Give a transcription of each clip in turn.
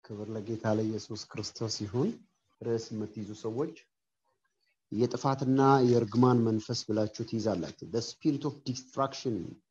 ክብር ለጌታ ለኢየሱስ ክርስቶስ ይሁን። ርዕስ የምትይዙ ሰዎች የጥፋትና የእርግማን መንፈስ ብላችሁ ትይዛላችሁ። ስፒሪት ኦፍ ዲስትራክሽን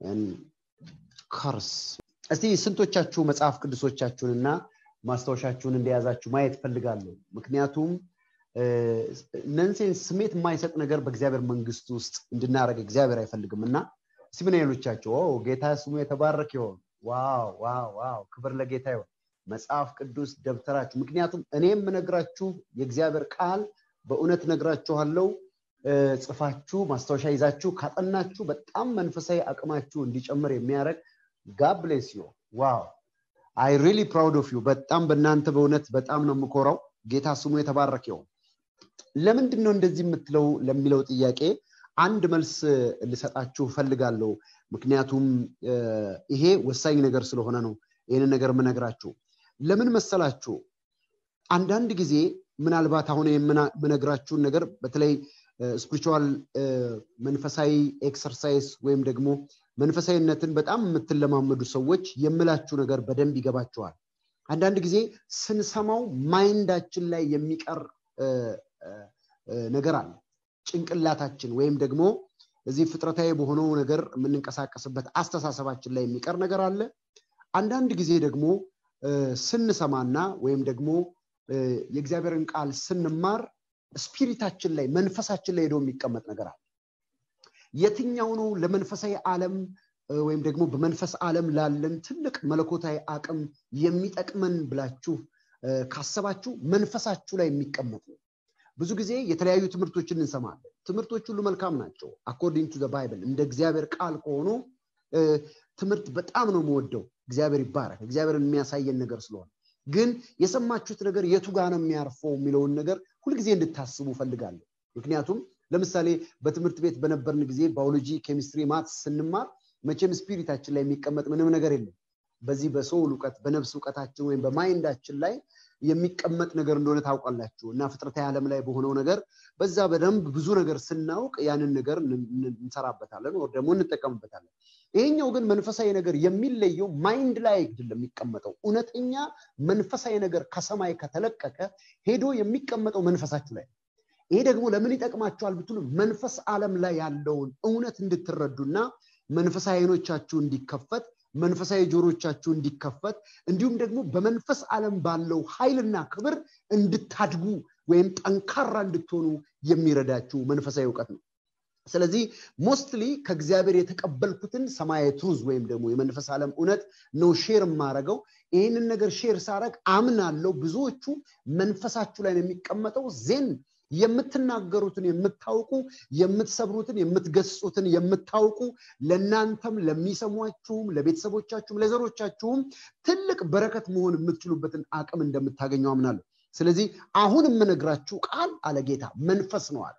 ከርስ። እስቲ ስንቶቻችሁ መጽሐፍ ቅዱሶቻችሁንና ማስታወሻችሁን እንደያዛችሁ ማየት ፈልጋለሁ። ምክንያቱም ነንሴንስ ስሜት የማይሰጥ ነገር በእግዚአብሔር መንግስት ውስጥ እንድናደረግ እግዚአብሔር አይፈልግም እና እስቲ ምን ያሉቻቸው ጌታ ስሙ የተባረክ ይሆን። ዋው ዋው ዋው! ክብር ለጌታ ይሆን። መጽሐፍ ቅዱስ ደብተራችሁ ምክንያቱም እኔ የምነግራችሁ የእግዚአብሔር ቃል በእውነት ነግራችኋለው ጽፋችሁ ማስታወሻ ይዛችሁ ካጠናችሁ በጣም መንፈሳዊ አቅማችሁ እንዲጨምር የሚያደርግ ጋብሌስ ዩ ዋው አይ ሪሊ ፕራውድ ኦፍ ዩ በጣም በእናንተ በእውነት በጣም ነው የምኮራው ጌታ ስሙ የተባረክ ይሆን ለምንድን ነው እንደዚህ የምትለው ለሚለው ጥያቄ አንድ መልስ ልሰጣችሁ ፈልጋለሁ ምክንያቱም ይሄ ወሳኝ ነገር ስለሆነ ነው ይህንን ነገር የምነግራችሁ ለምን መሰላችሁ አንዳንድ ጊዜ ምናልባት አሁን የምነግራችሁን ነገር በተለይ ስፒሪቹዋል መንፈሳዊ ኤክሰርሳይዝ ወይም ደግሞ መንፈሳዊነትን በጣም የምትለማመዱ ሰዎች የምላችሁ ነገር በደንብ ይገባችኋል አንዳንድ ጊዜ ስንሰማው ማይንዳችን ላይ የሚቀር ነገር አለ ጭንቅላታችን ወይም ደግሞ እዚህ ፍጥረታዊ በሆነው ነገር የምንንቀሳቀስበት አስተሳሰባችን ላይ የሚቀር ነገር አለ አንዳንድ ጊዜ ደግሞ ስንሰማና ወይም ደግሞ የእግዚአብሔርን ቃል ስንማር ስፒሪታችን ላይ መንፈሳችን ላይ ሄዶ የሚቀመጥ ነገር አለ የትኛው ነው ለመንፈሳዊ ዓለም ወይም ደግሞ በመንፈስ ዓለም ላለን ትልቅ መለኮታዊ አቅም የሚጠቅመን ብላችሁ ካሰባችሁ መንፈሳችሁ ላይ የሚቀመጥ ነው ብዙ ጊዜ የተለያዩ ትምህርቶችን እንሰማለን ትምህርቶች ሁሉ መልካም ናቸው አኮርዲንግ ቱ ባይብል እንደ እግዚአብሔር ቃል ከሆኑ ትምህርት በጣም ነው የምወደው እግዚአብሔር ይባረክ እግዚአብሔርን የሚያሳየን ነገር ስለሆነ ግን የሰማችሁት ነገር የቱ ጋር ነው የሚያርፈው የሚለውን ነገር ሁልጊዜ እንድታስቡ ፈልጋለሁ ምክንያቱም ለምሳሌ በትምህርት ቤት በነበርን ጊዜ ባዮሎጂ ኬሚስትሪ ማት ስንማር መቼም ስፒሪታችን ላይ የሚቀመጥ ምንም ነገር የለም በዚህ በሰውል እውቀት በነፍስ እውቀታችን ወይም በማይንዳችን ላይ የሚቀመጥ ነገር እንደሆነ ታውቃላችሁ እና ፍጥረታዊ ዓለም ላይ በሆነው ነገር በዛ በደንብ ብዙ ነገር ስናውቅ ያንን ነገር እንሰራበታለን ወር ደግሞ እንጠቀምበታለን ይሄኛው ግን መንፈሳዊ ነገር የሚለየው ማይንድ ላይ አይደለም የሚቀመጠው እውነተኛ መንፈሳዊ ነገር ከሰማይ ከተለቀቀ ሄዶ የሚቀመጠው መንፈሳችሁ ላይ ይሄ ደግሞ ለምን ይጠቅማችኋል ብትሉ መንፈስ ዓለም ላይ ያለውን እውነት እንድትረዱና መንፈሳዊ አይኖቻችሁ እንዲከፈት መንፈሳዊ ጆሮቻችሁ እንዲከፈት እንዲሁም ደግሞ በመንፈስ ዓለም ባለው ኃይልና ክብር እንድታድጉ ወይም ጠንካራ እንድትሆኑ የሚረዳችሁ መንፈሳዊ እውቀት ነው ስለዚህ ሞስትሊ ከእግዚአብሔር የተቀበልኩትን ሰማያዊ ትሩዝ ወይም ደግሞ የመንፈስ ዓለም እውነት ነው ሼር የማረገው ይህንን ነገር ሼር ሳረግ አምናለው ብዙዎቹ መንፈሳችሁ ላይ ነው የሚቀመጠው ዜን የምትናገሩትን የምታውቁ የምትሰብሩትን የምትገጹትን የምታውቁ ለእናንተም ለሚሰሟችሁም ለቤተሰቦቻችሁም ለዘሮቻችሁም ትልቅ በረከት መሆን የምትችሉበትን አቅም እንደምታገኘው አምናለሁ ስለዚህ አሁን የምነግራችሁ ቃል አለ ጌታ መንፈስ ነው አለ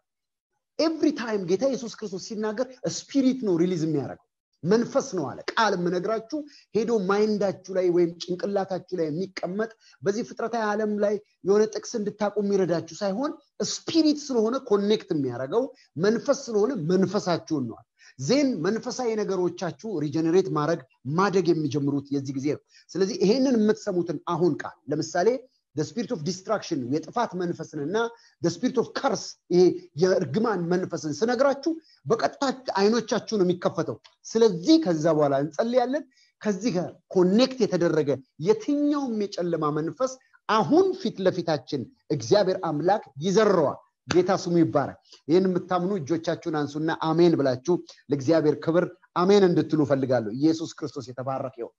ኤቭሪ ታይም ጌታ ኢየሱስ ክርስቶስ ሲናገር ስፒሪት ነው ሪሊዝ የሚያደርገው መንፈስ ነው አለ ቃል የምነግራችሁ ሄዶ ማይንዳችሁ ላይ ወይም ጭንቅላታችሁ ላይ የሚቀመጥ በዚህ ፍጥረታዊ ዓለም ላይ የሆነ ጥቅስ እንድታቁ የሚረዳችሁ ሳይሆን ስፒሪት ስለሆነ ኮኔክት የሚያደርገው መንፈስ ስለሆነ መንፈሳችሁን ነዋል ዜን መንፈሳዊ ነገሮቻችሁ ሪጀኔሬት ማድረግ ማደግ የሚጀምሩት የዚህ ጊዜ ነው ስለዚህ ይሄንን የምትሰሙትን አሁን ቃል ለምሳሌ ስፒሪት ኦፍ ዲስትራክሽን የጥፋት መንፈስን እና ስፒሪት ኦፍ ከርስ ይሄ የእርግማን መንፈስን ስነግራችሁ በቀጥታ አይኖቻችሁ ነው የሚከፈተው ስለዚህ ከዛ በኋላ እንጸልያለን ከዚህ ጋር ኮኔክት የተደረገ የትኛውም የጨለማ መንፈስ አሁን ፊት ለፊታችን እግዚአብሔር አምላክ ይዘረዋል ጌታ ስሙ ይባረክ ይህን የምታምኑ እጆቻችሁን አንሱና አሜን ብላችሁ ለእግዚአብሔር ክብር አሜን እንድትሉ ፈልጋለሁ ኢየሱስ ክርስቶስ የተባረክ ይሆን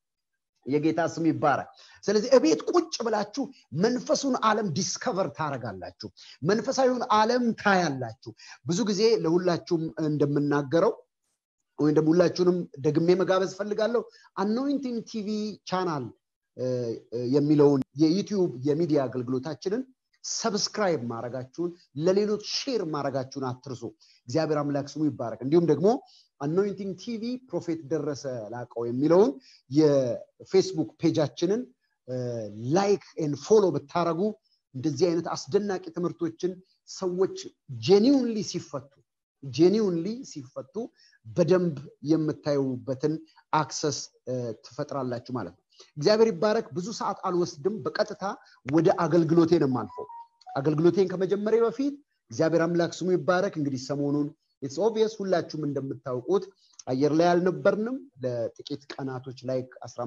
የጌታ ስም ይባረክ ስለዚህ እቤት ቁጭ ብላችሁ መንፈሱን ዓለም ዲስከቨር ታረጋላችሁ መንፈሳዊውን ዓለም ታያላችሁ ብዙ ጊዜ ለሁላችሁም እንደምናገረው ወይም ደግሞ ሁላችሁንም ደግሜ መጋበዝ ፈልጋለሁ አኖይንቲንግ ቲቪ ቻናል የሚለውን የዩቲዩብ የሚዲያ አገልግሎታችንን ሰብስክራይብ ማድረጋችሁን ለሌሎች ሼር ማድረጋችሁን አትርሱ እግዚአብሔር አምላክ ስሙ ይባረክ እንዲሁም ደግሞ አኖይንቲንግ ቲቪ ፕሮፌት ደረሰ ላቀው የሚለውን የፌስቡክ ፔጃችንን ላይክ ን ፎሎ ብታረጉ እንደዚህ አይነት አስደናቂ ትምህርቶችን ሰዎች ጄኒውንሊ ሲፈቱ ጄኒውንሊ ሲፈቱ በደንብ የምታዩበትን አክሰስ ትፈጥራላችሁ ማለት ነው እግዚአብሔር ይባረክ። ብዙ ሰዓት አልወስድም። በቀጥታ ወደ አገልግሎቴ ነው የማልፈው። አገልግሎቴን ከመጀመሪያ በፊት እግዚአብሔር አምላክ ስሙ ይባረክ። እንግዲህ ሰሞኑን ኢትስ ኦብቪየስ ሁላችሁም እንደምታውቁት አየር ላይ አልነበርንም። ለጥቂት ቀናቶች ላይ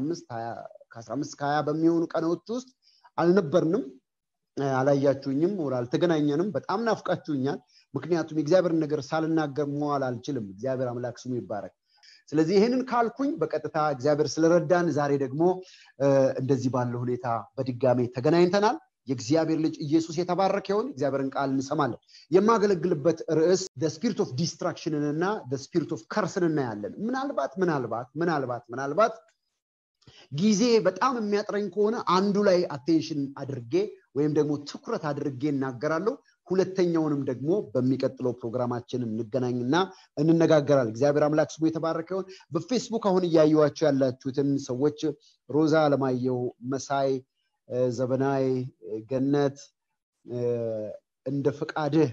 ከ15 ከሀያ በሚሆኑ ቀናዎች ውስጥ አልነበርንም። አላያችሁኝም፣ ወር አልተገናኘንም። በጣም ናፍቃችሁኛል። ምክንያቱም የእግዚአብሔርን ነገር ሳልናገር መዋል አልችልም። እግዚአብሔር አምላክ ስሙ ይባረክ። ስለዚህ ይህንን ካልኩኝ በቀጥታ እግዚአብሔር ስለረዳን ዛሬ ደግሞ እንደዚህ ባለ ሁኔታ በድጋሜ ተገናኝተናል። የእግዚአብሔር ልጅ ኢየሱስ የተባረከ ይሁን። እግዚአብሔርን ቃል እንሰማለን። የማገለግልበት ርዕስ ስፒሪት ኦፍ ዲስትራክሽንን እና ስፒሪት ኦፍ ከርስን እናያለን። ምናልባት ምናልባት ምናልባት ምናልባት ጊዜ በጣም የሚያጥረኝ ከሆነ አንዱ ላይ አቴንሽን አድርጌ ወይም ደግሞ ትኩረት አድርጌ እናገራለሁ። ሁለተኛውንም ደግሞ በሚቀጥለው ፕሮግራማችን እንገናኝና እንነጋገራል። እግዚአብሔር አምላክ ስሙ የተባረከ ይሁን። በፌስቡክ አሁን እያየኋቸው ያላችሁትን ሰዎች ሮዛ አለማየሁ፣ መሳይ ዘበናይ፣ ገነት እንደ ፈቃድህ፣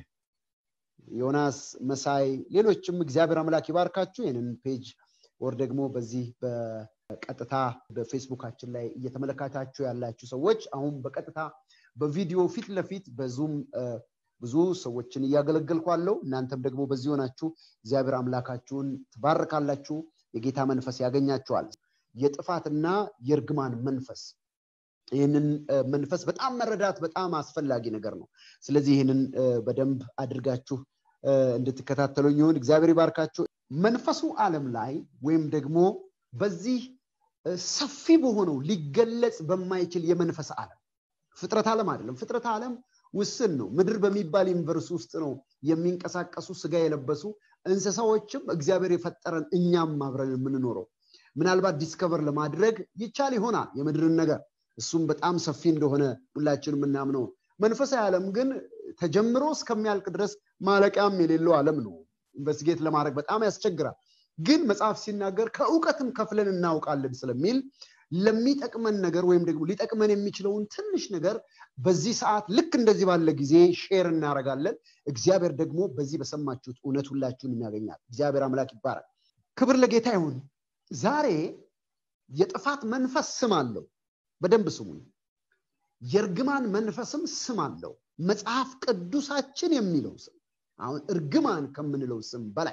ዮናስ መሳይ፣ ሌሎችም እግዚአብሔር አምላክ ይባርካችሁ። ይህንን ፔጅ ወር ደግሞ በዚህ በቀጥታ በፌስቡካችን ላይ እየተመለከታችሁ ያላችሁ ሰዎች አሁን በቀጥታ በቪዲዮ ፊት ለፊት በዙም ብዙ ሰዎችን እያገለገልኩ አለው። እናንተም ደግሞ በዚህ ሆናችሁ እግዚአብሔር አምላካችሁን ትባርካላችሁ። የጌታ መንፈስ ያገኛችኋል። የጥፋትና የእርግማን መንፈስ ይህንን መንፈስ በጣም መረዳት በጣም አስፈላጊ ነገር ነው። ስለዚህ ይህንን በደንብ አድርጋችሁ እንድትከታተሉኝ ይሁን። እግዚአብሔር ይባርካችሁ። መንፈሱ ዓለም ላይ ወይም ደግሞ በዚህ ሰፊ በሆነው ሊገለጽ በማይችል የመንፈስ ዓለም ፍጥረት ዓለም አይደለም። ፍጥረት ዓለም ውስን ነው። ምድር በሚባል ዩኒቨርስ ውስጥ ነው የሚንቀሳቀሱ ስጋ የለበሱ እንስሳዎችም እግዚአብሔር የፈጠረን እኛም አብረን የምንኖረው። ምናልባት ዲስከቨር ለማድረግ ይቻል ይሆናል የምድርን ነገር እሱም በጣም ሰፊ እንደሆነ ሁላችን የምናምነው። መንፈሳዊ ዓለም ግን ተጀምሮ እስከሚያልቅ ድረስ ማለቂያም የሌለው ዓለም ነው። ኢንቨስቲጌት ለማድረግ በጣም ያስቸግራል። ግን መጽሐፍ ሲናገር ከእውቀትም ከፍለን እናውቃለን ስለሚል ለሚጠቅመን ነገር ወይም ደግሞ ሊጠቅመን የሚችለውን ትንሽ ነገር በዚህ ሰዓት ልክ እንደዚህ ባለ ጊዜ ሼር እናደርጋለን። እግዚአብሔር ደግሞ በዚህ በሰማችሁት እውነት ሁላችሁን ያገኛል። እግዚአብሔር አምላክ ይባላል። ክብር ለጌታ ይሁን። ዛሬ የጥፋት መንፈስ ስም አለው። በደንብ ስሙኝ። የእርግማን መንፈስም ስም አለው። መጽሐፍ ቅዱሳችን የሚለው ስም አሁን እርግማን ከምንለው ስም በላይ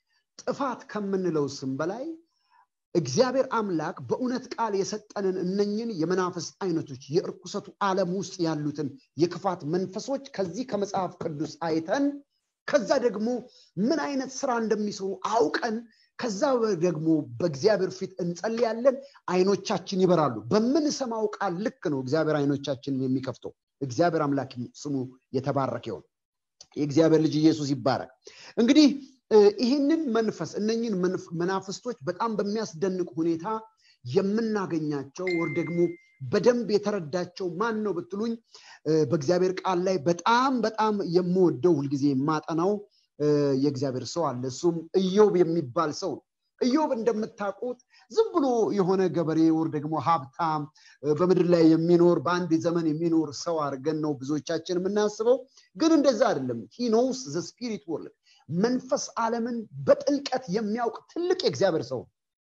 ጥፋት ከምንለው ስም በላይ እግዚአብሔር አምላክ በእውነት ቃል የሰጠንን እነኝን የመናፍስት አይነቶች የእርኩሰቱ ዓለም ውስጥ ያሉትን የክፋት መንፈሶች ከዚህ ከመጽሐፍ ቅዱስ አይተን ከዛ ደግሞ ምን አይነት ስራ እንደሚሰሩ አውቀን ከዛ ደግሞ በእግዚአብሔር ፊት እንጸልያለን። አይኖቻችን ይበራሉ። በምንሰማው ቃል ልክ ነው እግዚአብሔር አይኖቻችንን የሚከፍተው። እግዚአብሔር አምላክ ስሙ የተባረከ ይሁን። የእግዚአብሔር ልጅ ኢየሱስ ይባረክ። እንግዲህ ይህንን መንፈስ እነኝን መናፍስቶች በጣም በሚያስደንቅ ሁኔታ የምናገኛቸው ወር ደግሞ በደንብ የተረዳቸው ማን ነው ብትሉኝ በእግዚአብሔር ቃል ላይ በጣም በጣም የምወደው ሁልጊዜ የማጠናው የእግዚአብሔር ሰው አለ። እሱም ኢዮብ የሚባል ሰው ነው። ኢዮብ እንደምታውቁት ዝም ብሎ የሆነ ገበሬ ወር ደግሞ ሀብታም በምድር ላይ የሚኖር በአንድ ዘመን የሚኖር ሰው አድርገን ነው ብዙዎቻችን የምናስበው። ግን እንደዛ አይደለም። ሂኖውስ ዘ ስፒሪት ወርልድ መንፈስ ዓለምን በጥልቀት የሚያውቅ ትልቅ የእግዚአብሔር ሰው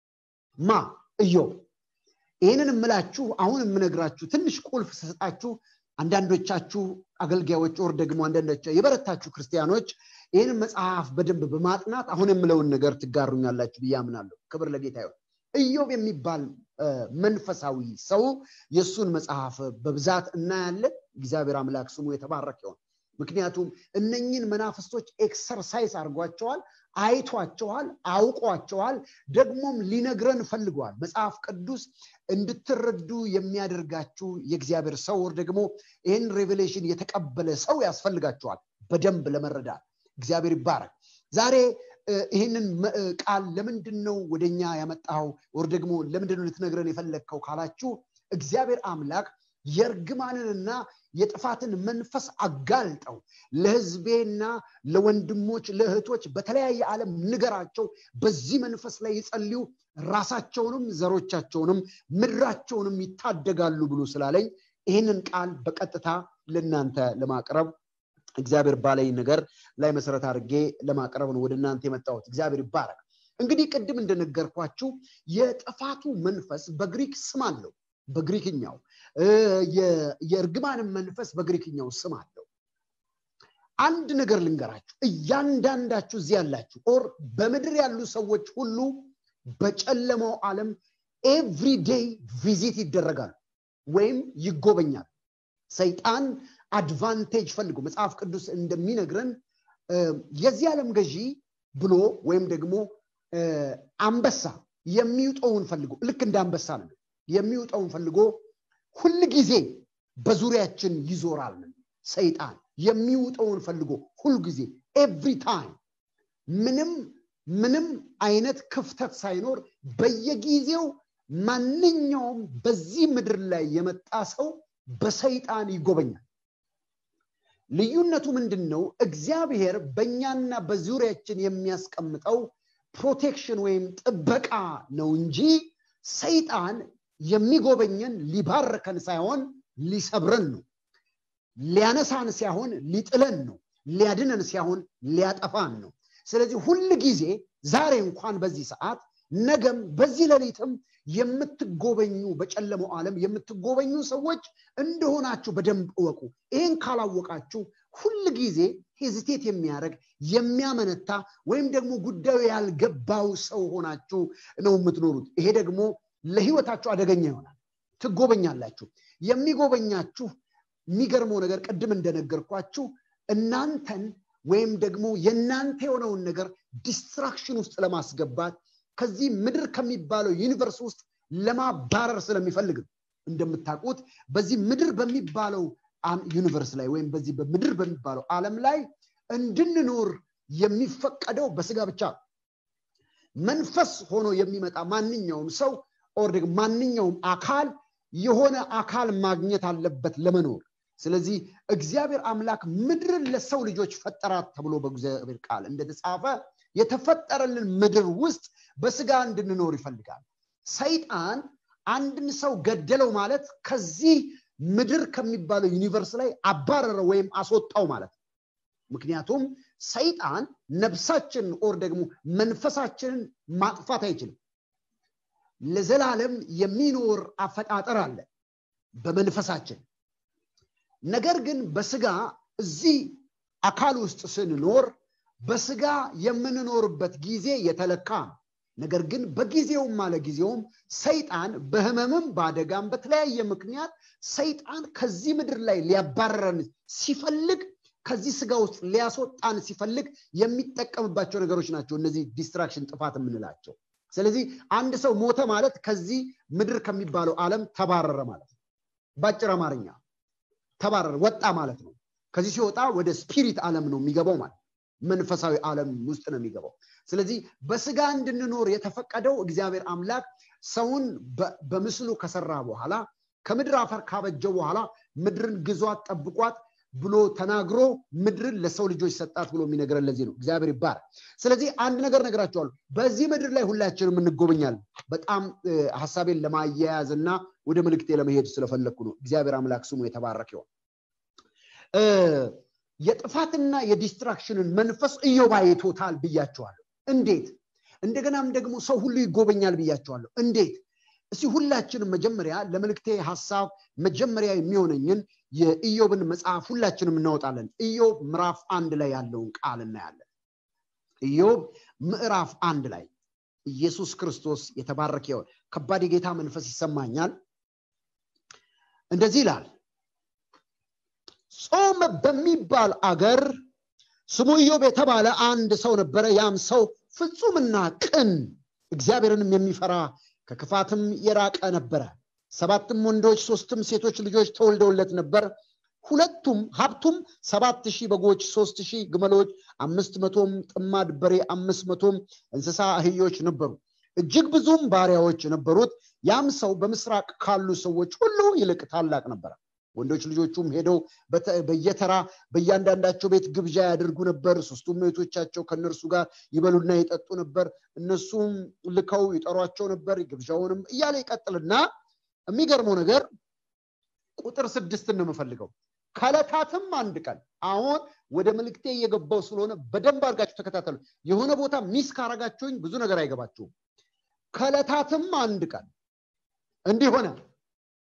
ማ ኢዮብ። ይህንን የምላችሁ አሁን የምነግራችሁ ትንሽ ቁልፍ ስሰጣችሁ አንዳንዶቻችሁ አገልጋዮች ወር ደግሞ አንዳንዶቻችሁ የበረታችሁ ክርስቲያኖች ይህንን መጽሐፍ በደንብ በማጥናት አሁን የምለውን ነገር ትጋሩኛላችሁ ብዬ አምናለሁ። ክብር ለጌታ ይሁን። ኢዮብ የሚባል መንፈሳዊ ሰው የእሱን መጽሐፍ በብዛት እናያለን። እግዚአብሔር አምላክ ስሙ የተባረከ ይሁን። ምክንያቱም እነኝን መናፍስቶች ኤክሰርሳይዝ አድርጓቸዋል፣ አይቷቸዋል፣ አውቋቸዋል፣ ደግሞም ሊነግረን ፈልገዋል። መጽሐፍ ቅዱስ እንድትረዱ የሚያደርጋችሁ የእግዚአብሔር ሰው ወር ደግሞ ይህን ሬቬሌሽን የተቀበለ ሰው ያስፈልጋቸዋል በደንብ ለመረዳት። እግዚአብሔር ይባረክ። ዛሬ ይህንን ቃል ለምንድን ነው ወደኛ ያመጣው ወር ደግሞ ለምንድን ነው ልትነግረን የፈለግከው ካላችሁ እግዚአብሔር አምላክ የእርግማንንና የጥፋትን መንፈስ አጋልጠው ለህዝቤና ለወንድሞች ለእህቶች በተለያየ ዓለም ንገራቸው። በዚህ መንፈስ ላይ ይጸልዩ፣ ራሳቸውንም ዘሮቻቸውንም ምድራቸውንም ይታደጋሉ ብሎ ስላለኝ ይህንን ቃል በቀጥታ ለእናንተ ለማቅረብ እግዚአብሔር ባለኝ ነገር ላይ መሰረት አድርጌ ለማቅረብ ነው ወደ እናንተ የመጣሁት። እግዚአብሔር ይባረክ። እንግዲህ ቅድም እንደነገርኳችሁ የጥፋቱ መንፈስ በግሪክ ስም አለው። በግሪክኛው የእርግማንም መንፈስ በግሪክኛው ስም አለው አንድ ነገር ልንገራችሁ እያንዳንዳችሁ እዚህ ያላችሁ ኦር በምድር ያሉ ሰዎች ሁሉ በጨለማው ዓለም ኤቭሪዴይ ቪዚት ይደረጋሉ ወይም ይጎበኛል ሰይጣን አድቫንቴጅ ፈልጎ መጽሐፍ ቅዱስ እንደሚነግረን የዚህ ዓለም ገዢ ብሎ ወይም ደግሞ አንበሳ የሚውጠውን ፈልጎ ልክ እንደ አንበሳ ነው የሚውጠውን ፈልጎ ሁል ጊዜ በዙሪያችን ይዞራል ሰይጣን የሚውጠውን ፈልጎ ሁል ጊዜ ኤቭሪ ታይም ምንም ምንም አይነት ክፍተት ሳይኖር በየጊዜው ማንኛውም በዚህ ምድር ላይ የመጣ ሰው በሰይጣን ይጎበኛል ልዩነቱ ምንድን ነው እግዚአብሔር በእኛና በዙሪያችን የሚያስቀምጠው ፕሮቴክሽን ወይም ጥበቃ ነው እንጂ ሰይጣን የሚጎበኘን ሊባርከን ሳይሆን ሊሰብረን ነው ሊያነሳን ሳይሆን ሊጥለን ነው ሊያድነን ሳይሆን ሊያጠፋን ነው ስለዚህ ሁል ጊዜ ዛሬ እንኳን በዚህ ሰዓት ነገም በዚህ ሌሊትም የምትጎበኙ በጨለመው ዓለም የምትጎበኙ ሰዎች እንደሆናችሁ በደንብ እወቁ ይህን ካላወቃችሁ ሁል ጊዜ ሄዚቴት የሚያደርግ የሚያመነታ ወይም ደግሞ ጉዳዩ ያልገባው ሰው ሆናችሁ ነው የምትኖሩት ይሄ ደግሞ ለህይወታችሁ አደገኛ ይሆናል ትጎበኛላችሁ የሚጎበኛችሁ የሚገርመው ነገር ቅድም እንደነገርኳችሁ እናንተን ወይም ደግሞ የእናንተ የሆነውን ነገር ዲስትራክሽን ውስጥ ለማስገባት ከዚህ ምድር ከሚባለው ዩኒቨርስ ውስጥ ለማባረር ስለሚፈልግ እንደምታውቁት በዚህ ምድር በሚባለው ዩኒቨርስ ላይ ወይም በዚህ በምድር በሚባለው ዓለም ላይ እንድንኖር የሚፈቀደው በስጋ ብቻ መንፈስ ሆኖ የሚመጣ ማንኛውም ሰው ኦር ደግሞ ማንኛውም አካል የሆነ አካል ማግኘት አለበት ለመኖር ስለዚህ እግዚአብሔር አምላክ ምድርን ለሰው ልጆች ፈጠራት ተብሎ በእግዚአብሔር ቃል እንደተጻፈ የተፈጠረልን ምድር ውስጥ በስጋ እንድንኖር ይፈልጋል ሰይጣን አንድን ሰው ገደለው ማለት ከዚህ ምድር ከሚባለው ዩኒቨርስ ላይ አባረረው ወይም አስወጣው ማለት ነው ምክንያቱም ሰይጣን ነፍሳችንን ኦር ደግሞ መንፈሳችንን ማጥፋት አይችልም ለዘላለም የሚኖር አፈጣጠር አለ በመንፈሳችን ነገር ግን በስጋ እዚህ አካል ውስጥ ስንኖር በስጋ የምንኖርበት ጊዜ የተለካ ነው ነገር ግን በጊዜውም አለ ጊዜውም ሰይጣን በህመምም በአደጋም በተለያየ ምክንያት ሰይጣን ከዚህ ምድር ላይ ሊያባረረን ሲፈልግ ከዚህ ስጋ ውስጥ ሊያስወጣን ሲፈልግ የሚጠቀምባቸው ነገሮች ናቸው እነዚህ ዲስትራክሽን ጥፋት የምንላቸው ስለዚህ አንድ ሰው ሞተ ማለት ከዚህ ምድር ከሚባለው ዓለም ተባረረ ማለት ነው በአጭር አማርኛ ተባረረ ወጣ ማለት ነው ከዚህ ሲወጣ ወደ ስፒሪት ዓለም ነው የሚገባው ማለት መንፈሳዊ ዓለም ውስጥ ነው የሚገባው ስለዚህ በስጋ እንድንኖር የተፈቀደው እግዚአብሔር አምላክ ሰውን በምስሉ ከሰራ በኋላ ከምድር አፈር ካበጀው በኋላ ምድርን ግዟት ጠብቋት ብሎ ተናግሮ ምድርን ለሰው ልጆች ሰጣት ብሎ የሚነግረን ለዚህ ነው እግዚአብሔር ይባል ስለዚህ አንድ ነገር ነግራቸዋለሁ በዚህ ምድር ላይ ሁላችንም እንጎበኛለን በጣም ሀሳቤን ለማያያዝ እና ወደ ምልክቴ ለመሄድ ስለፈለግኩ ነው እግዚአብሔር አምላክ ስሙ የተባረክ ይሆን የጥፋትና የዲስትራክሽንን መንፈስ እዮብ አይቶታል ብያቸዋለሁ እንዴት እንደገናም ደግሞ ሰው ሁሉ ይጎበኛል ብያቸዋለሁ እንዴት እስቲ ሁላችንም መጀመሪያ ለምልክቴ ሀሳብ መጀመሪያ የሚሆነኝን የኢዮብን መጽሐፍ ሁላችንም እናወጣለን ኢዮብ ምዕራፍ አንድ ላይ ያለውን ቃል እናያለን ኢዮብ ምዕራፍ አንድ ላይ ኢየሱስ ክርስቶስ የተባረከ ይሆን ከባድ የጌታ መንፈስ ይሰማኛል እንደዚህ ይላል ጾም በሚባል አገር ስሙ ኢዮብ የተባለ አንድ ሰው ነበረ ያም ሰው ፍጹምና ቅን እግዚአብሔርንም የሚፈራ ከክፋትም የራቀ ነበረ ሰባትም ወንዶች ሶስትም ሴቶች ልጆች ተወልደውለት ነበር ሁለቱም ሀብቱም ሰባት ሺህ በጎች ሶስት ሺህ ግመሎች አምስት መቶም ጥማድ በሬ አምስት መቶም እንስሳ አህዮች ነበሩ እጅግ ብዙም ባሪያዎች ነበሩት ያም ሰው በምስራቅ ካሉ ሰዎች ሁሉ ይልቅ ታላቅ ነበረ ወንዶች ልጆቹም ሄደው በየተራ በእያንዳንዳቸው ቤት ግብዣ ያደርጉ ነበር ሶስቱም እህቶቻቸው ከእነርሱ ጋር ይበሉና ይጠጡ ነበር እነሱም ልከው ይጠሯቸው ነበር ግብዣውንም እያለ ይቀጥልና የሚገርመው ነገር ቁጥር ስድስትን ነው የምፈልገው ከለታትም አንድ ቀን አሁን ወደ ምልክቴ እየገባው ስለሆነ በደንብ አድርጋችሁ ተከታተሉ የሆነ ቦታ ሚስ ካረጋችሁኝ ብዙ ነገር አይገባችሁም ከለታትም አንድ ቀን እንዲህ ሆነ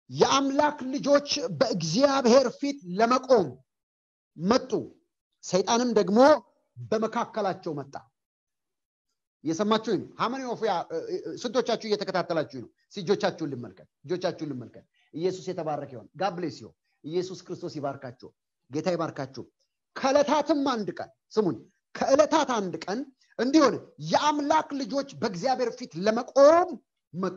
የአምላክ ልጆች በእግዚአብሔር ፊት ለመቆም መጡ ሰይጣንም ደግሞ በመካከላቸው መጣ እየሰማችሁኝ ነው ሀመኒ ኦፍ ስንቶቻችሁ እየተከታተላችሁ ነው እጆቻችሁን ልመልከት እጆቻችሁን ልመልከት ኢየሱስ የተባረከ ይሆን ጋብሌስ ይሆን ኢየሱስ ክርስቶስ ይባርካቸው ጌታ ይባርካቸው ከዕለታትም አንድ ቀን ስሙኝ ከዕለታት አንድ ቀን እንዲሆን የአምላክ ልጆች በእግዚአብሔር ፊት ለመቆም መጡ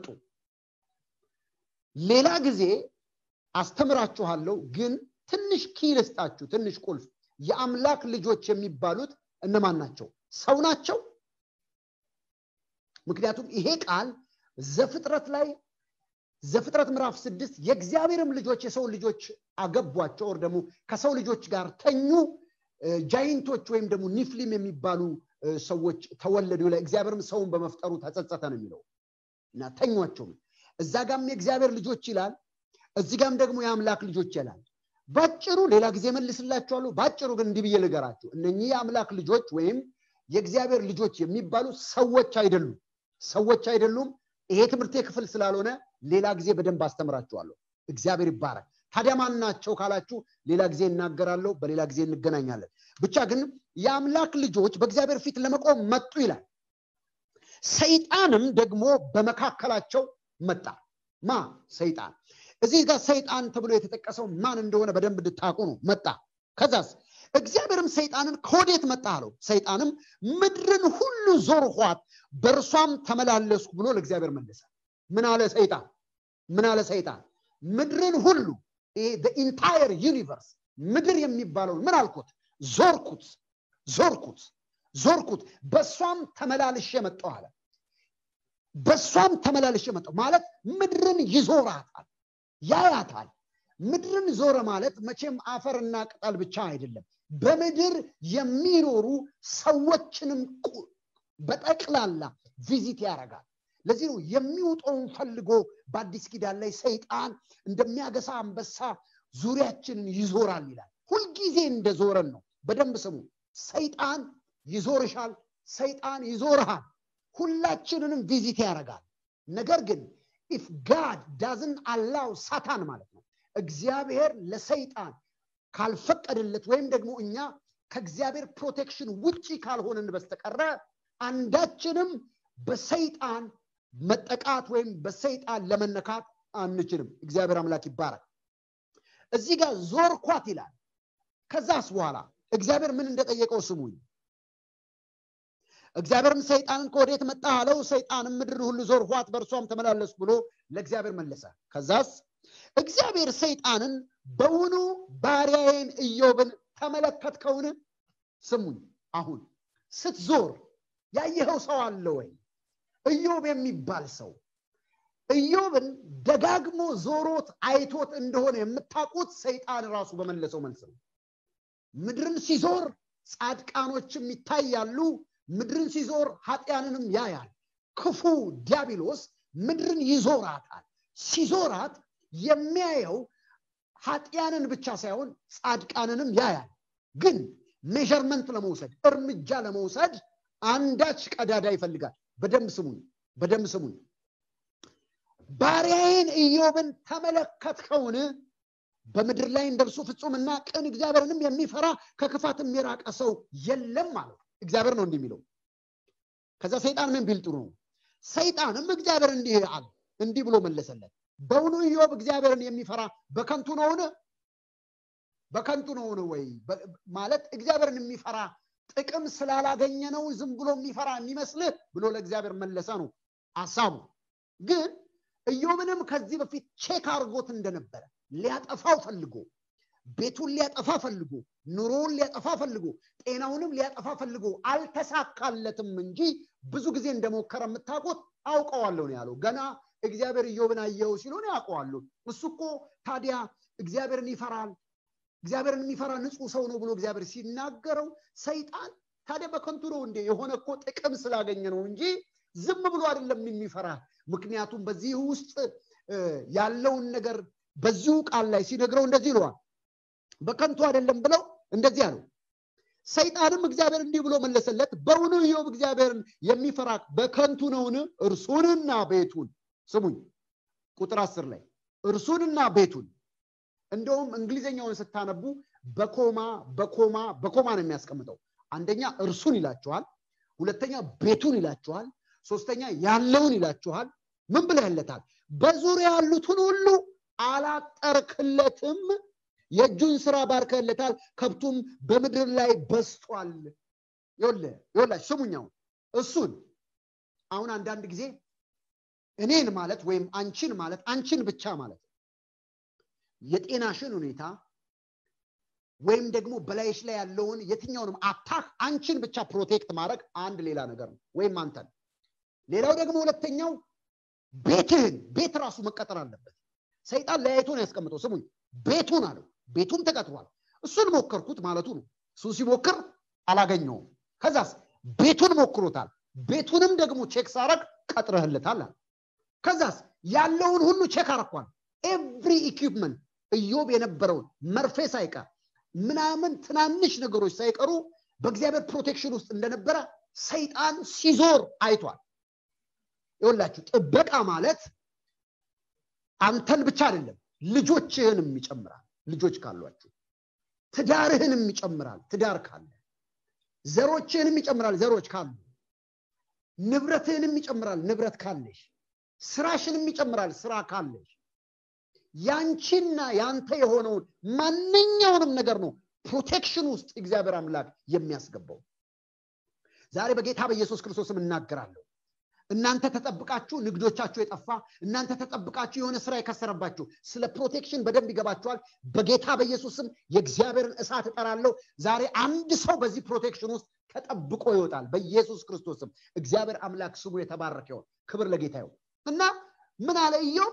ሌላ ጊዜ አስተምራችኋለሁ ግን ትንሽ ኪ ልስጣችሁ ትንሽ ቁልፍ የአምላክ ልጆች የሚባሉት እነማን ናቸው ሰው ናቸው ምክንያቱም ይሄ ቃል ዘፍጥረት ላይ ዘፍጥረት ምዕራፍ ስድስት የእግዚአብሔርም ልጆች የሰው ልጆች አገቧቸው ወር ደግሞ ከሰው ልጆች ጋር ተኙ ጃይንቶች ወይም ደግሞ ኒፍሊም የሚባሉ ሰዎች ተወለዱ ላይ እግዚአብሔርም ሰውን በመፍጠሩ ተጸጸተ ነው የሚለው እና ተኟቸው እዛ ጋም የእግዚአብሔር ልጆች ይላል እዚህ ጋም ደግሞ የአምላክ ልጆች ይላል ባጭሩ ሌላ ጊዜ መልስላችኋለሁ ባጭሩ ግን እንዲህ ብዬ ልገራችሁ እነኚህ የአምላክ ልጆች ወይም የእግዚአብሔር ልጆች የሚባሉ ሰዎች አይደሉም ሰዎች አይደሉም ይሄ ትምህርቴ ክፍል ስላልሆነ ሌላ ጊዜ በደንብ አስተምራችኋለሁ እግዚአብሔር ይባረክ ታዲያ ማን ናቸው ካላችሁ ሌላ ጊዜ እናገራለሁ በሌላ ጊዜ እንገናኛለን ብቻ ግን የአምላክ ልጆች በእግዚአብሔር ፊት ለመቆም መጡ ይላል ሰይጣንም ደግሞ በመካከላቸው መጣ ማ ሰይጣን እዚህ ጋር ሰይጣን ተብሎ የተጠቀሰው ማን እንደሆነ በደንብ እንድታቁ ነው መጣ ከዛስ እግዚአብሔርም ሰይጣንን ከወዴት መጣ አለው ሰይጣንም ምድርን ሁሉ ዞርኋት በእርሷም ተመላለስኩ ብሎ ለእግዚአብሔር መለሰ ምን አለ ሰይጣን ምን አለ ሰይጣን ምድርን ሁሉ ኢንታየር ዩኒቨርስ ምድር የሚባለውን ምን አልኩት ዞርኩት ዞርኩት ዞርኩት በእሷም ተመላልሼ መጣው አለ በእሷም ተመላልሼ መጣው ማለት ምድርን ይዞራታል ያያታል ምድርን ዞረ ማለት መቼም አፈርና ቅጠል ብቻ አይደለም በምድር የሚኖሩ ሰዎችንም በጠቅላላ ቪዚት ያደርጋል ለዚህ ነው የሚውጠውን ፈልጎ በአዲስ ኪዳን ላይ ሰይጣን እንደሚያገሳ አንበሳ ዙሪያችንን ይዞራል ይላል ሁልጊዜ እንደዞረን ነው በደንብ ስሙ ሰይጣን ይዞርሻል ሰይጣን ይዞርሃል ሁላችንንም ቪዚት ያደርጋል ነገር ግን ኢፍ ጋድ ዳዝን አላው ሳታን ማለት ነው እግዚአብሔር ለሰይጣን ካልፈቀደለት ወይም ደግሞ እኛ ከእግዚአብሔር ፕሮቴክሽን ውጪ ካልሆንን በስተቀረ አንዳችንም በሰይጣን መጠቃት ወይም በሰይጣን ለመነካት አንችልም እግዚአብሔር አምላክ ይባረክ እዚህ ጋር ዞርኳት ይላል ከዛስ በኋላ እግዚአብሔር ምን እንደጠየቀው ስሙኝ እግዚአብሔርም ሰይጣንን ከወዴት መጣ አለው ሰይጣንም ምድር ሁሉ ዞርኋት በእርሷም ተመላለስ ብሎ ለእግዚአብሔር መለሰ ከዛስ እግዚአብሔር ሰይጣንን በውኑ ባሪያዬን ኢዮብን ተመለከትከውን ስሙኝ አሁን ስትዞር ያየኸው ሰው አለ ወይ ኢዮብ የሚባል ሰው ኢዮብን ደጋግሞ ዞሮት አይቶት እንደሆነ የምታውቁት ሰይጣን ራሱ በመለሰው መልስ ነው ምድርን ሲዞር ጻድቃኖችም ይታያሉ ምድርን ሲዞር ኃጢያንንም ያያል ክፉ ዲያብሎስ ምድርን ይዞራታል ሲዞራት የሚያየው ኃጢያንን ብቻ ሳይሆን ጻድቃንንም ያያል ግን ሜዥርመንት ለመውሰድ እርምጃ ለመውሰድ አንዳች ቀዳዳ ይፈልጋል በደንብ ስሙኝ በደንብ ስሙኝ ባሪያዬን ኢዮብን ተመለከትከውን በምድር ላይ እንደርሱ ፍጹምና ቅን እግዚአብሔርንም የሚፈራ ከክፋትም የራቀ ሰው የለም ማለት እግዚአብሔር ነው እንዲህ የሚለው ከዛ ሰይጣን ምን ቢል ጥሩ ነው ሰይጣንም እግዚአብሔር እንዲህ አለ እንዲህ ብሎ መለሰለት በውኑ ኢዮብ እግዚአብሔርን የሚፈራ በከንቱ ነውን በከንቱ ነውን ወይ ማለት እግዚአብሔርን የሚፈራ ጥቅም ስላላገኘ ነው ዝም ብሎ የሚፈራ የሚመስልህ ብሎ ለእግዚአብሔር መለሰ ነው አሳቡ ግን ኢዮብንም ከዚህ በፊት ቼክ አድርጎት እንደነበረ ሊያጠፋው ፈልጎ ቤቱን ሊያጠፋ ፈልጎ ኑሮውን ሊያጠፋ ፈልጎ ጤናውንም ሊያጠፋ ፈልጎ አልተሳካለትም እንጂ ብዙ ጊዜ እንደሞከረ የምታውቁት አውቀዋለሁ ነው ያለው ገና እግዚአብሔር ኢዮብን አየው ሲሆን ያውቀዋለሁ እሱ እኮ ታዲያ እግዚአብሔርን ይፈራል እግዚአብሔርን የሚፈራ ንጹህ ሰው ነው ብሎ እግዚአብሔር ሲናገረው ሰይጣን ታዲያ በከንቱ ነው እንዴ የሆነ እኮ ጥቅም ስላገኘ ነው እንጂ ዝም ብሎ አይደለም የሚፈራ ምክንያቱም በዚህ ውስጥ ያለውን ነገር በዚሁ ቃል ላይ ሲነግረው እንደዚህ ይለዋል በከንቱ አይደለም ብለው እንደዚህ አለው ሰይጣንም እግዚአብሔር እንዲህ ብሎ መለሰለት በውኑ ኢዮብ እግዚአብሔርን የሚፈራ በከንቱ ነውን እርሱንና ቤቱን ስሙኝ ቁጥር አስር ላይ እርሱንና ቤቱን እንደውም እንግሊዝኛውን ስታነቡ በኮማ በኮማ በኮማ ነው የሚያስቀምጠው አንደኛ እርሱን ይላችኋል ሁለተኛ ቤቱን ይላችኋል ሶስተኛ ያለውን ይላችኋል ምን ብለህለታል በዙሪያ ያሉትን ሁሉ አላጠርክለትም የእጁን ስራ ባርከለታል ከብቱም በምድር ላይ በስቷል ይወላች ስሙኛው እሱን አሁን አንዳንድ ጊዜ እኔን ማለት ወይም አንቺን ማለት አንቺን ብቻ ማለት የጤናሽን ሁኔታ ወይም ደግሞ በላይሽ ላይ ያለውን የትኛውንም አታክ አንቺን ብቻ ፕሮቴክት ማድረግ አንድ ሌላ ነገር ነው ወይም አንተን ሌላው ደግሞ ሁለተኛው ቤትህን ቤት ራሱ መቀጠር አለበት ሰይጣን ለያይቶን ያስቀምጠው ስሙኝ ቤቱን አለው ቤቱም ተቀጥሯል እሱን ሞከርኩት ማለቱ ነው እሱ ሲሞክር አላገኘውም ከዛስ ቤቱን ሞክሮታል ቤቱንም ደግሞ ቼክ ሳረግ ቀጥረህለታል አለ ከዛስ ያለውን ሁሉ ቼክ አረኳል ኤቭሪ ኢኩፕመንት እዮብ የነበረውን መርፌ ሳይቀር ምናምን ትናንሽ ነገሮች ሳይቀሩ በእግዚአብሔር ፕሮቴክሽን ውስጥ እንደነበረ ሰይጣን ሲዞር አይቷል ይወላችሁ ጥበቃ ማለት አንተን ብቻ አይደለም ልጆችህንም ይጨምራል ልጆች ካሏችሁ ትዳርህንም ይጨምራል ትዳር ካለ ዘሮችህንም ይጨምራል ዘሮች ካሉ ንብረትህንም ይጨምራል ንብረት ካለሽ ስራሽንም ይጨምራል ስራ ካለሽ ያንቺና ያንተ የሆነውን ማንኛውንም ነገር ነው ፕሮቴክሽን ውስጥ እግዚአብሔር አምላክ የሚያስገባው ዛሬ በጌታ በኢየሱስ ክርስቶስም እናገራለሁ እናንተ ተጠብቃችሁ ንግዶቻችሁ የጠፋ እናንተ ተጠብቃችሁ የሆነ ስራ የከሰረባችሁ ስለ ፕሮቴክሽን በደንብ ይገባችኋል በጌታ በኢየሱስም የእግዚአብሔርን እሳት እጠራለሁ ዛሬ አንድ ሰው በዚህ ፕሮቴክሽን ውስጥ ተጠብቆ ይወጣል በኢየሱስ ክርስቶስም እግዚአብሔር አምላክ ስሙ የተባረከ ይሆን ክብር ለጌታ ይሆን እና ምን አለ ኢዮብ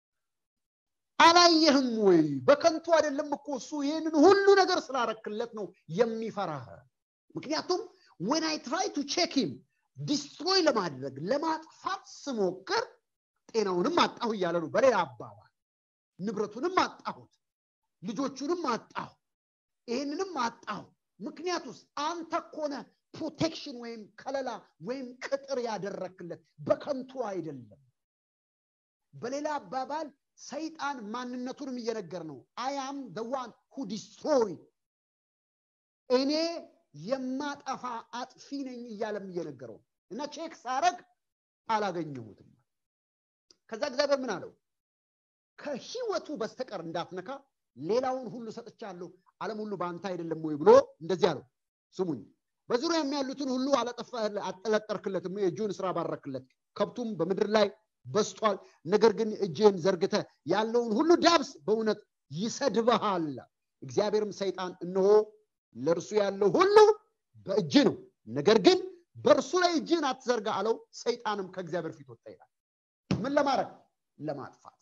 አላየህም ወይ በከንቱ አይደለም እኮ እሱ ይህንን ሁሉ ነገር ስላረክለት ነው የሚፈራህ ምክንያቱም ወን አይ ትራይ ቱ ቼክ ሂም ዲስትሮይ ለማድረግ ለማጥፋት ስሞክር ጤናውንም አጣሁ እያለ ነው በሌላ አባባል ንብረቱንም አጣሁት ልጆቹንም አጣሁ ይህንንም አጣሁ ምክንያት ውስጥ አንተ ኮነ ፕሮቴክሽን ወይም ከለላ ወይም ቅጥር ያደረክለት በከንቱ አይደለም በሌላ አባባል ሰይጣን ማንነቱንም እየነገር ነው አያም ዋን ሁ ዲስትሮይ እኔ የማጠፋ አጥፊ ነኝ እያለም እየነገረው እና ቼክ ሳረግ አላገኘሁትም ከዛ እግዚአብሔር ምን አለው ከህይወቱ በስተቀር እንዳትነካ ሌላውን ሁሉ ሰጥቻለሁ አለም ሁሉ በአንተ አይደለም ወይ ብሎ እንደዚህ አለው ስሙኝ በዙሪያ የሚያሉትን ሁሉ አጠለጠርክለትም የእጁን ስራ ባረክለት ከብቱም በምድር ላይ በስቷል ነገር ግን እጅህን ዘርግተ ያለውን ሁሉ ዳብስ በእውነት ይሰድበሃል እግዚአብሔርም ሰይጣን እነሆ ለእርሱ ያለው ሁሉ በእጅ ነው ነገር ግን በእርሱ ላይ እጅህን አትዘርጋ አለው ሰይጣንም ከእግዚአብሔር ፊት ወጣ ይላል ምን ለማድረግ ለማጥፋት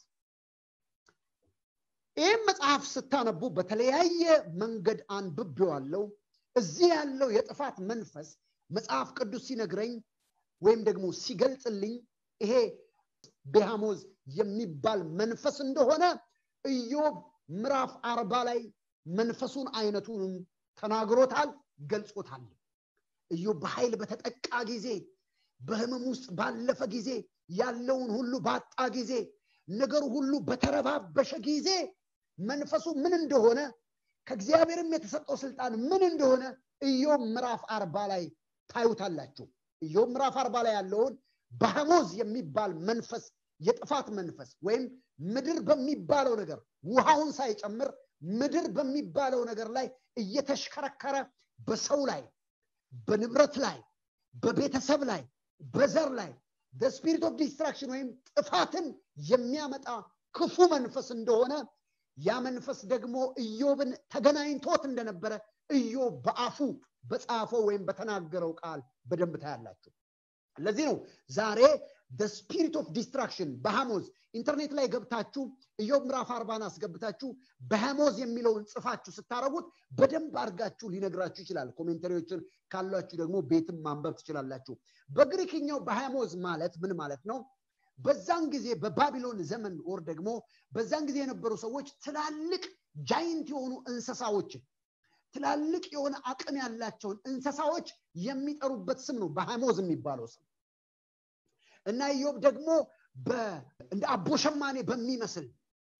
ይህም መጽሐፍ ስታነቡ በተለያየ መንገድ አንብቤዋለው እዚህ ያለው የጥፋት መንፈስ መጽሐፍ ቅዱስ ሲነግረኝ ወይም ደግሞ ሲገልጽልኝ ይሄ ቤሃሞዝ የሚባል መንፈስ እንደሆነ ኢዮብ ምዕራፍ አርባ ላይ መንፈሱን አይነቱንም ተናግሮታል ገልጾታል ኢዮብ በኃይል በተጠቃ ጊዜ በህመም ውስጥ ባለፈ ጊዜ ያለውን ሁሉ ባጣ ጊዜ ነገሩ ሁሉ በተረባበሸ ጊዜ መንፈሱ ምን እንደሆነ ከእግዚአብሔርም የተሰጠው ስልጣን ምን እንደሆነ ኢዮብ ምዕራፍ አርባ ላይ ታዩታላችሁ ኢዮብ ምዕራፍ አርባ ላይ ያለውን በሐሞዝ የሚባል መንፈስ የጥፋት መንፈስ ወይም ምድር በሚባለው ነገር ውሃውን ሳይጨምር ምድር በሚባለው ነገር ላይ እየተሽከረከረ በሰው ላይ በንብረት ላይ በቤተሰብ ላይ በዘር ላይ ስፒሪት ኦፍ ዲስትራክሽን ወይም ጥፋትን የሚያመጣ ክፉ መንፈስ እንደሆነ ያ መንፈስ ደግሞ ኢዮብን ተገናኝቶት እንደነበረ ኢዮብ በአፉ በጻፈው ወይም በተናገረው ቃል በደንብ ታያላችሁ ለዚህ ነው ዛሬ ስፒሪት ኦፍ ዲስትራክሽን በሐሞዝ ኢንተርኔት ላይ ገብታችሁ ኢዮብ ምዕራፍ አርባን አስገብታችሁ በሐሞዝ የሚለውን ጽፋችሁ ስታረጉት በደንብ አድርጋችሁ ሊነግራችሁ ይችላል ኮሜንተሪዎችን ካሏችሁ ደግሞ ቤትም ማንበብ ትችላላችሁ በግሪክኛው በሐሞዝ ማለት ምን ማለት ነው በዛን ጊዜ በባቢሎን ዘመን ወር ደግሞ በዛን ጊዜ የነበሩ ሰዎች ትላልቅ ጃይንት የሆኑ እንስሳዎችን ትላልቅ የሆነ አቅም ያላቸውን እንስሳዎች የሚጠሩበት ስም ነው በሐሞዝ የሚባለው ስም እና ኢዮብ ደግሞ እንደ አቦሸማኔ በሚመስል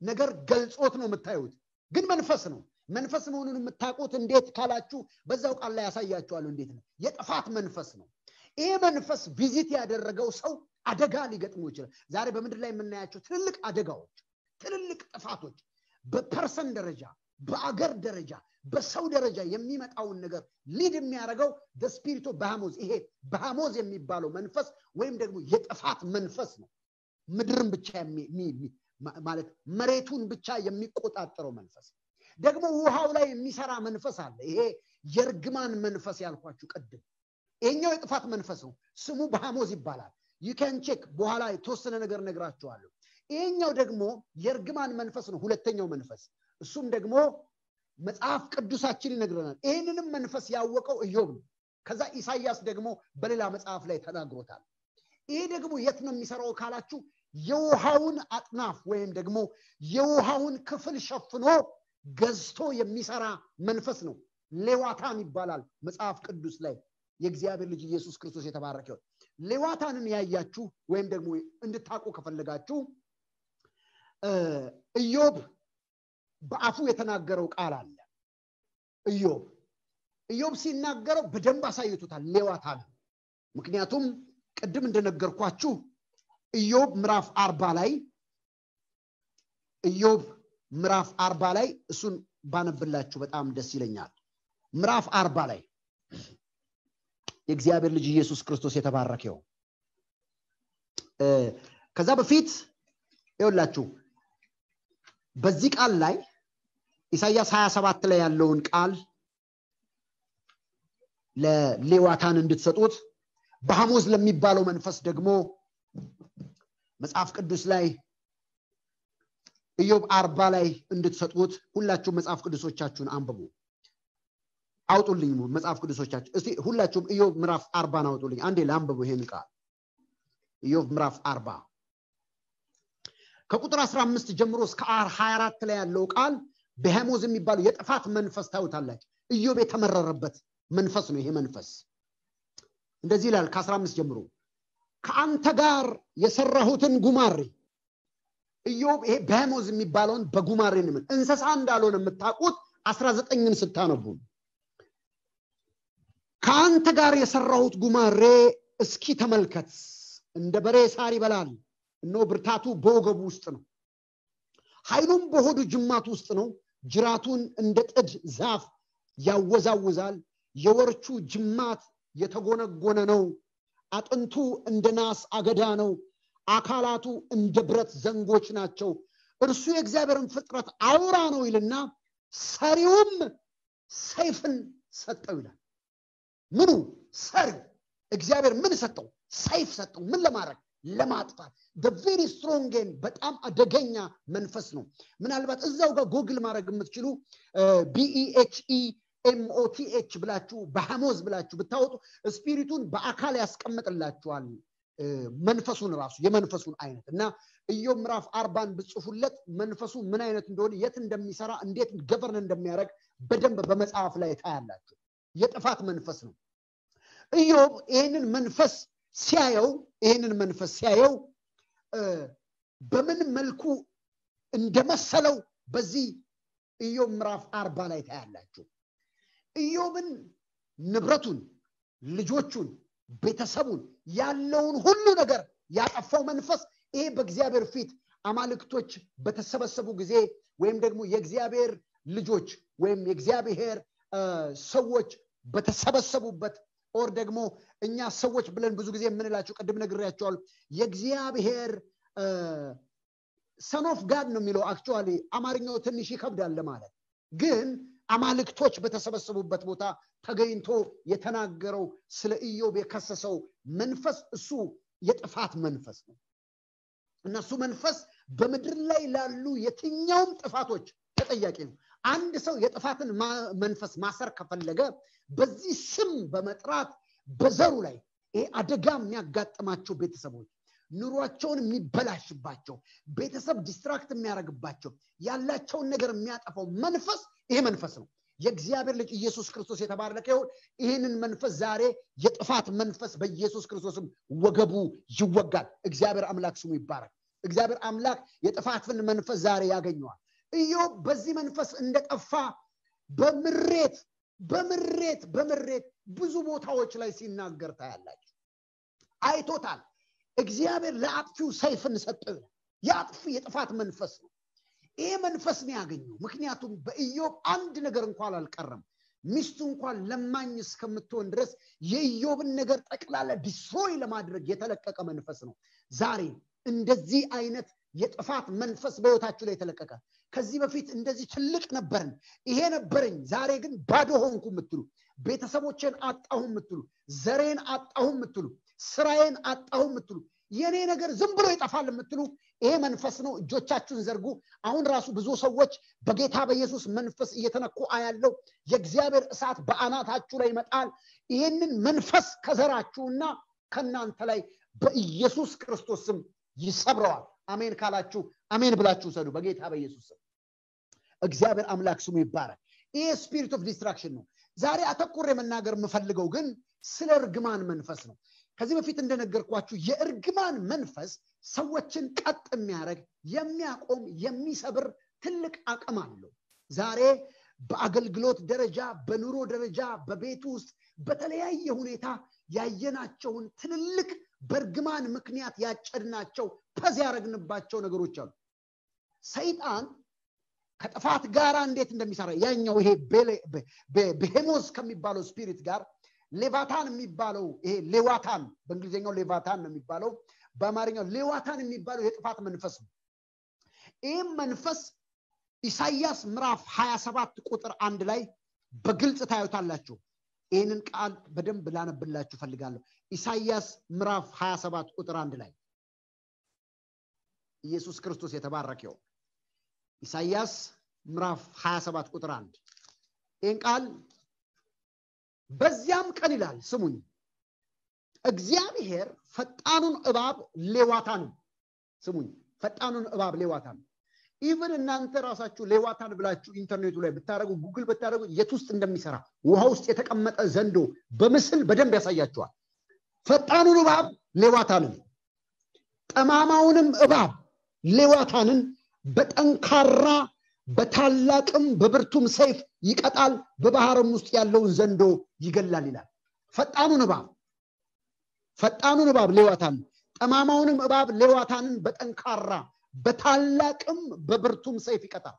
ነገር ገልጾት ነው የምታዩት ግን መንፈስ ነው መንፈስ መሆኑን የምታውቁት እንዴት ካላችሁ በዛው ቃል ላይ ያሳያችኋለሁ እንዴት ነው የጥፋት መንፈስ ነው ይሄ መንፈስ ቪዚት ያደረገው ሰው አደጋ ሊገጥሙ ይችላል ዛሬ በምድር ላይ የምናያቸው ትልልቅ አደጋዎች ትልልቅ ጥፋቶች በፐርሰን ደረጃ በአገር ደረጃ በሰው ደረጃ የሚመጣውን ነገር ሊድ የሚያደርገው ስፒሪቶ በሃሞዝ ይሄ በሃሞዝ የሚባለው መንፈስ ወይም ደግሞ የጥፋት መንፈስ ነው ምድርን ብቻ ማለት መሬቱን ብቻ የሚቆጣጠረው መንፈስ ደግሞ ውሃው ላይ የሚሰራ መንፈስ አለ ይሄ የእርግማን መንፈስ ያልኳችሁ ቅድም ይሄኛው የጥፋት መንፈስ ነው ስሙ በሃሞዝ ይባላል ዩከን ቼክ በኋላ የተወሰነ ነገር ነግራችኋለሁ ይሄኛው ደግሞ የእርግማን መንፈስ ነው ሁለተኛው መንፈስ እሱም ደግሞ መጽሐፍ ቅዱሳችን ይነግረናል ይህንንም መንፈስ ያወቀው እዮብ ነው ከዛ ኢሳያስ ደግሞ በሌላ መጽሐፍ ላይ ተናግሮታል ይሄ ደግሞ የት ነው የሚሰራው ካላችሁ የውሃውን አጥናፍ ወይም ደግሞ የውሃውን ክፍል ሸፍኖ ገዝቶ የሚሰራ መንፈስ ነው ሌዋታን ይባላል መጽሐፍ ቅዱስ ላይ የእግዚአብሔር ልጅ ኢየሱስ ክርስቶስ የተባረከው ሌዋታንን ያያችሁ ወይም ደግሞ እንድታቁ ከፈለጋችሁ ኢዮብ በአፉ የተናገረው ቃል አለ ኢዮብ ኢዮብ ሲናገረው በደንብ አሳይቶታል ሌዋታን ምክንያቱም ቅድም እንደነገርኳችሁ ኢዮብ ምዕራፍ አርባ ላይ ኢዮብ ምዕራፍ አርባ ላይ እሱን ባነብላችሁ በጣም ደስ ይለኛል ምዕራፍ አርባ ላይ የእግዚአብሔር ልጅ ኢየሱስ ክርስቶስ የተባረከው ከዛ በፊት ይውላችሁ በዚህ ቃል ላይ ኢሳያስ 27 ላይ ያለውን ቃል ለሌዋታን እንድትሰጡት በሐሞዝ ለሚባለው መንፈስ ደግሞ መጽሐፍ ቅዱስ ላይ ኢዮብ አርባ ላይ እንድትሰጡት ሁላችሁም መጽሐፍ ቅዱሶቻችሁን አንብቡ አውጡልኝ መጽሐፍ ቅዱሶቻችሁ እስቲ ሁላችሁም ኢዮብ ምዕራፍ አርባን አውጡልኝ አንዴ ለአንብቡ ይሄን ቃል ኢዮብ ምዕራፍ አርባ ከቁጥር 15 ጀምሮ እስከ 24 ላይ ያለው ቃል በሄሞዝ የሚባለው የጥፋት መንፈስ ታዩታላችሁ ኢዮብ የተመረረበት መንፈስ ነው ይሄ መንፈስ እንደዚህ ይላል ከ15 ጀምሮ ከአንተ ጋር የሰራሁትን ጉማሬ ኢዮብ ይሄ በሄሞዝ የሚባለውን በጉማሬ ንምን እንስሳ እንዳልሆነ የምታውቁት 19ን ስታነቡ ከአንተ ጋር የሰራሁት ጉማሬ እስኪ ተመልከት እንደ በሬ ሳር ይበላል እኖ ብርታቱ በወገቡ ውስጥ ነው ኃይሉም በሆዱ ጅማት ውስጥ ነው ጅራቱን እንደ ጥድ ዛፍ ያወዛውዛል የወርቹ ጅማት የተጎነጎነ ነው አጥንቱ እንደ ናስ አገዳ ነው አካላቱ እንደ ብረት ዘንጎች ናቸው እርሱ የእግዚአብሔርን ፍጥረት አውራ ነው ይልና ሰሪውም ሰይፍን ሰጠው ይላል ምኑ ሰሪው እግዚአብሔር ምን ሰጠው ሰይፍ ሰጠው ምን ለማድረግ ለማጥፋት ቬሪ ስትሮንግን በጣም አደገኛ መንፈስ ነው ምናልባት እዛው ጋር ጎግል ማድረግ የምትችሉ ቢኢኤችኢ ኤምኦቲኤች ብላችሁ በሐሞዝ ብላችሁ ብታወጡ ስፒሪቱን በአካል ያስቀምጥላችኋል መንፈሱን ራሱ የመንፈሱን አይነት እና ኢዮብ ምዕራፍ አርባን ብጽፉለት መንፈሱ ምን አይነት እንደሆነ የት እንደሚሰራ እንዴት ገቨርን እንደሚያደርግ በደንብ በመጽሐፍ ላይ ታያላችሁ የጥፋት መንፈስ ነው ኢዮብ ይህንን መንፈስ ሲያየው ይህንን መንፈስ ሲያየው በምን መልኩ እንደመሰለው በዚህ ኢዮብ ምዕራፍ አርባ ላይ ታያላችሁ ኢዮብን ንብረቱን ልጆቹን ቤተሰቡን ያለውን ሁሉ ነገር ያጠፋው መንፈስ ይሄ በእግዚአብሔር ፊት አማልክቶች በተሰበሰቡ ጊዜ ወይም ደግሞ የእግዚአብሔር ልጆች ወይም የእግዚአብሔር ሰዎች በተሰበሰቡበት ኦር ደግሞ እኛ ሰዎች ብለን ብዙ ጊዜ የምንላቸው ቅድም ነግሬያቸዋል የእግዚአብሔር ሰኖፍ ጋድ ነው የሚለው አክቹዋሊ አማርኛው ትንሽ ይከብዳል ለማለት ግን አማልክቶች በተሰበሰቡበት ቦታ ተገኝቶ የተናገረው ስለ ኢዮብ የከሰሰው መንፈስ እሱ የጥፋት መንፈስ ነው እና እሱ መንፈስ በምድር ላይ ላሉ የትኛውም ጥፋቶች ተጠያቂ ነው አንድ ሰው የጥፋትን መንፈስ ማሰር ከፈለገ በዚህ ስም በመጥራት በዘሩ ላይ ይሄ አደጋ የሚያጋጥማቸው ቤተሰቦች ኑሯቸውን የሚበላሽባቸው ቤተሰብ ዲስትራክት የሚያደርግባቸው ያላቸውን ነገር የሚያጠፋው መንፈስ ይሄ መንፈስ ነው የእግዚአብሔር ልጅ ኢየሱስ ክርስቶስ የተባረከ ይሁን ይህንን መንፈስ ዛሬ የጥፋት መንፈስ በኢየሱስ ክርስቶስም ወገቡ ይወጋል እግዚአብሔር አምላክ ስሙ ይባረክ እግዚአብሔር አምላክ የጥፋትን መንፈስ ዛሬ ያገኘዋል ኢዮብ በዚህ መንፈስ እንደጠፋ በምሬት በምሬት በምሬት ብዙ ቦታዎች ላይ ሲናገር ታያላችሁ አይቶታል እግዚአብሔር ለአጥፊው ሰይፍን ሰጠ የአጥፊ የጥፋት መንፈስ ነው ይሄ መንፈስ ነው ያገኘው ምክንያቱም በኢዮብ አንድ ነገር እንኳን አልቀረም ሚስቱ እንኳን ለማኝ እስከምትሆን ድረስ የኢዮብን ነገር ጠቅላላ ዲስትሮይ ለማድረግ የተለቀቀ መንፈስ ነው ዛሬ እንደዚህ አይነት የጥፋት መንፈስ በህይወታችሁ ላይ የተለቀቀ ከዚህ በፊት እንደዚህ ትልቅ ነበርን ይሄ ነበረኝ ዛሬ ግን ባዶ ሆንኩ የምትሉ ቤተሰቦቼን አጣሁ የምትሉ ዘሬን አጣሁ የምትሉ ስራዬን አጣሁ የምትሉ የኔ ነገር ዝም ብሎ ይጠፋል የምትሉ ይሄ መንፈስ ነው እጆቻችሁን ዘርጉ አሁን ራሱ ብዙ ሰዎች በጌታ በኢየሱስ መንፈስ እየተነኩ አያለው የእግዚአብሔር እሳት በአናታችሁ ላይ ይመጣል ይህንን መንፈስ ከዘራችሁና ከእናንተ ላይ በኢየሱስ ክርስቶስ ስም ይሰብረዋል አሜን ካላችሁ አሜን ብላችሁ ሰዱ በጌታ በኢየሱስ ስም እግዚአብሔር አምላክ ስሙ ይባረክ ይሄ ስፒሪት ኦፍ ዲስትራክሽን ነው ዛሬ አተኩር የመናገር የምፈልገው ግን ስለ እርግማን መንፈስ ነው ከዚህ በፊት እንደነገርኳችሁ የእርግማን መንፈስ ሰዎችን ቀጥ የሚያደርግ የሚያቆም የሚሰብር ትልቅ አቅም አለው ዛሬ በአገልግሎት ደረጃ በኑሮ ደረጃ በቤት ውስጥ በተለያየ ሁኔታ ያየናቸውን ትልልቅ በእርግማን ምክንያት ያጨድናቸው ፐዝ ያደረግንባቸው ነገሮች አሉ ሰይጣን ከጥፋት ጋር እንዴት እንደሚሰራ ያኛው ይሄ ቤሄሞስ ከሚባለው ስፒሪት ጋር ሌቫታን የሚባለው ይሄ ሌዋታን በእንግሊዝኛው ሌቫታን ነው የሚባለው በአማርኛው ሌዋታን የሚባለው የጥፋት መንፈስ ነው ይህም መንፈስ ኢሳያስ ምዕራፍ 27 ቁጥር አንድ ላይ በግልጽ ታዩታላችሁ ይህንን ቃል በደንብ ላነብላችሁ ፈልጋለሁ ኢሳያስ ምዕራፍ 27 ቁጥር አንድ ላይ ኢየሱስ ክርስቶስ የተባረከው ኢሳያስ ምዕራፍ 27 ቁጥር አንድ ይህን ቃል በዚያም ቀን ይላል ስሙኝ እግዚአብሔር ፈጣኑን እባብ ሌዋታን ስሙኝ ፈጣኑን እባብ ሌዋታን ኢቨን እናንተ ራሳችሁ ሌዋታን ብላችሁ ኢንተርኔቱ ላይ ብታደረጉ ጉግል ብታደረጉ የት ውስጥ እንደሚሰራ ውሃ ውስጥ የተቀመጠ ዘንዶ በምስል በደንብ ያሳያችኋል ፈጣኑን እባብ ሌዋታንን ጠማማውንም እባብ ሌዋታንን በጠንካራ በታላቅም በብርቱም ሰይፍ ይቀጣል በባህርም ውስጥ ያለውን ዘንዶ ይገላል ይላል ፈጣኑን እባብ ፈጣኑን እባብ ሌዋታን ጠማማውንም እባብ ሌዋታንን በጠንካራ በታላቅም በብርቱም ሰይፍ ይቀጣል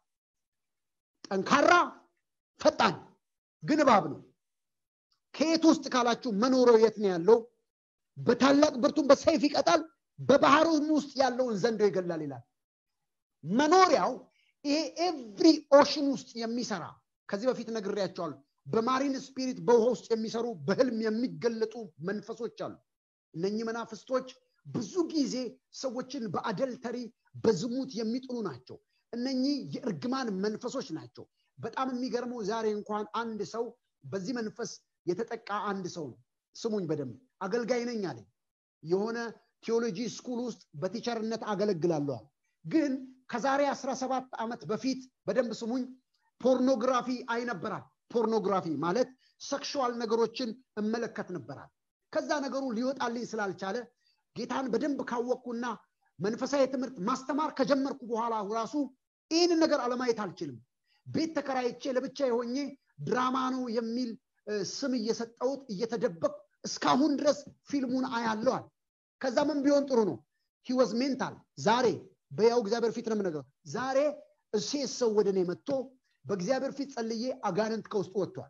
ጠንካራ ፈጣን ግን እባብ ነው ከየት ውስጥ ካላችሁ መኖሪያው የት ነው ያለው በታላቅ ብርቱም በሰይፍ ይቀጣል በባህሩም ውስጥ ያለውን ዘንዶ ይገላል ይላል መኖሪያው ይሄ ኤቭሪ ኦሽን ውስጥ የሚሰራ ከዚህ በፊት ነግሬያቸዋል በማሪን ስፒሪት በውሃ ውስጥ የሚሰሩ በህልም የሚገለጡ መንፈሶች አሉ እነኚህ መናፍስቶች ብዙ ጊዜ ሰዎችን በአደልተሪ በዝሙት የሚጥሉ ናቸው እነኚህ የእርግማን መንፈሶች ናቸው በጣም የሚገርመው ዛሬ እንኳን አንድ ሰው በዚህ መንፈስ የተጠቃ አንድ ሰው ነው ስሙኝ በደንብ አገልጋይ ነኝ አለኝ የሆነ ቴዎሎጂ ስኩል ውስጥ በቲቸርነት አገለግላለዋል ግን ከዛሬ 17 ዓመት በፊት በደንብ ስሙኝ ፖርኖግራፊ አይነበራል ፖርኖግራፊ ማለት ሰክሽዋል ነገሮችን እመለከት ነበራል ከዛ ነገሩ ሊወጣልኝ ስላልቻለ ጌታን በደንብ ካወቅኩና መንፈሳዊ ትምህርት ማስተማር ከጀመርኩ በኋላ ራሱ ይህንን ነገር አለማየት አልችልም ቤት ተከራይቼ ለብቻ የሆኜ ድራማ ነው የሚል ስም እየሰጠውት እየተደበቅኩ እስካሁን ድረስ ፊልሙን አያለዋል ከዛ ምን ቢሆን ጥሩ ነው ሂወዝ ሜንታል ዛሬ በያው እግዚአብሔር ፊት ነው የምነግረው ዛሬ እሴት ሰው ወደ እኔ መጥቶ በእግዚአብሔር ፊት ጸልዬ አጋንንት ከውስጡ ወጥቷል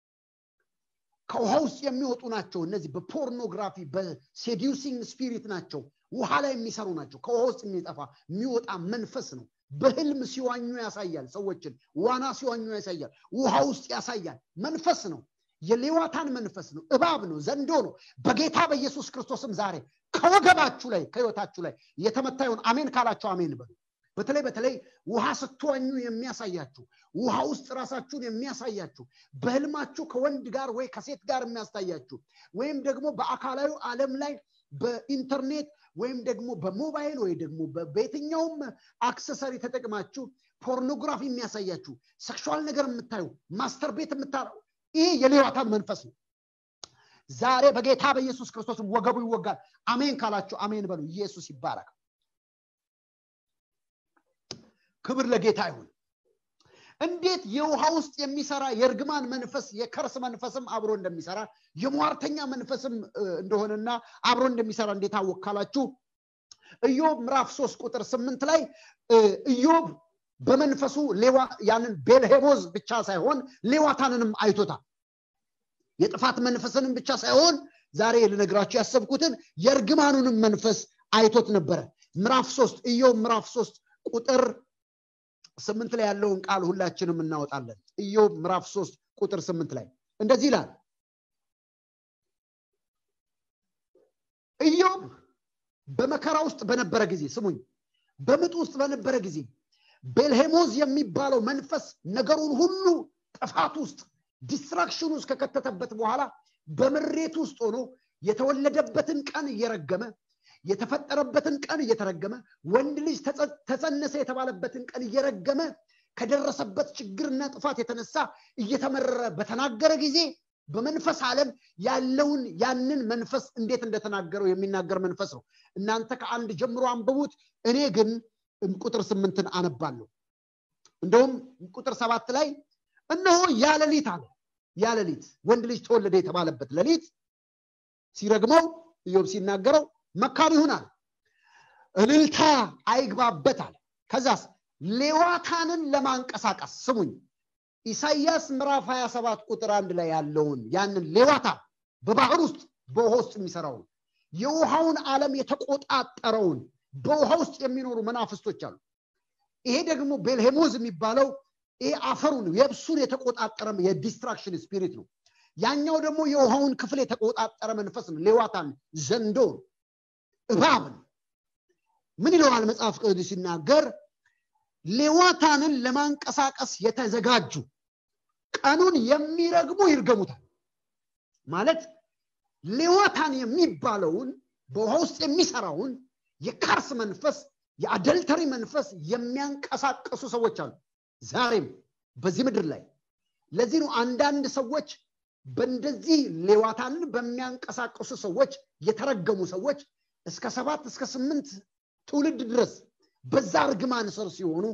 ከውሃ ውስጥ የሚወጡ ናቸው እነዚህ በፖርኖግራፊ በሴዲውሲንግ ስፒሪት ናቸው ውሃ ላይ የሚሰሩ ናቸው ከውሃ ውስጥ የሚጠፋ የሚወጣ መንፈስ ነው በህልም ሲዋኙ ያሳያል ሰዎችን ዋና ሲዋኙ ያሳያል ውሃ ውስጥ ያሳያል መንፈስ ነው የሌዋታን መንፈስ ነው እባብ ነው ዘንዶ ነው በጌታ በኢየሱስ ክርስቶስም ዛሬ ከወገባችሁ ላይ ከህይወታችሁ ላይ የተመታ ይሆን አሜን ካላችሁ አሜን በሉ በተለይ በተለይ ውሃ ስትዋኙ የሚያሳያችሁ ውሃ ውስጥ ራሳችሁን የሚያሳያችሁ በህልማችሁ ከወንድ ጋር ወይ ከሴት ጋር የሚያስታያችሁ ወይም ደግሞ በአካላዊ ዓለም ላይ በኢንተርኔት ወይም ደግሞ በሞባይል ወይ ደግሞ በየትኛውም አክሰሰሪ ተጠቅማችሁ ፖርኖግራፊ የሚያሳያችሁ ሰክሹዋል ነገር የምታዩ ማስተር ቤት የምታረው ይህ የሌዋታን መንፈስ ነው ዛሬ በጌታ በኢየሱስ ክርስቶስ ወገቡ ይወጋል አሜን ካላችሁ አሜን በሉ ኢየሱስ ይባረክ ክብር ለጌታ ይሁን እንዴት የውሃ ውስጥ የሚሰራ የእርግማን መንፈስ የከርስ መንፈስም አብሮ እንደሚሰራ የሟርተኛ መንፈስም እንደሆነና አብሮ እንደሚሰራ እንዴት አወቅ ካላችሁ ኢዮብ ምዕራፍ ሶስት ቁጥር ስምንት ላይ ኢዮብ በመንፈሱ ያንን ቤልሄሞዝ ብቻ ሳይሆን ሌዋታንንም አይቶታል የጥፋት መንፈስንም ብቻ ሳይሆን ዛሬ ልነግራችሁ ያሰብኩትን የእርግማኑንም መንፈስ አይቶት ነበረ ምዕራፍ ሶስት ኢዮብ ምዕራፍ ሶስት ቁጥር ስምንት ላይ ያለውን ቃል ሁላችንም እናወጣለን ኢዮብ ምዕራፍ ሶስት ቁጥር ስምንት ላይ እንደዚህ ይላል ኢዮብ በመከራ ውስጥ በነበረ ጊዜ ስሙኝ በምጥ ውስጥ በነበረ ጊዜ ቤልሄሞዝ የሚባለው መንፈስ ነገሩን ሁሉ ጥፋት ውስጥ ዲስትራክሽን ውስጥ ከከተተበት በኋላ በምሬት ውስጥ ሆኖ የተወለደበትን ቀን እየረገመ የተፈጠረበትን ቀን እየተረገመ ወንድ ልጅ ተጸነሰ የተባለበትን ቀን እየረገመ ከደረሰበት ችግርና ጥፋት የተነሳ እየተመረረ በተናገረ ጊዜ በመንፈስ ዓለም ያለውን ያንን መንፈስ እንዴት እንደተናገረው የሚናገር መንፈስ ነው እናንተ ከአንድ ጀምሮ አንብቡት እኔ ግን ቁጥር ስምንትን አነባለሁ እንደውም ቁጥር ሰባት ላይ እነሆ ያለሊት አለ ያለሊት ወንድ ልጅ ተወለደ የተባለበት ሌሊት ሲረግመው ኢዮብ ሲናገረው መካን ይሁናል እልልታ አይግባበት አለ ከዛስ ሌዋታንን ለማንቀሳቀስ ስሙኝ ኢሳይያስ ምዕራፍ 27 ቁጥር አንድ ላይ ያለውን ያንን ሌዋታን በባህር ውስጥ በውሃ ውስጥ የሚሰራውን የውሃውን ዓለም የተቆጣጠረውን በውሃ ውስጥ የሚኖሩ መናፍስቶች አሉ ይሄ ደግሞ ቤልሄሞዝ የሚባለው ይሄ አፈሩን የብሱን የተቆጣጠረ የዲስትራክሽን ስፒሪት ነው ያኛው ደግሞ የውሃውን ክፍል የተቆጣጠረ መንፈስ ነው ሌዋታን ዘንዶ እባብ ነው ምን ይለዋል መጽሐፍ ቅዱስ ሲናገር ሌዋታንን ለማንቀሳቀስ የተዘጋጁ ቀኑን የሚረግሙ ይርገሙታል ማለት ሌዋታን የሚባለውን በውሃ ውስጥ የሚሰራውን የካርስ መንፈስ የአደልተሪ መንፈስ የሚያንቀሳቀሱ ሰዎች አሉ ዛሬም በዚህ ምድር ላይ ለዚህ ነው አንዳንድ ሰዎች በእንደዚህ ሌዋታንን በሚያንቀሳቀሱ ሰዎች የተረገሙ ሰዎች እስከ ሰባት እስከ ስምንት ትውልድ ድረስ በዛ እርግማን ስር ሲሆኑ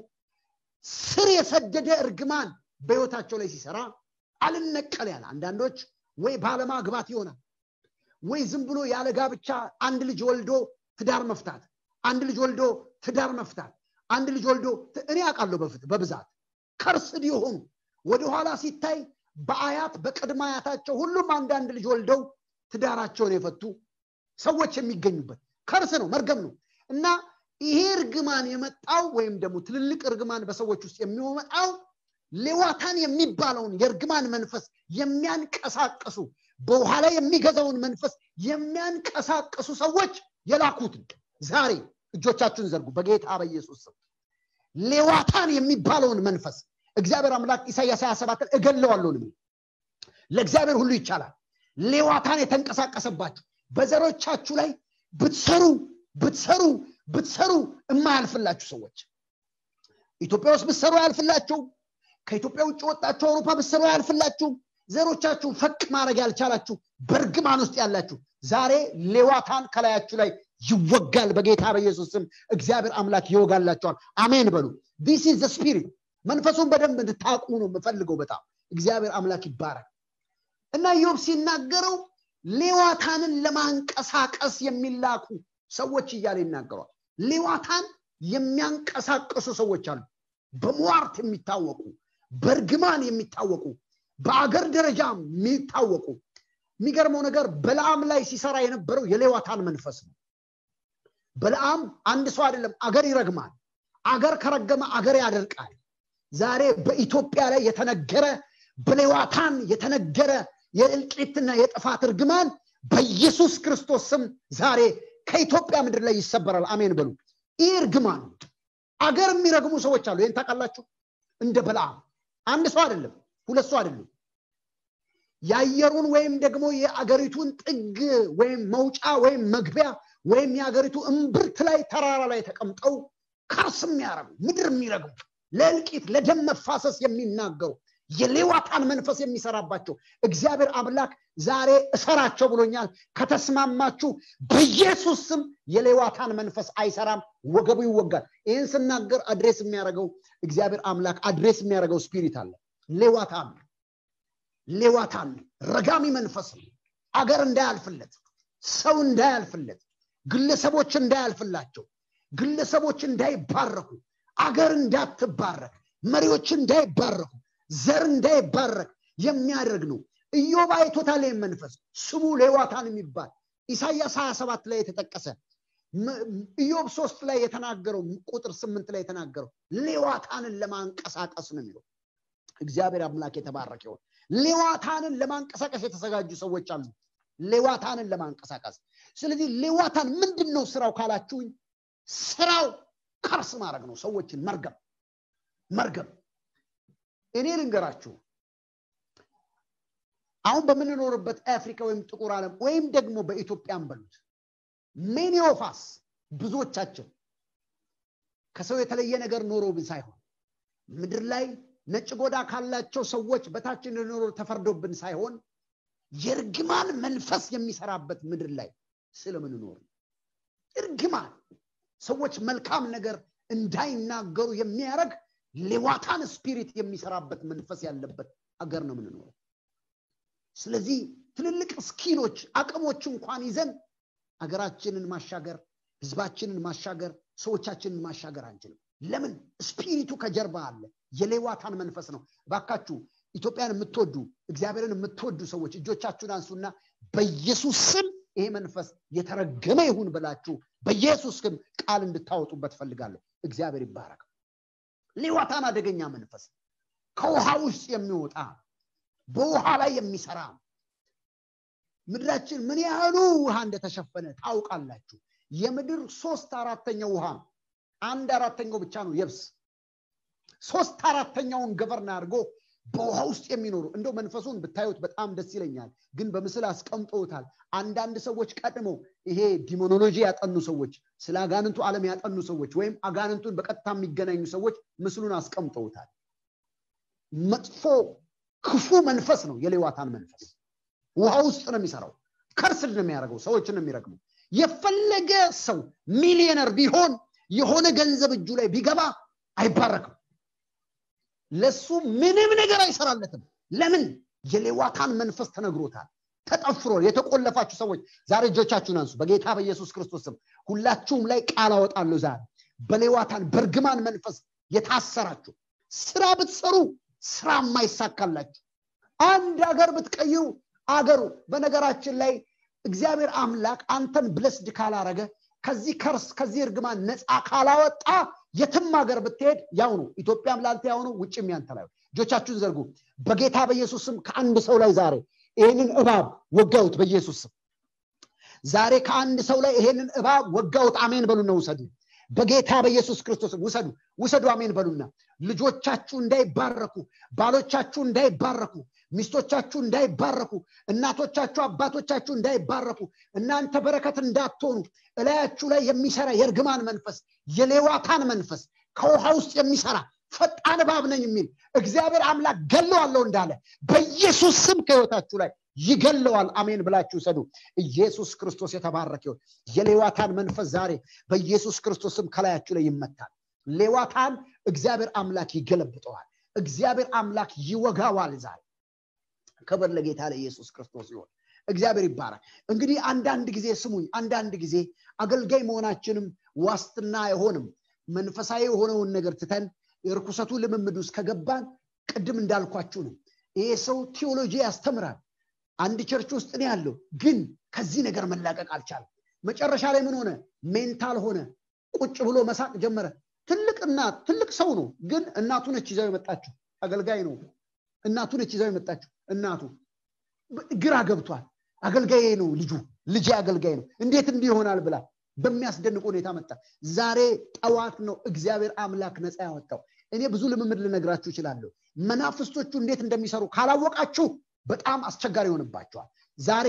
ስር የሰደደ እርግማን በህይወታቸው ላይ ሲሰራ አልነቀል ያለ አንዳንዶች ወይ ባለማግባት ይሆናል ወይ ዝም ብሎ ያለ ጋብቻ አንድ ልጅ ወልዶ ትዳር መፍታት አንድ ልጅ ወልዶ ትዳር መፍታት አንድ ልጅ ወልዶ እኔ አውቃለሁ በፍት በብዛት ከርስድ የሆኑ ወደኋላ ሲታይ በአያት በቅድመ አያታቸው ሁሉም አንዳንድ ልጅ ወልደው ትዳራቸውን የፈቱ ሰዎች የሚገኙበት ከርስ ነው መርገም ነው እና ይሄ እርግማን የመጣው ወይም ደግሞ ትልልቅ እርግማን በሰዎች ውስጥ የሚመጣው ሌዋታን የሚባለውን የእርግማን መንፈስ የሚያንቀሳቀሱ በውሃ ላይ የሚገዛውን መንፈስ የሚያንቀሳቀሱ ሰዎች የላኩትን ዛሬ እጆቻችሁን ዘርጉ በጌታ በኢየሱስ ስም ሌዋታን የሚባለውን መንፈስ እግዚአብሔር አምላክ ኢሳያስ 27 እገለዋለሁ ለእግዚአብሔር ሁሉ ይቻላል ሌዋታን የተንቀሳቀሰባችሁ በዘሮቻችሁ ላይ ብትሰሩ ብትሰሩ ብትሰሩ የማያልፍላችሁ ሰዎች ኢትዮጵያ ውስጥ ብትሰሩ አያልፍላችሁ ከኢትዮጵያ ውጭ ወጣችሁ አውሮፓ ብትሰሩ አያልፍላችሁ ዘሮቻችሁን ፈቅ ማድረግ ያልቻላችሁ በእርግማን ውስጥ ያላችሁ ዛሬ ሌዋታን ከላያችሁ ላይ ይወጋል በጌታ በኢየሱስ ስም እግዚአብሔር አምላክ ይወጋላቸዋል አሜን በሉ ዲስ ኢዝ ስፒሪት መንፈሱን በደንብ እንድታቁ ነው የምፈልገው በጣም እግዚአብሔር አምላክ ይባረክ እና ዮብ ሲናገረው ሌዋታንን ለማንቀሳቀስ የሚላኩ ሰዎች እያለ ይናገሯል ሌዋታን የሚያንቀሳቀሱ ሰዎች አሉ በሟርት የሚታወቁ በእርግማን የሚታወቁ በአገር ደረጃ የሚታወቁ የሚገርመው ነገር በለዓም ላይ ሲሰራ የነበረው የሌዋታን መንፈስ ነው በለዓም አንድ ሰው አይደለም አገር ይረግማል አገር ከረገመ አገር ያደርቃል ዛሬ በኢትዮጵያ ላይ የተነገረ በሌዋታን የተነገረ የእልቂትና የጥፋት እርግማን በኢየሱስ ክርስቶስ ስም ዛሬ ከኢትዮጵያ ምድር ላይ ይሰበራል አሜን በሉ ይህ እርግማን አገር የሚረግሙ ሰዎች አሉ ይህን ታውቃላችሁ እንደ በለዓም አንድ ሰው አይደለም ሁለት ሰው አይደለም የአየሩን ወይም ደግሞ የአገሪቱን ጥግ ወይም መውጫ ወይም መግቢያ ወይም የአገሪቱ እምብርት ላይ ተራራ ላይ ተቀምጠው ካርስ የሚያረጉ ምድር የሚረግሙ ለእልቂት ለደም መፋሰስ የሚናገሩ የሌዋታን መንፈስ የሚሰራባቸው እግዚአብሔር አምላክ ዛሬ እሰራቸው ብሎኛል ከተስማማችሁ በኢየሱስ ስም የሌዋታን መንፈስ አይሰራም ወገቡ ይወጋል ይህን ስናገር አድሬስ የሚያደርገው እግዚአብሔር አምላክ አድሬስ የሚያደርገው ስፒሪት አለ ሌዋታን ሌዋታን ረጋሚ መንፈስ ነው አገር እንዳያልፍለት ሰው እንዳያልፍለት ግለሰቦች እንዳያልፍላቸው ግለሰቦች እንዳይባረኩ አገር እንዳትባረክ መሪዎች እንዳይባረኩ ዘር እንዳይባረክ የሚያደርግ ነው ኢዮብ አይቶታል መንፈስ ስሙ ሌዋታን የሚባል ኢሳያስ 27 ላይ የተጠቀሰ ኢዮብ ሶስት ላይ የተናገረው ቁጥር ስምንት ላይ የተናገረው ሌዋታንን ለማንቀሳቀስ ነው የሚለው እግዚአብሔር አምላክ የተባረከ ይሆን ሌዋታንን ለማንቀሳቀስ የተዘጋጁ ሰዎች አሉ ሌዋታንን ለማንቀሳቀስ ስለዚህ ሌዋታን ምንድን ነው ስራው ካላችሁኝ ስራው ከርስ ማድረግ ነው ሰዎችን መርገም መርገም እኔ ልንገራችሁ አሁን በምንኖርበት አፍሪካ ወይም ጥቁር ዓለም ወይም ደግሞ በኢትዮጵያን በሉት ሜኒ ኦፋስ ብዙዎቻችን ከሰው የተለየ ነገር ኖሮብን ሳይሆን ምድር ላይ ነጭ ጎዳ ካላቸው ሰዎች በታች እንድኖር ተፈርዶብን ሳይሆን የእርግማን መንፈስ የሚሰራበት ምድር ላይ ስለምንኖር እርግማን ሰዎች መልካም ነገር እንዳይናገሩ የሚያደርግ ሌዋታን ስፒሪት የሚሰራበት መንፈስ ያለበት አገር ነው የምንኖረው ስለዚህ ትልልቅ ስኪሎች አቅሞች እንኳን ይዘን አገራችንን ማሻገር ህዝባችንን ማሻገር ሰዎቻችንን ማሻገር አንችልም ለምን ስፒሪቱ ከጀርባ አለ የሌዋታን መንፈስ ነው ባካችሁ ኢትዮጵያን የምትወዱ እግዚአብሔርን የምትወዱ ሰዎች እጆቻችሁን አንሱና በኢየሱስ ስም ይሄ መንፈስ የተረገመ ይሁን ብላችሁ በኢየሱስ ስም ቃል እንድታወጡበት ፈልጋለሁ እግዚአብሔር ይባረክ ሌዋታን አደገኛ መንፈስ ከውሃ ውስጥ የሚወጣ በውሃ ላይ የሚሰራ ምድራችን ምን ያህሉ ውሃ እንደተሸፈነ ታውቃላችሁ የምድር ሶስት አራተኛው ውሃ አንድ አራተኛው ብቻ ነው የብስ ሶስት አራተኛውን ገበርና አድርጎ በውሃ ውስጥ የሚኖሩ እንደው መንፈሱን ብታዩት በጣም ደስ ይለኛል ግን በምስል አስቀምጠውታል አንዳንድ ሰዎች ቀድመው ይሄ ዲሞኖሎጂ ያጠኑ ሰዎች ስለ አጋንንቱ ዓለም ያጠኑ ሰዎች ወይም አጋንንቱን በቀጥታ የሚገናኙ ሰዎች ምስሉን አስቀምጠውታል መጥፎ ክፉ መንፈስ ነው የሌዋታን መንፈስ ውሃ ውስጥ ነው የሚሰራው ከርስድ ነው የሚያደርገው ሰዎችን ነው የሚረግመው የፈለገ ሰው ሚሊዮነር ቢሆን የሆነ ገንዘብ እጁ ላይ ቢገባ አይባረክም ለሱ ምንም ነገር አይሰራለትም ለምን የሌዋታን መንፈስ ተነግሮታል ተጠፍሮ የተቆለፋችሁ ሰዎች ዛሬ እጆቻችሁን አንሱ በጌታ በኢየሱስ ክርስቶስ ስም ሁላችሁም ላይ ቃል አወጣለሁ ዛሬ በሌዋታን በእርግማን መንፈስ የታሰራችሁ ስራ ብትሰሩ ስራ የማይሳካላችሁ አንድ ሀገር ብትቀይሩ አገሩ በነገራችን ላይ እግዚአብሔር አምላክ አንተን ብለስድ ካላረገ ከዚህ ከርስ ከዚህ እርግማን ነፃ ካላወጣ የትም ሀገር ብትሄድ ያው ነው ኢትዮጵያም ላንተ ያው ነው ውጭም ያንተ ላይ እጆቻችሁን ዘርጉ በጌታ በኢየሱስ ስም ከአንድ ሰው ላይ ዛሬ ይህንን እባብ ወጋውት በኢየሱስ ስም ዛሬ ከአንድ ሰው ላይ ይሄንን እባብ ወጋውት አሜን በሉና ውሰዱ በጌታ በኢየሱስ ክርስቶስ ውሰዱ ውሰዱ አሜን በሉና ልጆቻችሁ እንዳይባረኩ ባሎቻችሁ እንዳይባረኩ ሚስቶቻችሁ እንዳይባረኩ እናቶቻችሁ አባቶቻችሁ እንዳይባረኩ እናንተ በረከት እንዳትሆኑ እላያችሁ ላይ የሚሰራ የእርግማን መንፈስ የሌዋታን መንፈስ ከውሃ ውስጥ የሚሰራ ፈጣን እባብ ነኝ የሚል እግዚአብሔር አምላክ ገለዋለሁ እንዳለ በኢየሱስ ስም ከህይወታችሁ ላይ ይገለዋል አሜን ብላችሁ ሰዱ ኢየሱስ ክርስቶስ የተባረከ ይሁን የሌዋታን መንፈስ ዛሬ በኢየሱስ ክርስቶስ ስም ከላያችሁ ላይ ይመታል ሌዋታን እግዚአብሔር አምላክ ይገለብጠዋል እግዚአብሔር አምላክ ይወጋዋል ዛሬ ክብር ለጌታ ለኢየሱስ ክርስቶስ ይሆን እግዚአብሔር ይባራል እንግዲህ አንዳንድ ጊዜ ስሙኝ አንዳንድ ጊዜ አገልጋይ መሆናችንም ዋስትና አይሆንም መንፈሳዊ የሆነውን ነገር ትተን የርኩሰቱ ልምምድ ውስጥ ከገባን ቅድም እንዳልኳችሁ ነው ይሄ ሰው ቴዎሎጂ ያስተምራል አንድ ቸርች ውስጥ ነው ያለው ግን ከዚህ ነገር መላቀቅ አልቻለም መጨረሻ ላይ ምን ሆነ ሜንታል ሆነ ቁጭ ብሎ መሳቅ ጀመረ ትልቅ እናት ትልቅ ሰው ነው ግን እናቱ ነች ይዛው የመጣችው አገልጋይ ነው እናቱ ነች ይዛው የመጣችው እናቱ ግራ ገብቷል አገልጋይ ነው ልጁ ልጅ አገልጋይ ነው እንዴት እንዲህ ይሆናል ብላ በሚያስደንቅ ሁኔታ መጣ ዛሬ ጠዋት ነው እግዚአብሔር አምላክ ነፃ ያወጣው እኔ ብዙ ልምምድ ልነግራችሁ ይችላለሁ መናፍስቶቹ እንዴት እንደሚሰሩ ካላወቃችሁ በጣም አስቸጋሪ ይሆንባቸዋል ዛሬ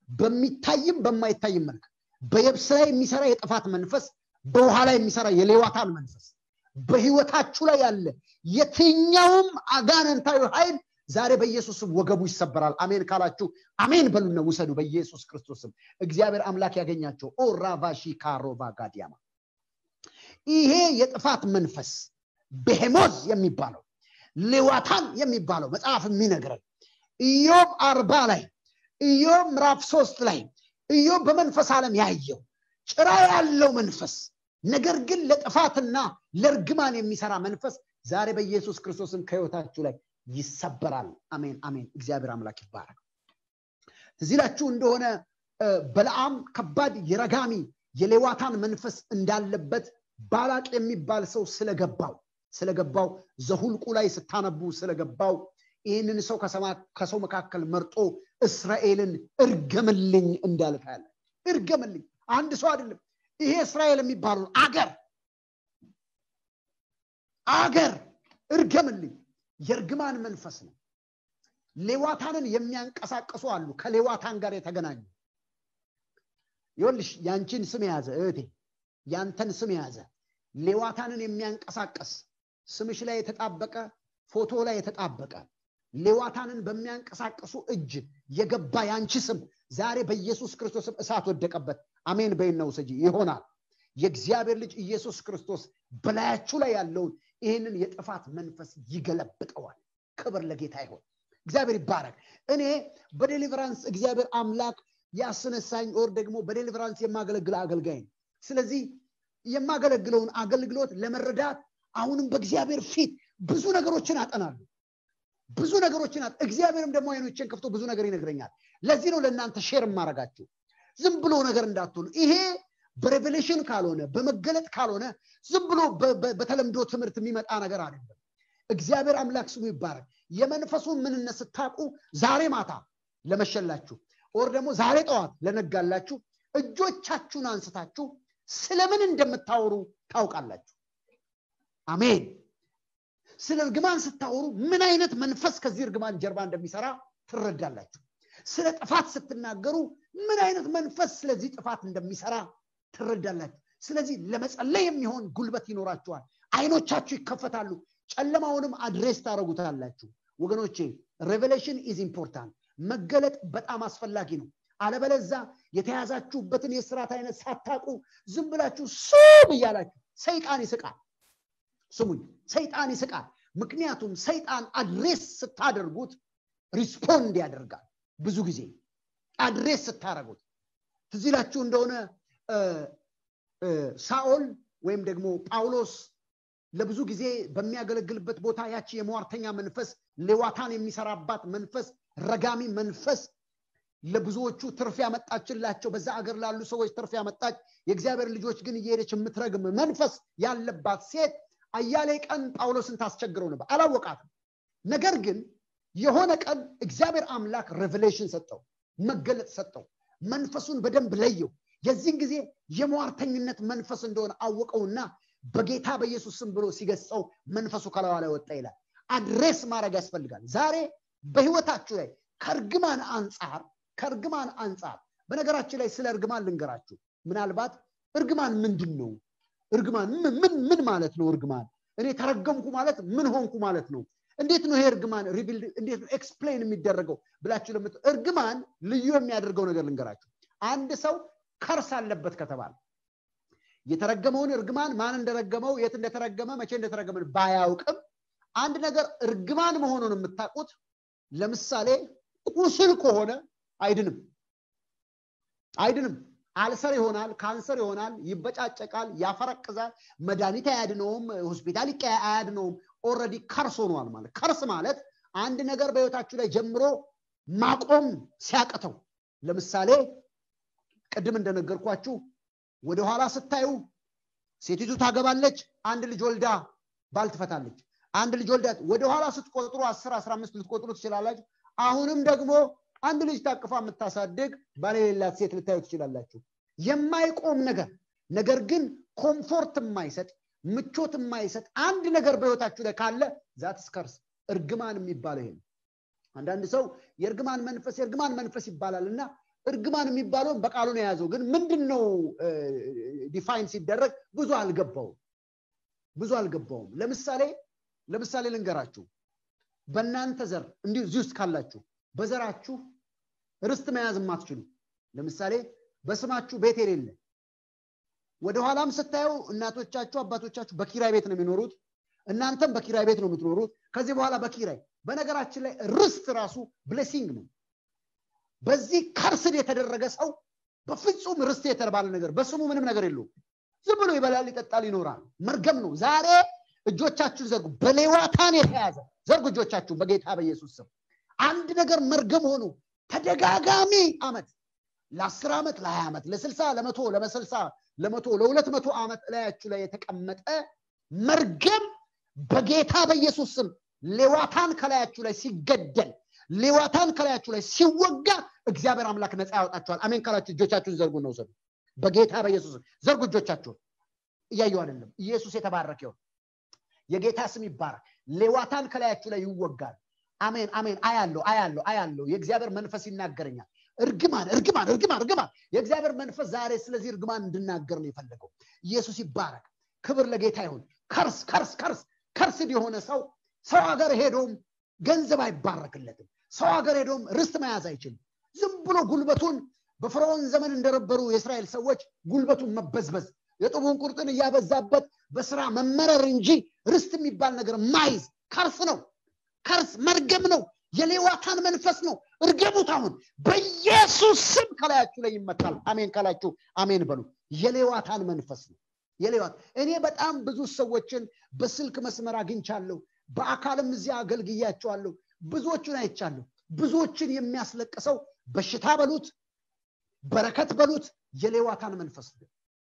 በሚታይም በማይታይም መልክ በየብስ ላይ የሚሰራ የጥፋት መንፈስ በውሃ ላይ የሚሰራ የሌዋታን መንፈስ በህይወታችሁ ላይ ያለ የትኛውም አጋነንታዊ ኃይል ዛሬ በኢየሱስም ወገቡ ይሰበራል አሜን ካላችሁ አሜን በሉና ውሰዱ በኢየሱስ ክርስቶስም እግዚአብሔር አምላክ ያገኛቸው ኦ ራቫሺ ካሮባ ጋዲያማ ይሄ የጥፋት መንፈስ ቤሄሞዝ የሚባለው ሌዋታን የሚባለው መጽሐፍ የሚነግረን ኢዮብ አርባ ላይ ኢዮብ ምዕራፍ ሶስት ላይ ኢዮብ በመንፈስ ዓለም ያየው ጭራ ያለው መንፈስ ነገር ግን ለጥፋትና ለእርግማን የሚሰራ መንፈስ ዛሬ በኢየሱስ ክርስቶስም ከህይወታችሁ ላይ ይሰበራል አሜን አሜን እግዚአብሔር አምላክ ይባረክ እዚላችሁ እንደሆነ በለዓም ከባድ የረጋሚ የሌዋታን መንፈስ እንዳለበት ባላቅ የሚባል ሰው ስለገባው ስለገባው ዘሁልቁ ላይ ስታነቡ ስለገባው ይህንን ሰው ከሰው መካከል መርጦ እስራኤልን እርገምልኝ እንዳለ ታያለ እርገምልኝ አንድ ሰው አይደለም ይሄ እስራኤል የሚባለውን አገር አገር እርገምልኝ የእርግማን መንፈስ ነው ሌዋታንን የሚያንቀሳቀሱ አሉ ከሌዋታን ጋር የተገናኙ ይወልሽ ያንቺን ስም የያዘ እህቴ ያንተን ስም የያዘ ሌዋታንን የሚያንቀሳቀስ ስምሽ ላይ የተጣበቀ ፎቶ ላይ የተጣበቀ ሌዋታንን በሚያንቀሳቀሱ እጅ የገባ ያንቺ ስም ዛሬ በኢየሱስ ክርስቶስም እሳት ወደቀበት አሜን በይነው ሰጂ ይሆናል የእግዚአብሔር ልጅ ኢየሱስ ክርስቶስ በላያችሁ ላይ ያለውን ይህንን የጥፋት መንፈስ ይገለብጠዋል ክብር ለጌታ ይሆን እግዚአብሔር ይባረክ እኔ በዴሊቨራንስ እግዚአብሔር አምላክ ያስነሳኝ ኦር ደግሞ በዴሊቨራንስ የማገለግል አገልጋይ ነው ስለዚህ የማገለግለውን አገልግሎት ለመረዳት አሁንም በእግዚአብሔር ፊት ብዙ ነገሮችን አጠናሉ ብዙ ነገሮችን እግዚአብሔርም ደግሞ አይኖችን ከፍቶ ብዙ ነገር ይነግረኛል ለዚህ ነው ለእናንተ ሼር የማረጋችሁ ዝም ብሎ ነገር እንዳትሆኑ ይሄ በሬቬሌሽን ካልሆነ በመገለጥ ካልሆነ ዝም ብሎ በተለምዶ ትምህርት የሚመጣ ነገር አይደለም እግዚአብሔር አምላክ ስሙ ይባረክ የመንፈሱን ምንነት ስታቁ ዛሬ ማታ ለመሸላችሁ ኦር ደግሞ ዛሬ ጠዋት ለነጋላችሁ እጆቻችሁን አንስታችሁ ስለምን እንደምታወሩ ታውቃላችሁ አሜን ስለ እርግማን ስታወሩ ምን አይነት መንፈስ ከዚህ እርግማን ጀርባ እንደሚሰራ ትረዳላችሁ ስለ ጥፋት ስትናገሩ ምን አይነት መንፈስ ስለዚህ ጥፋት እንደሚሰራ ትረዳላችሁ ስለዚህ ለመጸለይ የሚሆን ጉልበት ይኖራችኋል አይኖቻችሁ ይከፈታሉ ጨለማውንም አድሬስ ታደረጉታላችሁ ወገኖቼ ሬቨሌሽን ኢዝ ኢምፖርታንት መገለጥ በጣም አስፈላጊ ነው አለበለዛ የተያዛችሁበትን የስርዓት አይነት ሳታቁ ዝም ብላችሁ ሱም እያላችሁ ሰይጣን ይስቃል ስሙኝ ሰይጣን ይስቃል ምክንያቱም ሰይጣን አድሬስ ስታደርጉት ሪስፖንድ ያደርጋል ብዙ ጊዜ አድሬስ ስታደረጉት ትዚላችሁ እንደሆነ ሳኦል ወይም ደግሞ ጳውሎስ ለብዙ ጊዜ በሚያገለግልበት ቦታ ያቺ የመዋርተኛ መንፈስ ሌዋታን የሚሰራባት መንፈስ ረጋሚ መንፈስ ለብዙዎቹ ትርፍ ያመጣችላቸው በዛ አገር ላሉ ሰዎች ትርፍ ያመጣች የእግዚአብሔር ልጆች ግን እየሄደች የምትረግም መንፈስ ያለባት ሴት አያሌ ቀን ጳውሎስን ታስቸግረው ነበር አላወቃትም ነገር ግን የሆነ ቀን እግዚአብሔር አምላክ ሬቨሌሽን ሰጠው መገለጥ ሰጠው መንፈሱን በደንብ ለየው የዚህን ጊዜ የሟርተኝነት መንፈስ እንደሆነ አወቀውና በጌታ በኢየሱስ ስም ብሎ ሲገጸው መንፈሱ ከላዋ ላይ ወጣ ይላል አድሬስ ማድረግ ያስፈልጋል ዛሬ በህይወታችሁ ላይ ከእርግማን አንጻር ከእርግማን አንጻር በነገራችን ላይ ስለ እርግማን ልንገራችሁ ምናልባት እርግማን ምንድን ነው እርግማን ምን ምን ማለት ነው እርግማን እኔ ተረገምኩ ማለት ምን ሆንኩ ማለት ነው እንዴት ነው ይሄ እርግማን ሪቪልድ እንዴት ነው ኤክስፕሌን የሚደረገው ብላችሁ ለምት እርግማን ልዩ የሚያደርገው ነገር ልንገራችሁ አንድ ሰው ከርስ አለበት ከተባለ የተረገመውን እርግማን ማን እንደረገመው የት እንደተረገመ መቼ እንደተረገመ ባያውቅም አንድ ነገር እርግማን መሆኑን የምታውቁት ለምሳሌ ቁስል ከሆነ አይድንም አይድንም አልሰር ይሆናል ካንሰር ይሆናል ይበጫጨቃል ያፈረቅዛል መድኃኒት አያድነውም ሆስፒታል አያድነውም ኦረዲ ከርስ ሆኗል ማለት ከርስ ማለት አንድ ነገር በህይወታችሁ ላይ ጀምሮ ማቆም ሲያቅተው ለምሳሌ ቅድም እንደነገርኳችሁ ወደኋላ ስታዩ ሴቲቱ ታገባለች አንድ ልጅ ወልዳ ባል ትፈታለች አንድ ልጅ ወልዳ ወደኋላ ስትቆጥሩ አስር አስራ አምስት ልትቆጥሩ ትችላላችሁ አሁንም ደግሞ አንድ ልጅ ታቅፋ የምታሳድግ ባል የሌላት ሴት ልታዩ ትችላላችሁ የማይቆም ነገር ነገር ግን ኮምፎርት የማይሰጥ ምቾት የማይሰጥ አንድ ነገር በህይወታችሁ ላይ ካለ ዛት ስከርስ እርግማን የሚባለው ይሄ ነው አንዳንድ ሰው የእርግማን መንፈስ የእርግማን መንፈስ ይባላል እና እርግማን የሚባለውን በቃሉ ነው የያዘው ግን ምንድን ነው ዲፋይን ሲደረግ ብዙ አልገባውም ብዙ አልገባውም ለምሳሌ ለምሳሌ ልንገራችሁ በእናንተ ዘር እንዲሁ እዚህ ውስጥ ካላችሁ በዘራችሁ ርስት መያዝ የማትችሉ ለምሳሌ በስማችሁ ቤት የሌለ ወደኋላም ስታየው እናቶቻችሁ አባቶቻችሁ በኪራይ ቤት ነው የሚኖሩት እናንተም በኪራይ ቤት ነው የምትኖሩት ከዚህ በኋላ በኪራይ በነገራችን ላይ ርስት ራሱ ብሌሲንግ ነው በዚህ ከርስድ የተደረገ ሰው በፍጹም ርስት የተባለ ነገር በስሙ ምንም ነገር የለውም ዝም ብሎ ይበላል ይጠጣል ይኖራል መርገም ነው ዛሬ እጆቻችሁን ዘርጉ በሌዋታን የተያዘ ዘርጉ እጆቻችሁን በጌታ በኢየሱስ ስም አንድ ነገር መርገም ሆኖ ተደጋጋሚ አመት ለአስር ዓመት ለሀያ ዓመት ለስልሳ ለመቶ ለመሰልሳ ለመቶ ለሁለት መቶ ዓመት እላያችሁ ላይ የተቀመጠ መርገም በጌታ በኢየሱስ ስም ሌዋታን ከላያችሁ ላይ ሲገደል ሌዋታን ከላያችሁ ላይ ሲወጋ እግዚአብሔር አምላክ ነፃ ያወጣችኋል አሜን ካላችሁ እጆቻችሁን ዘርጉ ነው ውሰዱ በጌታ በኢየሱስ ዘርጉ እጆቻችሁን እያዩ አይደለም ኢየሱስ የተባረከ ይሁን የጌታ ስም ይባረክ ሌዋታን ከላያችሁ ላይ ይወጋል አሜን አሜን አያለው አያለው አያለው የእግዚአብሔር መንፈስ ይናገረኛል እርግማን እርግማን እርግማን እርግማን የእግዚአብሔር መንፈስ ዛሬ ስለዚህ እርግማን እንድናገር ነው የፈለገው ኢየሱስ ይባረክ ክብር ለጌታ ይሁን ከርስ ከርስ ከርስ ከርስድ የሆነ ሰው ሰው ሀገር ሄዶም ገንዘብ አይባረክለትም ሰው ሀገር ሄዶም ርስት መያዝ አይችልም ዝም ብሎ ጉልበቱን በፈርዖን ዘመን እንደነበሩ የእስራኤል ሰዎች ጉልበቱን መበዝበዝ የጡቡን ቁርጥን እያበዛበት በስራ መመረር እንጂ ርስት የሚባል ነገር ማይዝ ከርስ ነው ከርስ መርገም ነው የሌዋታን መንፈስ ነው እርገሙት አሁን በኢየሱስ ስም ከላያችሁ ላይ ይመታል አሜን ካላችሁ አሜን በሉ የሌዋታን መንፈስ ነው የሌዋት እኔ በጣም ብዙ ሰዎችን በስልክ መስመር አግኝቻለሁ በአካልም እዚያ አገልግያቸዋለሁ ብዙዎቹን አይቻለሁ ብዙዎችን የሚያስለቅሰው በሽታ በሉት በረከት በሉት የሌዋታን መንፈስ ነው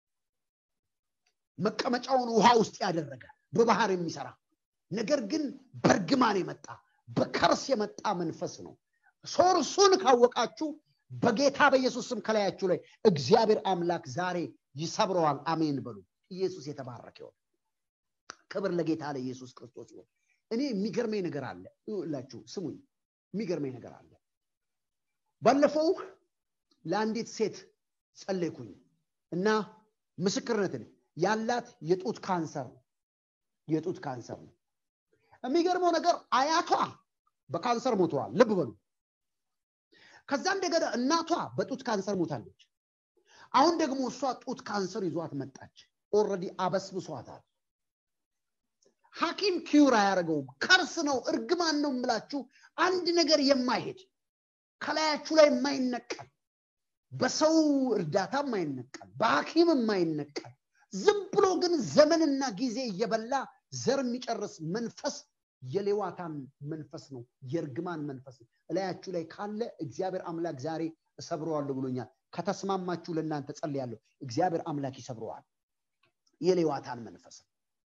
መቀመጫውን ውሃ ውስጥ ያደረገ በባህር የሚሰራ ነገር ግን በእርግማን የመጣ በከርስ የመጣ መንፈስ ነው ሶርሱን ካወቃችሁ በጌታ በኢየሱስ ስም ከላያችሁ ላይ እግዚአብሔር አምላክ ዛሬ ይሰብረዋል አሜን በሉ ኢየሱስ የተባረከ ይሆን ክብር ለጌታ ለኢየሱስ ክርስቶስ ይሆን እኔ የሚገርመኝ ነገር አለ ላችሁ ስሙኝ የሚገርመኝ ነገር አለ ባለፈው ለአንዲት ሴት ጸለይኩኝ እና ምስክርነትን ያላት የጡት ካንሰር ነው የጡት ካንሰር ነው የሚገርመው ነገር አያቷ በካንሰር ሞተዋል ልብ በሉ ከዛ እንደገና እናቷ በጡት ካንሰር ሞታለች አሁን ደግሞ እሷ ጡት ካንሰር ይዟት መጣች ኦረዲ አበስብሷታል ሐኪም ኪዩር አያደርገውም ከርስ ነው እርግማን ነው የምላችሁ አንድ ነገር የማይሄድ ከላያችሁ ላይ የማይነቀል በሰው እርዳታ የማይነቀል በሐኪም የማይነቀል ዝም ብሎ ግን ዘመንና ጊዜ እየበላ ዘር የሚጨርስ መንፈስ የሌዋታን መንፈስ ነው የእርግማን መንፈስ ነው እላያችሁ ላይ ካለ እግዚአብሔር አምላክ ዛሬ እሰብረዋለሁ ብሎኛል ከተስማማችሁ ለእናንተ ጸልያለሁ እግዚአብሔር አምላክ ይሰብረዋል የሌዋታን መንፈስ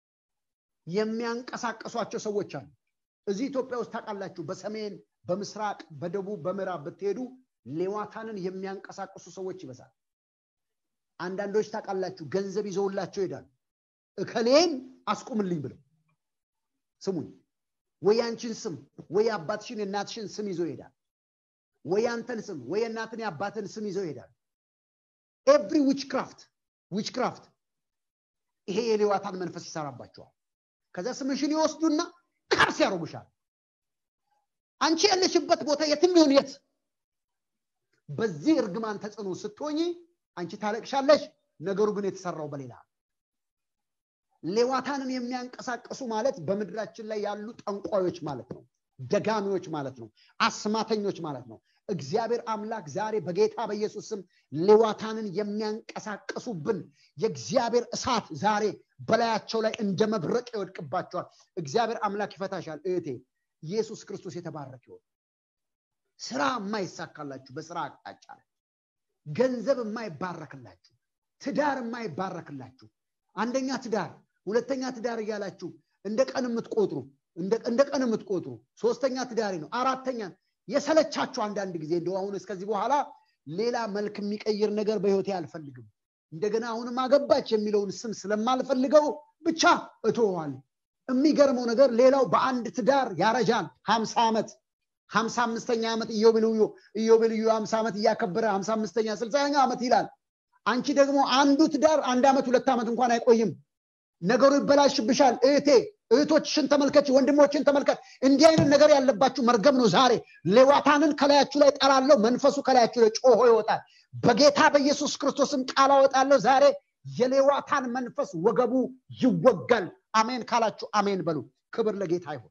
የሚያንቀሳቀሷቸው ሰዎች አሉ እዚህ ኢትዮጵያ ውስጥ ታውቃላችሁ በሰሜን በምስራቅ በደቡብ በምዕራብ ብትሄዱ ሌዋታንን የሚያንቀሳቅሱ ሰዎች ይበዛል አንዳንዶች ታውቃላችሁ ገንዘብ ይዘውላቸው ይሄዳሉ እከሌን አስቁምልኝ ብለው ስሙኝ ወይ አንቺን ስም ወይ አባትሽን የእናትሽን ስም ይዞ ይሄዳል ወይ አንተን ስም ወይ የእናትን የአባትን ስም ይዘው ይሄዳል ኤቭሪ ዊችክራፍት ዊችክራፍት ይሄ የሌዋታን መንፈስ ይሰራባቸዋል ከዛ ስምሽን ይወስዱና ከርስ ያደርጉሻል አንቺ ያለሽበት ቦታ የትም ይሁን የት በዚህ እርግማን ተጽዕኖ ስትሆኝ አንቺ ታለቅሻለሽ ነገሩ ግን የተሰራው በሌላ ሌዋታንን የሚያንቀሳቀሱ ማለት በምድራችን ላይ ያሉ ጠንቋዮች ማለት ነው ደጋሚዎች ማለት ነው አስማተኞች ማለት ነው እግዚአብሔር አምላክ ዛሬ በጌታ በኢየሱስ ስም ሌዋታንን የሚያንቀሳቀሱብን የእግዚአብሔር እሳት ዛሬ በላያቸው ላይ እንደ መብረቅ ይወድቅባቸዋል እግዚአብሔር አምላክ ይፈታሻል እህቴ ኢየሱስ ክርስቶስ የተባረክ ይሆን ስራ የማይሳካላችሁ በስራ አቅጣጫ ላይ ገንዘብ የማይባረክላችሁ ትዳር የማይባረክላችሁ አንደኛ ትዳር ሁለተኛ ትዳር እያላችሁ እንደ ቀን የምትቆጥሩ እንደ ቀን የምትቆጥሩ ሶስተኛ ትዳሪ ነው አራተኛ የሰለቻችሁ አንዳንድ ጊዜ እንደው አሁን እስከዚህ በኋላ ሌላ መልክ የሚቀይር ነገር በህይወቴ አልፈልግም እንደገና አሁንም አገባች የሚለውን ስም ስለማልፈልገው ብቻ እቶዋል የሚገርመው ነገር ሌላው በአንድ ትዳር ያረጃል ሀምሳ ዓመት ሀምሳ አምስተኛ ዓመት ኢዮቤልዩ ኢዮቤልዩ ሀምሳ ዓመት እያከበረ ሀምሳ አምስተኛ ስልሳኛ ዓመት ይላል አንቺ ደግሞ አንዱ ትዳር አንድ ዓመት ሁለት ዓመት እንኳን አይቆይም ነገሩ ይበላሽብሻል እህቴ እህቶችሽን ተመልከች ወንድሞችን ተመልከት እንዲህ አይነት ነገር ያለባችሁ መርገም ነው ዛሬ ሌዋታንን ከላያችሁ ላይ ጠራለሁ መንፈሱ ከላያችሁ ላይ ጮሆ ይወጣል በጌታ በኢየሱስ ክርስቶስም ቃል አወጣለሁ ዛሬ የሌዋታን መንፈስ ወገቡ ይወጋል አሜን ካላችሁ አሜን በሉ ክብር ለጌታ ይሁን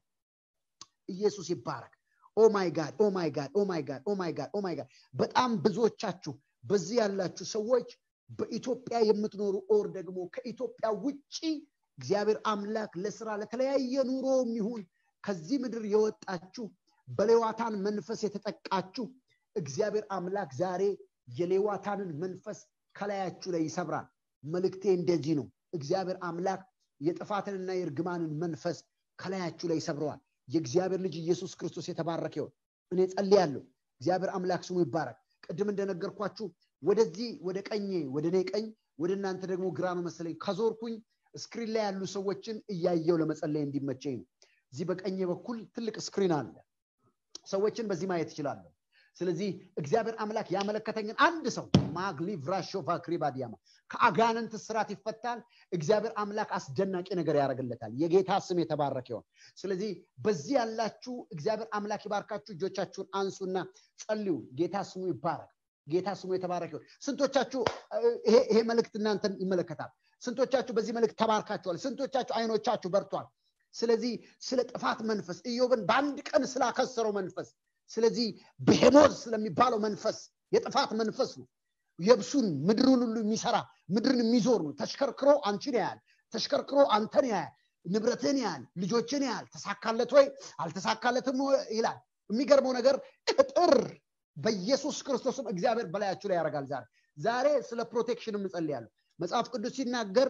ኢየሱስ ይባረክ ኦማይ ጋድ ኦማይ ጋድ ኦማይ ጋድ ኦማይ ጋድ ኦማይ ጋድ በጣም ብዙዎቻችሁ በዚህ ያላችሁ ሰዎች በኢትዮጵያ የምትኖሩ ኦር ደግሞ ከኢትዮጵያ ውጪ እግዚአብሔር አምላክ ለስራ ለተለያየ ኑሮ የሚሆን ከዚህ ምድር የወጣችሁ በሌዋታን መንፈስ የተጠቃችሁ እግዚአብሔር አምላክ ዛሬ የሌዋታንን መንፈስ ከላያችሁ ላይ ይሰብራል መልእክቴ እንደዚህ ነው እግዚአብሔር አምላክ የጥፋትንና የእርግማንን መንፈስ ከላያችሁ ላይ ይሰብረዋል የእግዚአብሔር ልጅ ኢየሱስ ክርስቶስ የተባረከ ይሆን እኔ ጸልያለሁ እግዚአብሔር አምላክ ስሙ ይባረክ ቅድም እንደነገርኳችሁ ወደዚህ ወደ ቀኜ ወደ እኔ ቀኝ ወደ እናንተ ደግሞ ግራ ነው መሰለኝ ከዞርኩኝ ስክሪን ላይ ያሉ ሰዎችን እያየው ለመጸለይ እንዲመቸኝ ነው እዚህ በቀኝ በኩል ትልቅ ስክሪን አለ ሰዎችን በዚህ ማየት ይችላለሁ ስለዚህ እግዚአብሔር አምላክ ያመለከተኝን አንድ ሰው ማግሊ ቭራሾቫ ክሪባዲያማ ከአጋንንት ስራት ይፈታል እግዚአብሔር አምላክ አስደናቂ ነገር ያደርግለታል የጌታ ስም የተባረከ ይሆን ስለዚህ በዚህ ያላችሁ እግዚአብሔር አምላክ ይባርካችሁ እጆቻችሁን አንሱና ጸልዩ ጌታ ስሙ ይባረክ ጌታ ስሙ የተባረከ ይሆን ስንቶቻችሁ ይሄ መልእክት እናንተን ይመለከታል ስንቶቻችሁ በዚህ መልእክት ተባርካችኋል ስንቶቻችሁ አይኖቻችሁ በርቷል ስለዚህ ስለ ጥፋት መንፈስ ኢዮብን በአንድ ቀን ስላከሰረው መንፈስ ስለዚህ ብሄሞዝ ስለሚባለው መንፈስ የጥፋት መንፈስ ነው የብሱን ምድሩን ሁሉ የሚሰራ ምድርን የሚዞር ነው ተሽከርክሮ አንቺን ያያል ተሽከርክሮ አንተን ያያል ንብረትን ያህል ልጆችን ያህል ተሳካለት ወይ አልተሳካለትም ይላል የሚገርመው ነገር ቅጥር በኢየሱስ ክርስቶስም እግዚአብሔር በላያችሁ ላይ ያደርጋል ዛሬ ዛሬ ስለ ፕሮቴክሽን እንጸልያለሁ መጽሐፍ ቅዱስ ሲናገር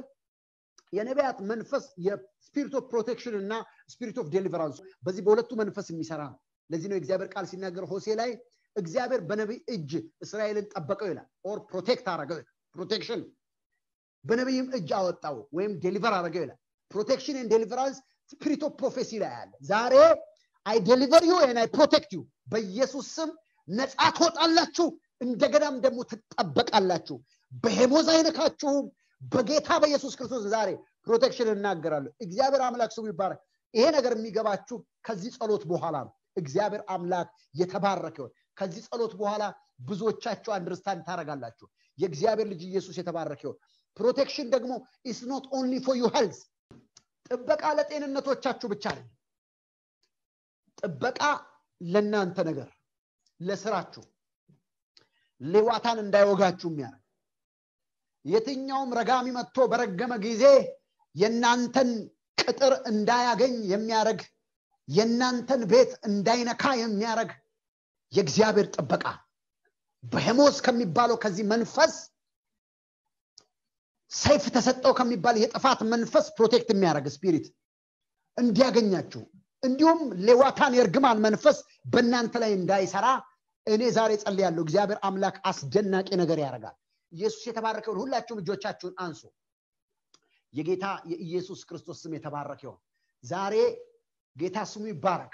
የነቢያት መንፈስ የስፒሪት ኦፍ ፕሮቴክሽን እና ስፒሪት ኦፍ ዴሊቨራንስ በዚህ በሁለቱ መንፈስ የሚሰራ ነው ለዚህ ነው የእግዚአብሔር ቃል ሲናገር ሆሴ ላይ እግዚአብሔር በነቢይ እጅ እስራኤልን ጠበቀው ይላል ኦር ፕሮቴክት አረገው ፕሮቴክሽን በነቢይም እጅ አወጣው ወይም ዴሊቨር አረገው ይላል ፕሮቴክሽን ን ዴሊቨራንስ ስፒሪት ኦፍ ፕሮፌሲ ላይ አለ ዛሬ አይ ዴሊቨር ዩ ን አይ ፕሮቴክት ዩ በኢየሱስ ስም ነፃ ትወጣላችሁ እንደገናም ደግሞ ትጠበቃላችሁ በሄሞዝ አይነካችሁም በጌታ በኢየሱስ ክርስቶስ ዛሬ ፕሮቴክሽን እናገራለሁ እግዚአብሔር አምላክ ስሙ ይባረክ ይሄ ነገር የሚገባችሁ ከዚህ ጸሎት በኋላ ነው እግዚአብሔር አምላክ የተባረከ ይሆን ከዚህ ጸሎት በኋላ ብዙዎቻችሁ አንደርስታንድ ታደረጋላችሁ የእግዚአብሔር ልጅ ኢየሱስ የተባረከ ይሆን ፕሮቴክሽን ደግሞ ኢስ ኖት ኦንሊ ፎር ዩ ሄልዝ ጥበቃ ለጤንነቶቻችሁ ብቻ አይደለም ጥበቃ ለእናንተ ነገር ለስራችሁ ሌዋታን እንዳይወጋችሁ የሚያደርግ የትኛውም ረጋሚ መጥቶ በረገመ ጊዜ የእናንተን ቅጥር እንዳያገኝ የሚያደርግ የእናንተን ቤት እንዳይነካ የሚያደርግ የእግዚአብሔር ጥበቃ በሄሞስ ከሚባለው ከዚህ መንፈስ ሰይፍ ተሰጠው ከሚባል የጥፋት መንፈስ ፕሮቴክት የሚያደርግ ስፒሪት እንዲያገኛችሁ እንዲሁም ሌዋታን የእርግማን መንፈስ በእናንተ ላይ እንዳይሰራ እኔ ዛሬ ጸልያለሁ እግዚአብሔር አምላክ አስደናቂ ነገር ያደርጋል ኢየሱስ የተባረከውን ሁላችሁም እጆቻችሁን አንሱ የጌታ የኢየሱስ ክርስቶስ ስም የተባረከ ይሆን ዛሬ ጌታ ስሙ ይባረክ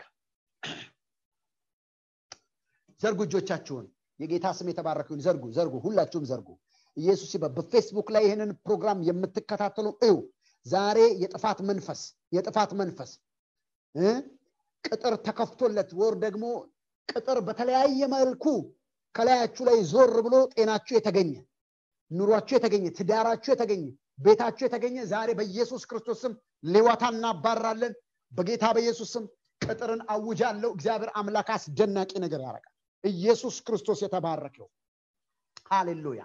ዘርጉ እጆቻችሁን የጌታ ስም የተባረከውን ዘርጉ ዘርጉ ሁላችሁም ዘርጉ ኢየሱስ ይባ በፌስቡክ ላይ ይህንን ፕሮግራም የምትከታተሉ እዩ ዛሬ የጥፋት መንፈስ የጥፋት መንፈስ ቅጥር ተከፍቶለት ወር ደግሞ ቅጥር በተለያየ መልኩ ከላያችሁ ላይ ዞር ብሎ ጤናችሁ የተገኘ ኑሯችሁ የተገኘ ትዳራችሁ የተገኘ ቤታችሁ የተገኘ ዛሬ በኢየሱስ ክርስቶስ ስም ሌዋታ እናባራለን በጌታ በኢየሱስ ስም ቅጥርን አውጃለሁ እግዚአብሔር አምላክ አስደናቂ ነገር ያደርጋል ኢየሱስ ክርስቶስ የተባረከው ሃሌሉያ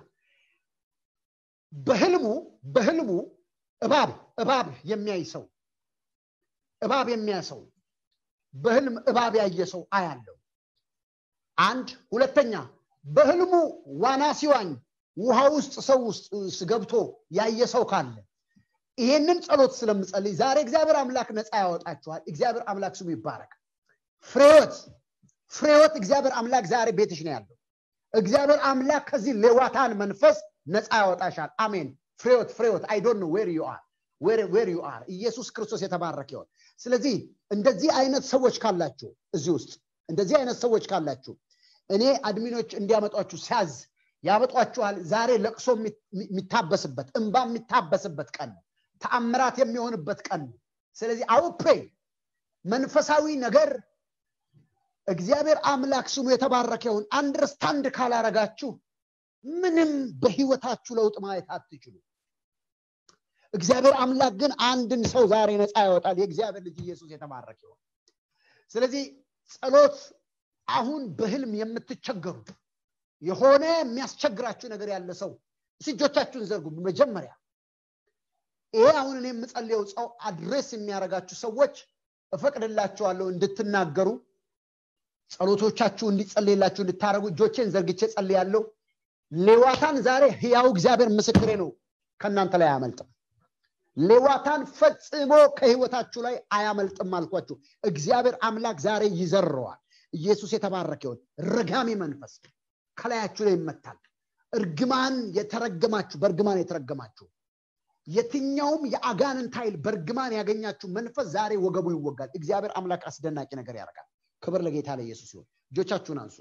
በህልሙ በህልሙ እባብ እባብ የሚያይ ሰው እባብ የሚያይ ሰው በህልም እባብ ያየ ሰው አያለው አንድ ሁለተኛ በህልሙ ዋና ሲዋኝ ውሃ ውስጥ ሰው ውስጥ ገብቶ ያየ ሰው ካለ ይሄንን ጸሎት ስለምጸልይ ዛሬ እግዚአብሔር አምላክ ነፃ ያወጣችኋል እግዚአብሔር አምላክ ስሙ ይባረክ ፍሬወት ፍሬወት እግዚአብሔር አምላክ ዛሬ ቤትሽ ነው ያለው እግዚአብሔር አምላክ ከዚህ ሌዋታን መንፈስ ነፃ ያወጣሻል አሜን ፍሬወት ፍሬወት አይ ዶንት ኖ ዌር ዩ አር ዌር ዩ አር ኢየሱስ ክርስቶስ የተባረክ ይሆን ስለዚህ እንደዚህ አይነት ሰዎች ካላችሁ እዚህ ውስጥ እንደዚህ አይነት ሰዎች ካላችሁ እኔ አድሚኖች እንዲያመጧችሁ ሲያዝ ያመጧችኋል ዛሬ ለቅሶ የሚታበስበት እንባ የሚታበስበት ቀን ነው ተአምራት የሚሆንበት ቀን ነው ስለዚህ አውፕሬ መንፈሳዊ ነገር እግዚአብሔር አምላክ ስሙ የተባረከውን አንደርስታንድ ካላረጋችሁ ምንም በህይወታችሁ ለውጥ ማየት አትችሉ እግዚአብሔር አምላክ ግን አንድን ሰው ዛሬ ነፃ ያወጣል የእግዚአብሔር ልጅ ኢየሱስ የተባረከ ይሆን ስለዚህ ጸሎት አሁን በህልም የምትቸገሩ የሆነ የሚያስቸግራችሁ ነገር ያለ ሰው እጆቻችሁን ዘርጉ መጀመሪያ ይሄ አሁን እኔ የምጸልየው ጸው አድሬስ የሚያደርጋችሁ ሰዎች እፈቅድላችኋለሁ እንድትናገሩ ጸሎቶቻችሁ እንዲጸልይላችሁ እንድታደረጉ እጆቼን ዘርግቼ ጸልያለሁ ሌዋታን ዛሬ ህያው እግዚአብሔር ምስክሬ ነው ከእናንተ ላይ አያመልጥም ሌዋታን ፈጽሞ ከህይወታችሁ ላይ አያመልጥም አልኳችሁ እግዚአብሔር አምላክ ዛሬ ይዘረዋል ኢየሱስ የተባረከ ይሆን ረጋሚ መንፈስ ከላያችሁ ላይ ይመታል እርግማን የተረገማችሁ በእርግማን የተረገማችሁ የትኛውም የአጋንንት ኃይል በእርግማን ያገኛችሁ መንፈስ ዛሬ ወገቡ ይወጋል እግዚአብሔር አምላክ አስደናቂ ነገር ያደርጋል ክብር ለጌታ ለኢየሱስ ይሁን እጆቻችሁን አንሱ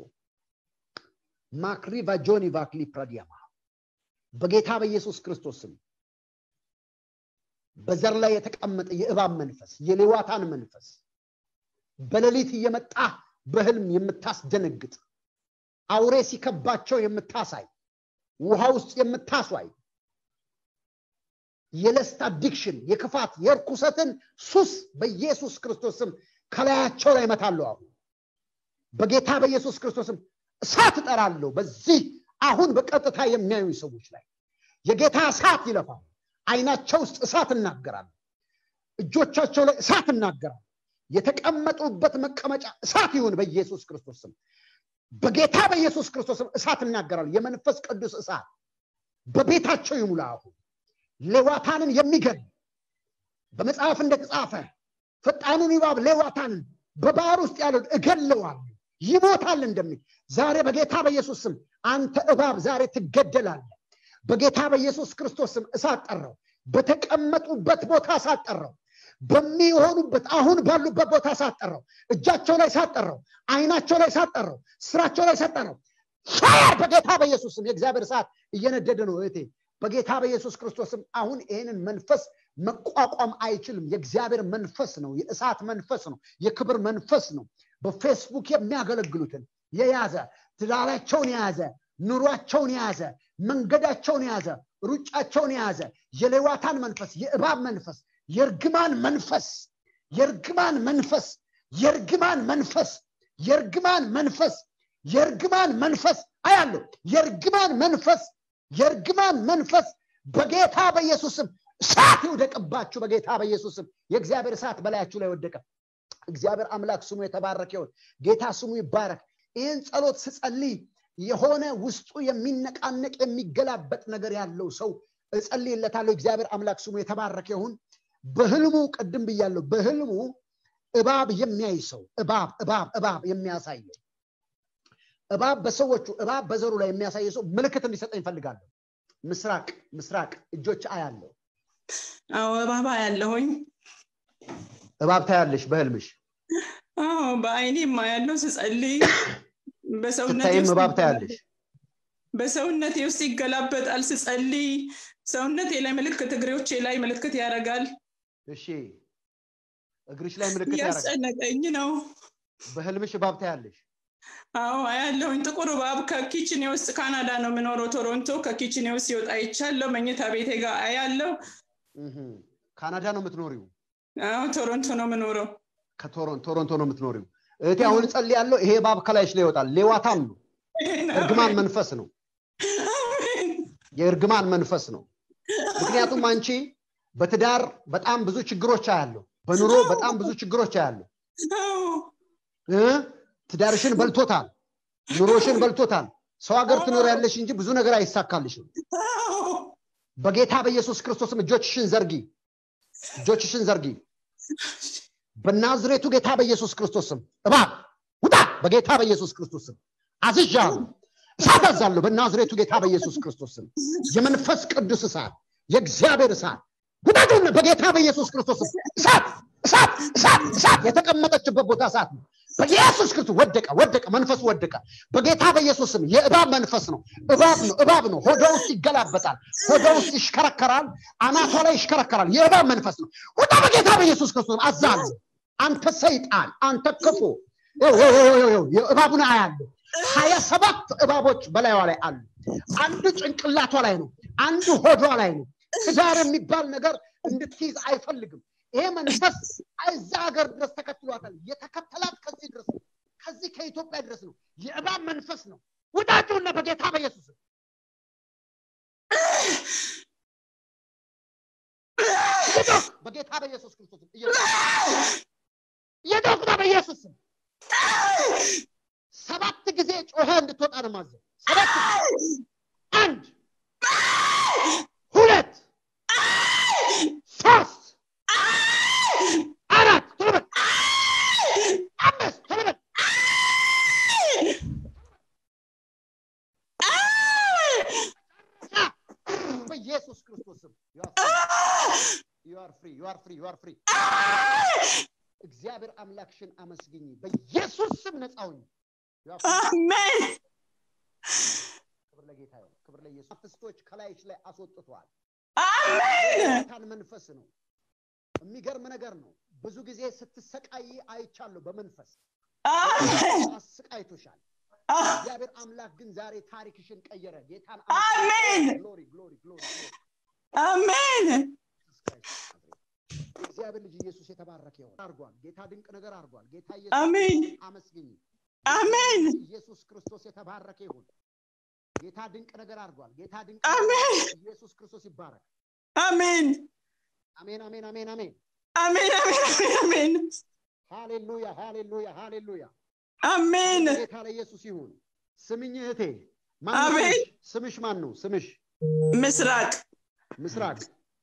ማክሪቫ ጆኒ ቫክሊ ፕራዲያማ በጌታ በኢየሱስ ክርስቶስ ስም በዘር ላይ የተቀመጠ የእባብ መንፈስ የሌዋታን መንፈስ በሌሊት እየመጣ በህልም የምታስደነግጥ አውሬ ሲከባቸው የምታሳይ ውሃ ውስጥ የምታስዋይ የለስት አዲክሽን የክፋት የርኩሰትን ሱስ በኢየሱስ ክርስቶስም ከላያቸው ላይ መታለሁ አሁን በጌታ በኢየሱስ ክርስቶስም እሳት እጠራለሁ በዚህ አሁን በቀጥታ የሚያዩ ሰዎች ላይ የጌታ እሳት ይለፋል አይናቸው ውስጥ እሳት እናገራለሁ እጆቻቸው ላይ እሳት እናገራለሁ የተቀመጡበት መቀመጫ እሳት ይሁን በኢየሱስ ክርስቶስም በጌታ በኢየሱስ ክርስቶስም እሳት እናገራለሁ የመንፈስ ቅዱስ እሳት በቤታቸው ይሙላ አሁን ሌዋታንን የሚገል በመጽሐፍ እንደተጻፈ ፈጣኑን ይባብ ሌዋታንን በባህር ውስጥ ያለው እገለዋለሁ ይሞታል እንደሚል ዛሬ በጌታ በኢየሱስ ስም አንተ እባብ ዛሬ ትገደላለ በጌታ በኢየሱስ ክርስቶስ ስም እሳት ጠራው በተቀመጡበት ቦታ እሳት ጠራው በሚሆኑበት አሁን ባሉበት ቦታ እሳት ጠራው እጃቸው ላይ እሳት ጠራው አይናቸው ላይ እሳት ጠራው ስራቸው ላይ እሳት ጠራው ፋር በጌታ በኢየሱስ ስም የእግዚአብሔር እሳት እየነደደ ነው እህቴ በጌታ በኢየሱስ ክርስቶስም አሁን ይህንን መንፈስ መቋቋም አይችልም የእግዚአብሔር መንፈስ ነው የእሳት መንፈስ ነው የክብር መንፈስ ነው በፌስቡክ የሚያገለግሉትን የያዘ ትዳራቸውን የያዘ ኑሯቸውን የያዘ መንገዳቸውን የያዘ ሩጫቸውን የያዘ የሌዋታን መንፈስ የእባብ መንፈስ የእርግማን መንፈስ የእርግማን መንፈስ የእርግማን መንፈስ የእርግማን መንፈስ የእርግማን መንፈስ አያለሁ የእርግማን መንፈስ የእርግማን መንፈስ በጌታ በኢየሱስም እሳት ይውደቅባችሁ በጌታ በኢየሱስም የእግዚአብሔር እሳት በላያችሁ ላይ ወደቀ እግዚአብሔር አምላክ ስሙ የተባረከ ይሆን ጌታ ስሙ ይባረክ ይህን ጸሎት ስጸልይ የሆነ ውስጡ የሚነቃነቅ የሚገላበጥ ነገር ያለው ሰው እጸልይለታለሁ እግዚአብሔር አምላክ ስሙ የተባረከ ይሁን በህልሙ ቅድም ብያለሁ በህልሙ እባብ የሚያይ ሰው እባብ እባብ እባብ የሚያሳየው እባብ በሰዎቹ እባብ በዘሩ ላይ የሚያሳየ ሰው ምልክት እንዲሰጠኝ ይፈልጋለሁ ምስራቅ ምስራቅ እጆች አያለው አዎ እባብ ያለሁኝ እባብ ታያለሽ በህልምሽ አዎ በአይኔም ያለው ስጸልይ በሰውነቴ ስታይም ውስጥ እባብ ታያለሽ በሰውነቴ ውስጥ ይገላበጣል ስጸልይ ሰውነቴ ላይ ምልክት እግሬዎቼ ላይ ምልክት ያደርጋል እሺ እግርሽ ላይ ምልክት ያደርጋል እያስጨነቀኝ ነው በህልምሽ እባብ ታያለሽ አዎ አያለሁኝ ጥቁር እባብ ከኪችኔ ውስጥ ካናዳ ነው የምኖረው ቶሮንቶ ከኪችኔ ውስጥ ሲወጣ ይቻለው መኝታ ቤቴ ጋር አያለው እህም። ካናዳ ነው የምትኖሪው አዎ ቶሮንቶ ነው የምኖረው ከቶሮን ቶሮንቶ ነው የምትኖሪው እህቴ አሁን ጸልያለሁ ይሄ እባብ ከላይሽ ላይ ይወጣል ሌዋታን ነው እርግማን መንፈስ ነው አሜን የእርግማን መንፈስ ነው ምክንያቱም አንቺ በትዳር በጣም ብዙ ችግሮች አያለሁ በኑሮ በጣም ብዙ ችግሮች አያለሁ አዎ እ? ትዳርሽን በልቶታል ኑሮሽን በልቶታል ሰው ሀገር ትኖር ያለሽ እንጂ ብዙ ነገር አይሳካልሽም አዎ በጌታ በኢየሱስ ክርስቶስም እጆችሽን ዘርጊ እጆችሽን ዘርጊ በናዝሬቱ ጌታ በኢየሱስ ክርስቶስም እባብ ውጣ በጌታ በኢየሱስ ክርስቶስም አዝዣለሁ እሳት አዛለሁ በናዝሬቱ ጌታ በኢየሱስ ክርስቶስም የመንፈስ ቅዱስ እሳት የእግዚአብሔር እሳት ውጣቱን በጌታ በኢየሱስ ክርስቶስም እሳት እሳት እሳት እሳት የተቀመጠችበት ቦታ እሳት ነው በኢየሱስ ክርስቶስ ወደቀ ወደቀ መንፈሱ ወደቀ በጌታ በኢየሱስ ስም የእባብ መንፈስ ነው እባብ ነው እባብ ነው ሆደ ውስጥ ይገላበጣል ሆደ ውስጥ ይሽከረከራል አናቷ ላይ ይሽከረከራል የእባብ መንፈስ ነው ውጣ በጌታ በኢየሱስ ክርስቶስ አዛለሁ አንተ ሰይጣን አንተ ክፉ ይኸው፣ ይኸው፣ ይኸው፣ ይኸው፣ ይኸው፣ እባቡን አያለሁ ሀያ ሰባት እባቦች በላይዋ ላይ አሉ አንዱ ጭንቅላቷ ላይ ነው አንዱ ሆዷ ላይ ነው ትዳር የሚባል ነገር እንድትይዝ አይፈልግም ይሄ መንፈስ እዛ ሀገር ድረስ ተከትሏታል የተከተላት ከዚህ ድረስ ነው ከዚህ ከኢትዮጵያ ድረስ ነው የእባብ መንፈስ ነው ውጣችሁና በጌታ በኢየሱስ ስም። እየጮክ በጌታ በኢየሱስ ክርስቶስ ስም እየጮክ እየጮክ ነው በኢየሱስ ስም ሰባት ጊዜ ጮኸ እንድትወጣ ነው ማዘው ሰባት ጊዜ አንድ ሁለት ሶስት አራት ቶሎ በል አምስት ቶሎ በል በኢየሱስ ክርስቶስ ስም you are free you are free you are free እግዚአብሔር አምላክሽን አመስግኝ በኢየሱስ ስም ነፃ ሁኝ You are free. አሜን ክብር ለጌታ ይሁን ክብር ለኢየሱስ አፍስቶች ከላይሽ ላይ አስወጥቷል አሜን የጌታን መንፈስ ነው የሚገርም ነገር ነው ብዙ ጊዜ ስትሰቃይ አይቻለሁ በመንፈስ አሜን አስቃይቶሻል አ- እግዚአብሔር አምላክ ግን ዛሬ ታሪክሽን ቀየረ ጌታን አሜን። ግሎሪ ግሎሪ ግሎሪ አሜን እግዚአብሔር ልጅ ኢየሱስ የተባረከ ይሆን አርጓል ጌታ ድንቅ ነገር አርጓል ጌታ አሜን። ኢየሱስ አመስግኝ አሜን ኢየሱስ ክርስቶስ የተባረከ ይሁን ጌታ ድንቅ ነገር አርጓል ጌታ ድንቅ አሜን። ኢየሱስ ክርስቶስ ይባረክ አሜን አሜን አሜን አሜን አሜን አሜን አሜን አሜን ሃሌሉያ ሃሌሉያ ሃሌሉያ አሜን ጌታ ለኢየሱስ ይሁን ስምኝ እህቴ ማን ነው አሜን። ስምሽ? ስምሽ ማን ነው ስምሽ ምስራቅ ምስራቅ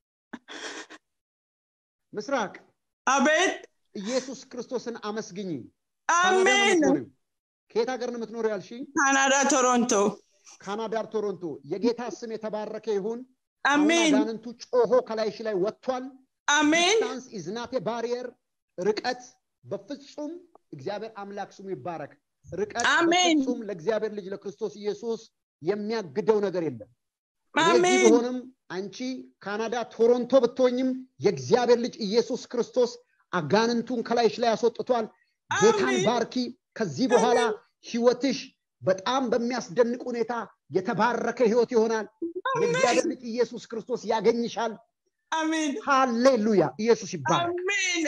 ምስራቅ አቤት ኢየሱስ ክርስቶስን አመስግኝ አሜን ከየት ሀገር ነው የምትኖረው ያልሽኝ ካናዳ ቶሮንቶ ካናዳ ቶሮንቶ የጌታ ስም የተባረከ ይሁን አሁን አሜን አጋንንቱ ጮሆ ከላይሽ ላይ ወጥቷል አሜን ዲስታንስ ኢዝናቴ ባሪየር ርቀት በፍጹም እግዚአብሔር አምላክ ስሙ ይባረክ ርቀት አሜን። በፍጹም ለእግዚአብሔር ልጅ ለክርስቶስ ኢየሱስ የሚያግደው ነገር የለም እኔ እዚህ አሜን ብሆንም አንቺ ካናዳ ቶሮንቶ ብትሆኝም የእግዚአብሔር ልጅ ኢየሱስ ክርስቶስ አጋንንቱን ከላይሽ ላይ ያስወጥቷል ጌታን አሜን። ባርኪ ከዚህ በኋላ ህይወትሽ በጣም በሚያስደንቅ ሁኔታ የተባረከ ህይወት ይሆናል የእግዚአብሔር ልጅ ኢየሱስ ክርስቶስ ያገኝሻል አሜን ሃሌሉያ ኢየሱስ ይባረክ አሜን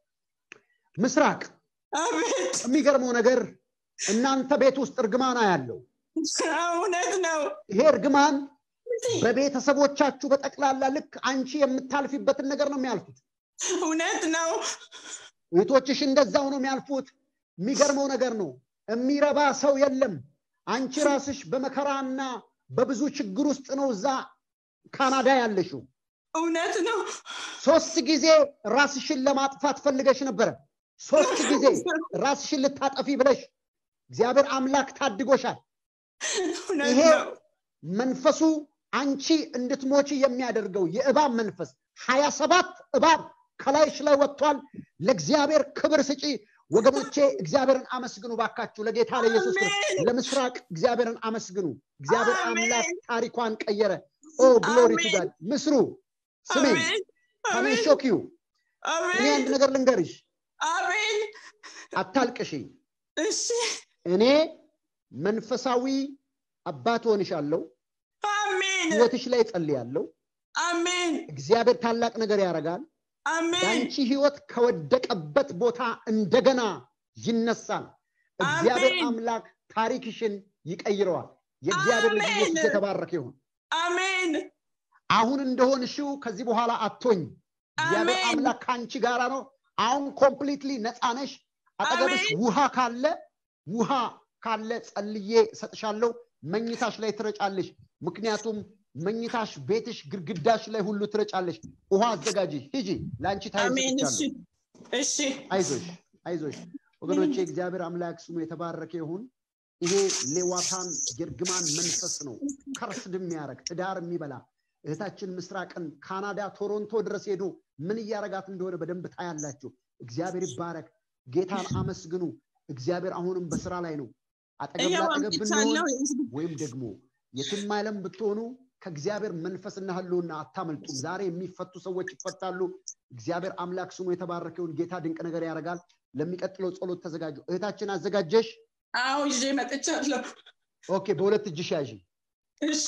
ምስራቅ አቤት የሚገርመው ነገር እናንተ ቤት ውስጥ እርግማን ያለው እውነት ነው ይሄ እርግማን በቤተሰቦቻችሁ በጠቅላላ ልክ አንቺ የምታልፊበትን ነገር ነው የሚያልፉት እውነት ነው እህቶችሽ እንደዛው ነው የሚያልፉት የሚገርመው ነገር ነው የሚረባ ሰው የለም አንቺ ራስሽ በመከራና በብዙ ችግር ውስጥ ነው እዛ ካናዳ ያለሽው እውነት ነው ሶስት ጊዜ ራስሽን ለማጥፋት ፈልገሽ ነበረ ሶስት ጊዜ ራስሽን ልታጠፊ ብለሽ እግዚአብሔር አምላክ ታድጎሻል እውነት ይሄ ነው መንፈሱ አንቺ እንድትሞቺ የሚያደርገው የእባብ መንፈስ ሀያ ሰባት እባብ ከላይሽ ላይ ወጥቷል ለእግዚአብሔር ክብር ስጪ ወገኖቼ እግዚአብሔርን አመስግኑ ባካችሁ ለጌታ ለኢየሱስ ክርስቶስ አሜን። ለምስራቅ እግዚአብሔርን አመስግኑ እግዚአብሔር አሜን። አምላክ ታሪኳን ቀየረ ኦ ግሎሪ ቱ አሜን። ጋድ ምስሩ ስሜ አሜን ካሜን አሜን ሾኪዩ እኔ አሜን አንድ ነገር ልንገርሽ አሜን አታልቅሽ እሺ እኔ መንፈሳዊ አባት ሆንሻለሁ አሜን ህይወትሽ ላይ ጸልያለሁ አሜን እግዚአብሔር ታላቅ ነገር ያደርጋል አሜን የአንቺ ህይወት ከወደቀበት ቦታ እንደገና ይነሳል እግዚአብሔር አሜን። አምላክ ታሪክሽን ይቀይረዋል የእግዚአብሔር ልጅ አሜን። ኢየሱስ የተባረከ ይሁን አሜን አሁን እንደሆንሽው ከዚህ በኋላ አቶኝ እግዚአብሔር አሜን። አምላክ ከአንቺ ጋራ ነው አሁን ኮምፕሊትሊ ነፃ ነሽ አጠገብሽ አሜን። ውሃ ካለ ውሃ ካለ ጸልዬ ሰጥሻለሁ መኝታሽ ላይ ትረጫለሽ ምክንያቱም መኝታሽ ቤትሽ ግድግዳሽ ላይ ሁሉ ትረጫለሽ ውሃ አዘጋጂ ሂጂ ለአንቺ ታይም አሜን እሺ ሰጥቻለሁ እሺ አይዞሽ አይዞሽ ወገኖቼ እግዚአብሔር አምላክ ስሙ የተባረከ ይሁን ይሄ ሌዋታን የእርግማን መንፈስ ነው ከርስድ የሚያደርግ ትዳር የሚበላ እህታችን ምስራቅን ካናዳ ቶሮንቶ ድረስ ሄዶ ምን እያረጋት እንደሆነ በደንብ ታያላችሁ እግዚአብሔር ይባረክ ጌታን አመስግኑ እግዚአብሔር አሁንም በስራ ላይ ነው አጠገብ ላጠገብ ብንሆን ወይም ደግሞ የትም ዓለም ብትሆኑ ከእግዚአብሔር መንፈስና ህልውና አታመልጡም ዛሬ የሚፈቱ ሰዎች ይፈታሉ እግዚአብሔር አምላክ ስሙ የተባረከውን ጌታ ድንቅ ነገር ያደርጋል ለሚቀጥለው ጸሎት ተዘጋጁ እህታችን አዘጋጀሽ አዎ ይዤ መጥቻለሁ ኦኬ በሁለት እጅሽ ያዥ እሺ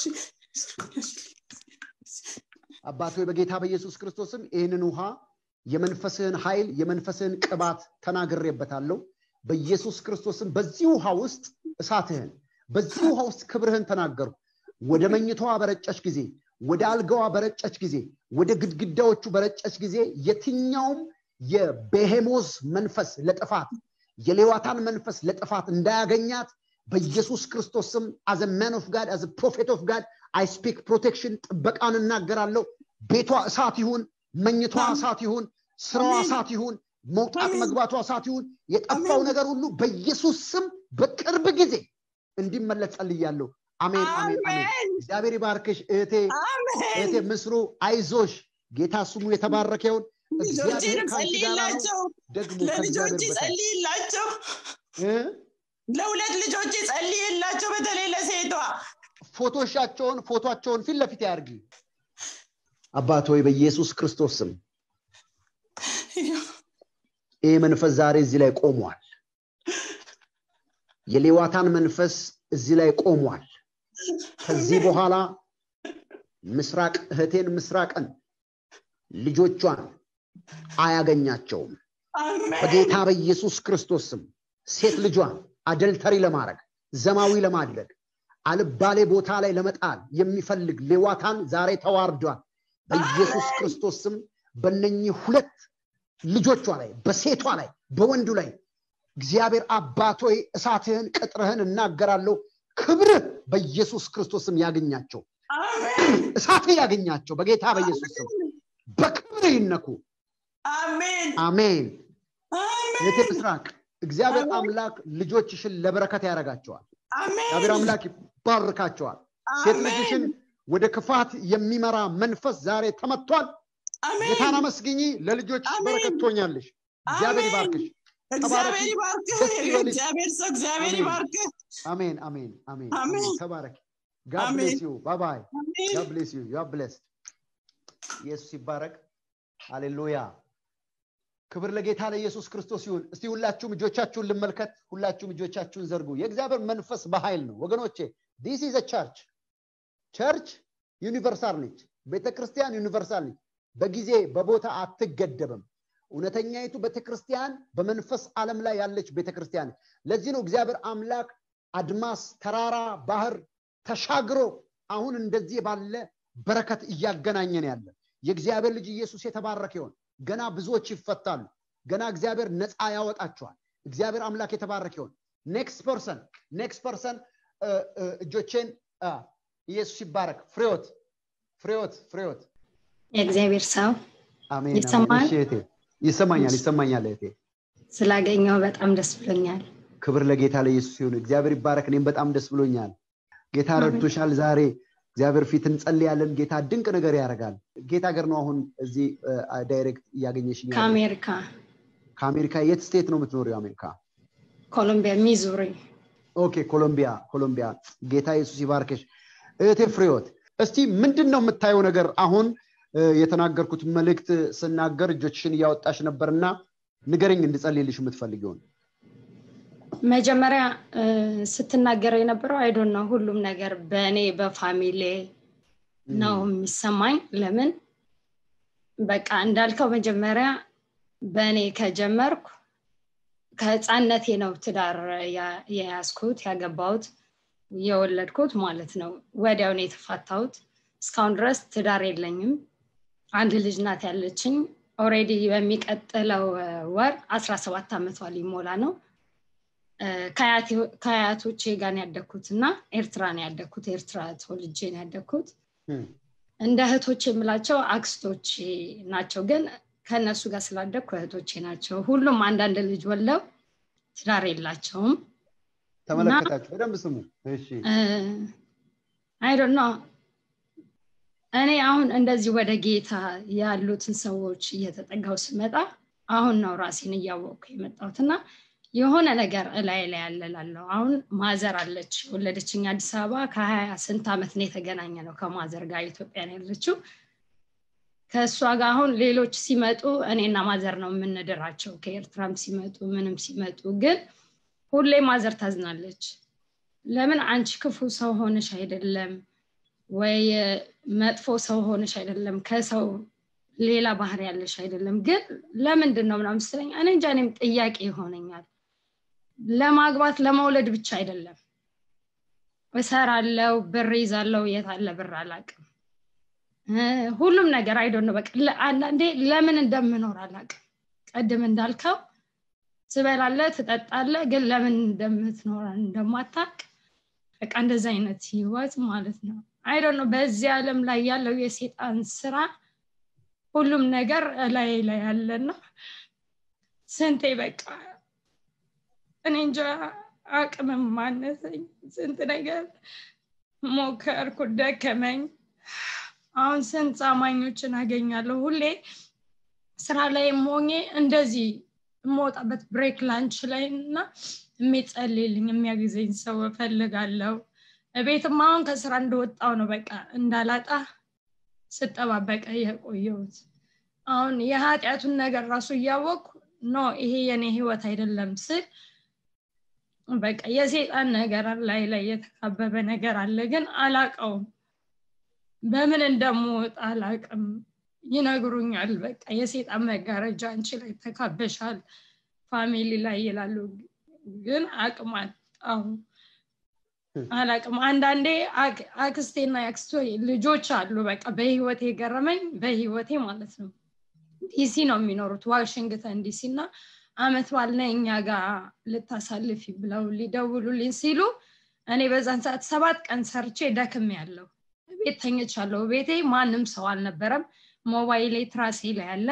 አባት ሆይ በጌታ በኢየሱስ ክርስቶስም ይህንን ውሃ የመንፈስህን ኃይል የመንፈስህን ቅባት ተናግሬበታለሁ በኢየሱስ ክርስቶስም በዚህ ውሃ ውስጥ እሳትህን በዚህ ውሃ ውስጥ ክብርህን ተናገሩ ወደ መኝታዋ በረጨች ጊዜ ወደ አልጋዋ በረጨች ጊዜ ወደ ግድግዳዎቹ በረጨች ጊዜ የትኛውም የቤሄሞዝ መንፈስ ለጥፋት የሌዋታን መንፈስ ለጥፋት እንዳያገኛት በኢየሱስ ክርስቶስ ስም አዘ ማን ኦፍ ጋድ አዘ ፕሮፌት ኦፍ ጋድ አይ ስፒክ ፕሮቴክሽን ጥበቃን እናገራለሁ ቤቷ እሳት ይሁን መኝቷ እሳት ይሁን ስራዋ እሳት ይሁን መውጣት መግባቷ እሳት ይሁን የጠፋው ነገር ሁሉ በኢየሱስ ስም በቅርብ ጊዜ እንዲመለስ ጸልያለሁ አሜን አሜን አሜን እግዚአብሔር ይባርክሽ እህቴ እህቴ ምስሩ አይዞሽ ጌታ ስሙ የተባረከ ይሁን እግዚአብሔር ከአንቺ ጋር ነው ደግሞ ለልጆች ጸልይላቸው ለሁለት ልጆች ጸልይላቸው በተለይ ለሴቷ ፎቶሻቸውን ፎቶቸውን ፊት ለፊት ያርጊ አባት ሆይ በኢየሱስ ክርስቶስ ስም ይህ መንፈስ ዛሬ እዚህ ላይ ቆሟል የሌዋታን መንፈስ እዚህ ላይ ቆሟል ከዚህ በኋላ ምስራቅ እህቴን ምስራቅን ልጆቿን አያገኛቸውም በጌታ በኢየሱስ ክርስቶስ ስም ሴት ልጇን አደልተሪ ለማድረግ ዘማዊ ለማድረግ አልባሌ ቦታ ላይ ለመጣል የሚፈልግ ሌዋታን ዛሬ ተዋርዷል በኢየሱስ ክርስቶስ ስም በነኚህ ሁለት ልጆቿ ላይ በሴቷ ላይ በወንዱ ላይ እግዚአብሔር አባቶይ እሳትህን ቅጥርህን እናገራለሁ ክብርህ በኢየሱስ ክርስቶስም ያገኛቸው እሳትህ ያገኛቸው በጌታ በኢየሱስ ስም በክብርህ ይነኩ አሜን አሜን እህቴ ምስራቅ እግዚአብሔር አምላክ ልጆችሽን ለበረከት ያደርጋቸዋል እግዚአብሔር አምላክ ይባርካቸዋል ሴት ልጅሽን ወደ ክፋት የሚመራ መንፈስ ዛሬ ተመቷል ጌታን አመስግኚ ለልጆች በረከት ትሆኛለሽ እግዚአብሔር ይባርክሽ እግዚአብሔር ይባርክህ እግዚአብሔር ሰው እግዚአብሔር ይባርክህ አሜን አሜን አሜን አሜን ተባረክ ጋድ ብሌስ ዩ ባይ ባይ ጋድ ብሌስ ዩ ዩ ብሌስ ኢየሱስ ይባረክ ሃሌሉያ ክብር ለጌታ ለኢየሱስ ክርስቶስ ይሁን እስቲ ሁላችሁም እጆቻችሁን ልመልከት ሁላችሁም እጆቻችሁን ዘርጉ የእግዚአብሔር መንፈስ በኃይል ነው ወገኖቼ ዲስ ኢዝ ቸርች ቸርች ዩኒቨርሳል ነች ቤተክርስቲያን ዩኒቨርሳል ነች በጊዜ በቦታ አትገደብም እውነተኛይቱ ቤተክርስቲያን በመንፈስ ዓለም ላይ ያለች ቤተክርስቲያን ለዚህ ነው እግዚአብሔር አምላክ አድማስ ተራራ ባህር ተሻግሮ አሁን እንደዚህ ባለ በረከት እያገናኘን ያለ የእግዚአብሔር ልጅ ኢየሱስ የተባረከ ይሆን ገና ብዙዎች ይፈታሉ ገና እግዚአብሔር ነፃ ያወጣቸዋል እግዚአብሔር አምላክ የተባረከ ይሆን ኔክስት ፐርሰን ኔክስት ፐርሰን እጆቼን ኢየሱስ ይባረክ ፍሬዎት ፍሬዎት ፍሬዎት የእግዚአብሔር ሰው አሜን ይሰማል? እሺ እህቴ ይሰማኛል ይሰማኛል እህቴ ስላገኘው በጣም ደስ ብሎኛል ክብር ለጌታ ለኢየሱስ ይሁን እግዚአብሔር ይባረክ እኔም በጣም ደስ ብሎኛል ጌታ ረድቶሻል ዛሬ እግዚአብሔር ፊት እንጸልያለን ጌታ ድንቅ ነገር ያደርጋል ጌታ ሀገር ነው አሁን እዚህ ዳይሬክት እያገኘሽ ከአሜሪካ ከአሜሪካ የት ስቴት ነው የምትኖሪው አሜሪካ ኮሎምቢያ ሚዙሪ ኦኬ ኮሎምቢያ ኮሎምቢያ ጌታ ኢየሱስ ይባርክሽ እህቴ ፍሬዎት እስቲ ምንድን ነው የምታየው ነገር አሁን እ፣ የተናገርኩት መልእክት ስናገር እጆችሽን እያወጣሽ ነበርና ንገረኝ እንድጸልይልሽ የምትፈልጊውን መጀመሪያ እ፣ ስትናገረው የነበረው አይዶን ነው ሁሉም ነገር በእኔ በፋሚሌ ነው የሚሰማኝ ለምን በቃ እንዳልከው መጀመሪያ በእኔ ከጀመርኩ ከህፃነቴ ነው ትዳር ያ- የያዝኩት ያገባሁት የወለድኩት ማለት ነው ወዲያው ነው የተፋታሁት እስካሁን ድረስ ትዳር የለኝም አንድ ልጅ ናት ያለችኝ ኦሬዲ በሚቀጥለው እ፣ ወር አስራ ሰባት ዓመቷ ሊሞላ ነው እ፣ ከአያቴ- ከአያቶቼ ጋር ነው ያደግኩት እና ኤርትራ ነው ያደግኩት ኤርትራ ተወልጄ ነው ያደግኩት እም፣ እንደ እህቶች የምላቸው አክስቶች ናቸው ግን ከእነሱ ጋር ስላደግኩ እህቶቼ ናቸው ሁሉም አንዳንድ ልጅ ወለው ትዳር የላቸውም ተመለከታችሁ በደንብ ስሙ እሺ አይዶን ነው እኔ አሁን እንደዚህ ወደ ጌታ ያሉትን ሰዎች እየተጠጋው ስመጣ አሁን ነው ራሴን እያወቅኩ የመጣሁት እና የሆነ ነገር እላይ ላይ ያለላለሁ አሁን ማዘር አለች ወለደችኝ አዲስ አበባ ከሀያ ስንት ዓመት ነው የተገናኘ ነው ከማዘር ጋር ኢትዮጵያ ነው ያለችው ከእሷ ጋር አሁን ሌሎች ሲመጡ እኔና ማዘር ነው የምንድራቸው ከኤርትራም ሲመጡ ምንም ሲመጡ ግን ሁሌ ማዘር ታዝናለች ለምን አንቺ ክፉ ሰው ሆነሽ አይደለም ወይ መጥፎ ሰው ሆነሽ አይደለም ከሰው ሌላ ባህር ያለሽ አይደለም ግን ለምንድን ነው ምናምን ስትለኝ እኔ እንጃ እኔም ጥያቄ ይሆነኛል ለማግባት ለመውለድ ብቻ አይደለም እሰራለው ብር ይዛለው የት አለ ብር አላቅም ሁሉም ነገር አይዶን ነው በቃ አንዳንዴ ለምን እንደምኖር አላቅም ቀድም እንዳልከው ትበላለ ትጠጣለ ግን ለምን እንደምትኖር እንደማታቅ በቃ እንደዚ አይነት ህይወት ማለት ነው አይዶን ነው በዚህ ዓለም ላይ ያለው የሴጣን ስራ ሁሉም ነገር ላይ ላይ ያለና ስንቴ በቃ እኔ እንጃ አቅምም ማነሰኝ ስንት ነገር ሞከርኩ ደከመኝ አሁን ስንት አማኞችን አገኛለሁ ሁሌ ስራ ላይ ሞኜ እንደዚህ የምወጣበት ብሬክ ላንች ላይ እና የሚጸልልኝ የሚያግዘኝ ሰው እፈልጋለሁ ቤትም አሁን ከስራ እንደወጣው ነው በቃ እንዳላጣ ስጠባበቀ የቆየሁት አሁን የኃጢአቱን ነገር ራሱ እያወቅኩ ኖ ይሄ የኔ ህይወት አይደለም ስል በቃ የሴጣን ነገር ላይ ላይ የተካበበ ነገር አለ ግን አላቀውም በምን እንደምወጣ አላቅም ይነግሩኛል በቃ የሴጣን መጋረጃ አንቺ ላይ ተካበሻል ፋሚሊ ላይ ይላሉ ግን አቅም አጣሁ አላቅም አንዳንዴ አክስቴና የአክስቶ ልጆች አሉ በቃ በህይወቴ የገረመኝ በህይወቴ ማለት ነው ዲሲ ነው የሚኖሩት ዋሽንግተን ዲሲ እና አመት ባልነ እኛ ጋር ልታሳልፊ ብለው ሊደውሉልኝ ሲሉ እኔ በዛን ሰዓት ሰባት ቀን ሰርቼ ደክም ያለው ቤት ተኝቻለሁ ቤቴ ማንም ሰው አልነበረም ሞባይሌ ትራሴ ላይ ያለ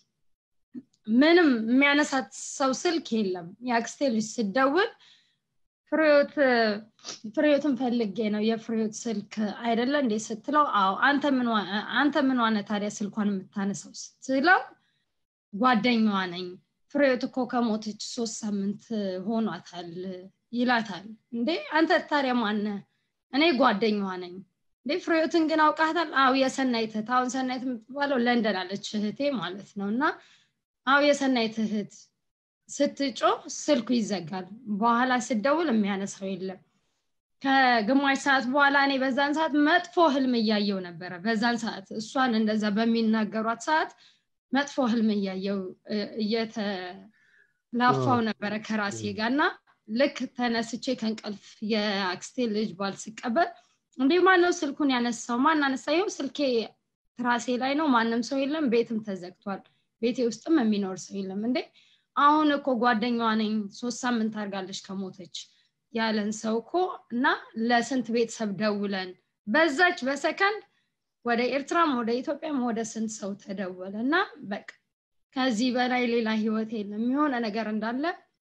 ምንም የሚያነሳት ሰው ስልክ የለም የአክስቴ ልጅ ስደውል ፍሬዎት ፍሬዎትን ፈልጌ ነው የፍሬዎት ስልክ አይደለ እንዴ ስትለው አዎ አንተ ምን ዋነ ታዲያ ስልኳን የምታነሳው ስትለው ጓደኛዋ ነኝ ፍሬዎት እኮ ከሞተች ሶስት ሳምንት ሆኗታል ይላታል እንዴ አንተ ታዲያ ማነ እኔ ጓደኛዋ ነኝ እንዴ ፍሬዎትን ግን አውቃታል አው የሰናይት እህት አሁን ሰናይት የምትባለው ለንደን አለች እህቴ ማለት ነው እና አው የሰናይት እህት ስትጮ ስልኩ ይዘጋል በኋላ ስደውል የሚያነሳው የለም ከግማሽ ሰዓት በኋላ እኔ በዛን ሰዓት መጥፎ ህልም እያየው ነበረ በዛን ሰዓት እሷን እንደዛ በሚናገሯት ሰዓት መጥፎ ህልም እያየው እየተላፋው ነበረ ከራሴ ጋር እና ልክ ተነስቼ ከእንቀልፍ የአክስቴ ልጅ ባል ስቀበል እንዲህ ማነው ስልኩን ያነሳው ማን አነሳ ይው ስልኬ ትራሴ ላይ ነው ማንም ሰው የለም ቤትም ተዘግቷል ቤቴ ውስጥም የሚኖር ሰው የለም እንዴ አሁን እኮ ጓደኛዋ ነኝ ሶስት ሳምንት አድርጋለች ከሞተች ያለን ሰው እኮ እና ለስንት ቤተሰብ ደውለን በዛች በሰከንድ ወደ ኤርትራም ወደ ኢትዮጵያም ወደ ስንት ሰው ተደወለ እና በቃ ከዚህ በላይ ሌላ ህይወት የለም የሆነ ነገር እንዳለ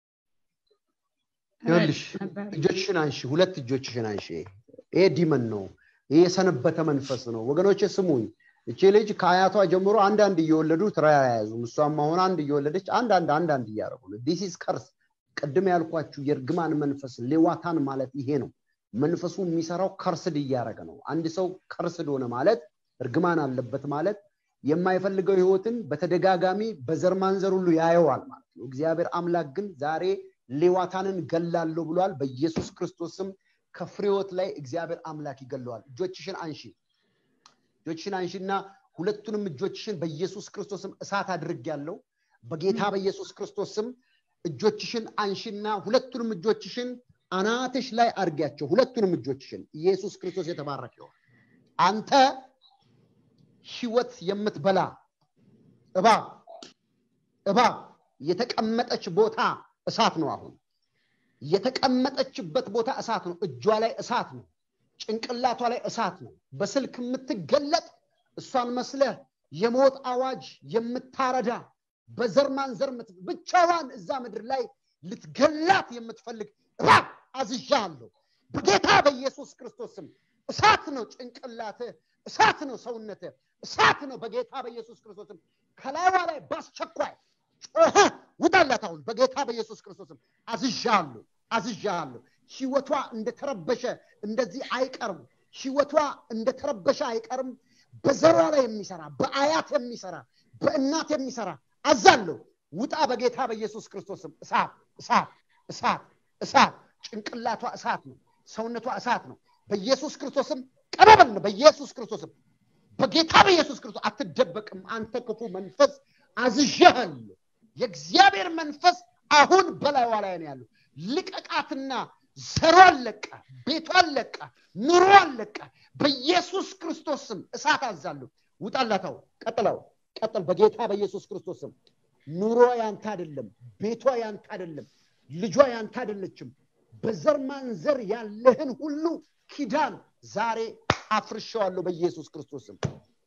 ይኸውልሽ እጆችሽን አንሺ ሁለት እጆችሽን አንሺ ይሄ ዲመን ነው ይሄ የሰነበተ መንፈስ ነው ወገኖች ስሙኝ እቺ ልጅ ከአያቷ ጀምሮ አንዳንድ እየወለዱ ትራ ያያዙም እሷም አሁን አንድ እየወለደች አንዳንድ አንዳንድ እያደረጉ ነው ዲሲስ ከርስ ቅድም ያልኳችሁ የእርግማን መንፈስ ሌዋታን ማለት ይሄ ነው መንፈሱ የሚሰራው ከርስድ እያደረገ ነው አንድ ሰው ከርስድ ሆነ ማለት እርግማን አለበት ማለት የማይፈልገው ህይወትን በተደጋጋሚ በዘር ማንዘር ሁሉ ያየዋል ማለት ነው እግዚአብሔር አምላክ ግን ዛሬ ሌዋታንን ገላለሁ ብሏል በኢየሱስ ክርስቶስም ከፍሬዎት ላይ እግዚአብሔር አምላክ ይገለዋል እጆችሽን አንሺ እጆችሽን አንሺና ሁለቱንም እጆችሽን በኢየሱስ ክርስቶስም እሳት አድርግ ያለው በጌታ በኢየሱስ ክርስቶስም እጆችሽን አንሺና ሁለቱንም እጆችሽን አናትሽ ላይ አድርጊያቸው ሁለቱንም እጆችሽን ኢየሱስ ክርስቶስ የተባረክ ይሆን አንተ ህይወት የምትበላ እባብ እባብ የተቀመጠች ቦታ እሳት ነው አሁን የተቀመጠችበት ቦታ እሳት ነው እጇ ላይ እሳት ነው ጭንቅላቷ ላይ እሳት ነው በስልክ የምትገለጥ እሷን መስለህ የሞት አዋጅ የምታረዳ በዘር ማንዘር ብቻዋን እዛ ምድር ላይ ልትገላት የምትፈልግ እባብ አዝዣለሁ በጌታ በኢየሱስ ክርስቶስም እሳት ነው ጭንቅላት እሳት ነው ሰውነት እሳት ነው በጌታ በኢየሱስ ክርስቶስም ከላይዋ ላይ በአስቸኳይ ጮኸ ውጣላት አሁን በጌታ በኢየሱስ ክርስቶስም አዝዣለሁ አዝዣለሁ ህይወቷ እንደተረበሸ እንደዚህ አይቀርም ህይወቷ እንደተረበሸ አይቀርም በዘሯ ላይ የሚሰራ በአያት የሚሰራ በእናት የሚሰራ አዛለሁ ውጣ በጌታ በኢየሱስ ክርስቶስም እሳት እሳት እሳት እሳት ጭንቅላቷ እሳት ነው ሰውነቷ እሳት ነው በኢየሱስ ክርስቶስም ቀረበል በኢየሱስ ክርስቶስም በጌታ በኢየሱስ ክርስቶስ አትደበቅም አንተ ክፉ መንፈስ አዝዣለሁ የእግዚአብሔር መንፈስ አሁን በላይዋ ላይ ነው ያለው ልቀቃትና ዘሯን ለቃ ቤቷን ለቃ ኑሮዋን ለቃ በኢየሱስ ክርስቶስ ስም እሳት አዛለሁ ውጣላታው ቀጥለው ቀጥል በጌታ በኢየሱስ ክርስቶስ ስም ኑሮ ያንተ አይደለም ቤቷ ያንተ አይደለም ልጇ ያንተ አይደለችም በዘር ማንዘር ያለህን ሁሉ ኪዳን ዛሬ አፍርሸዋለሁ በኢየሱስ ክርስቶስም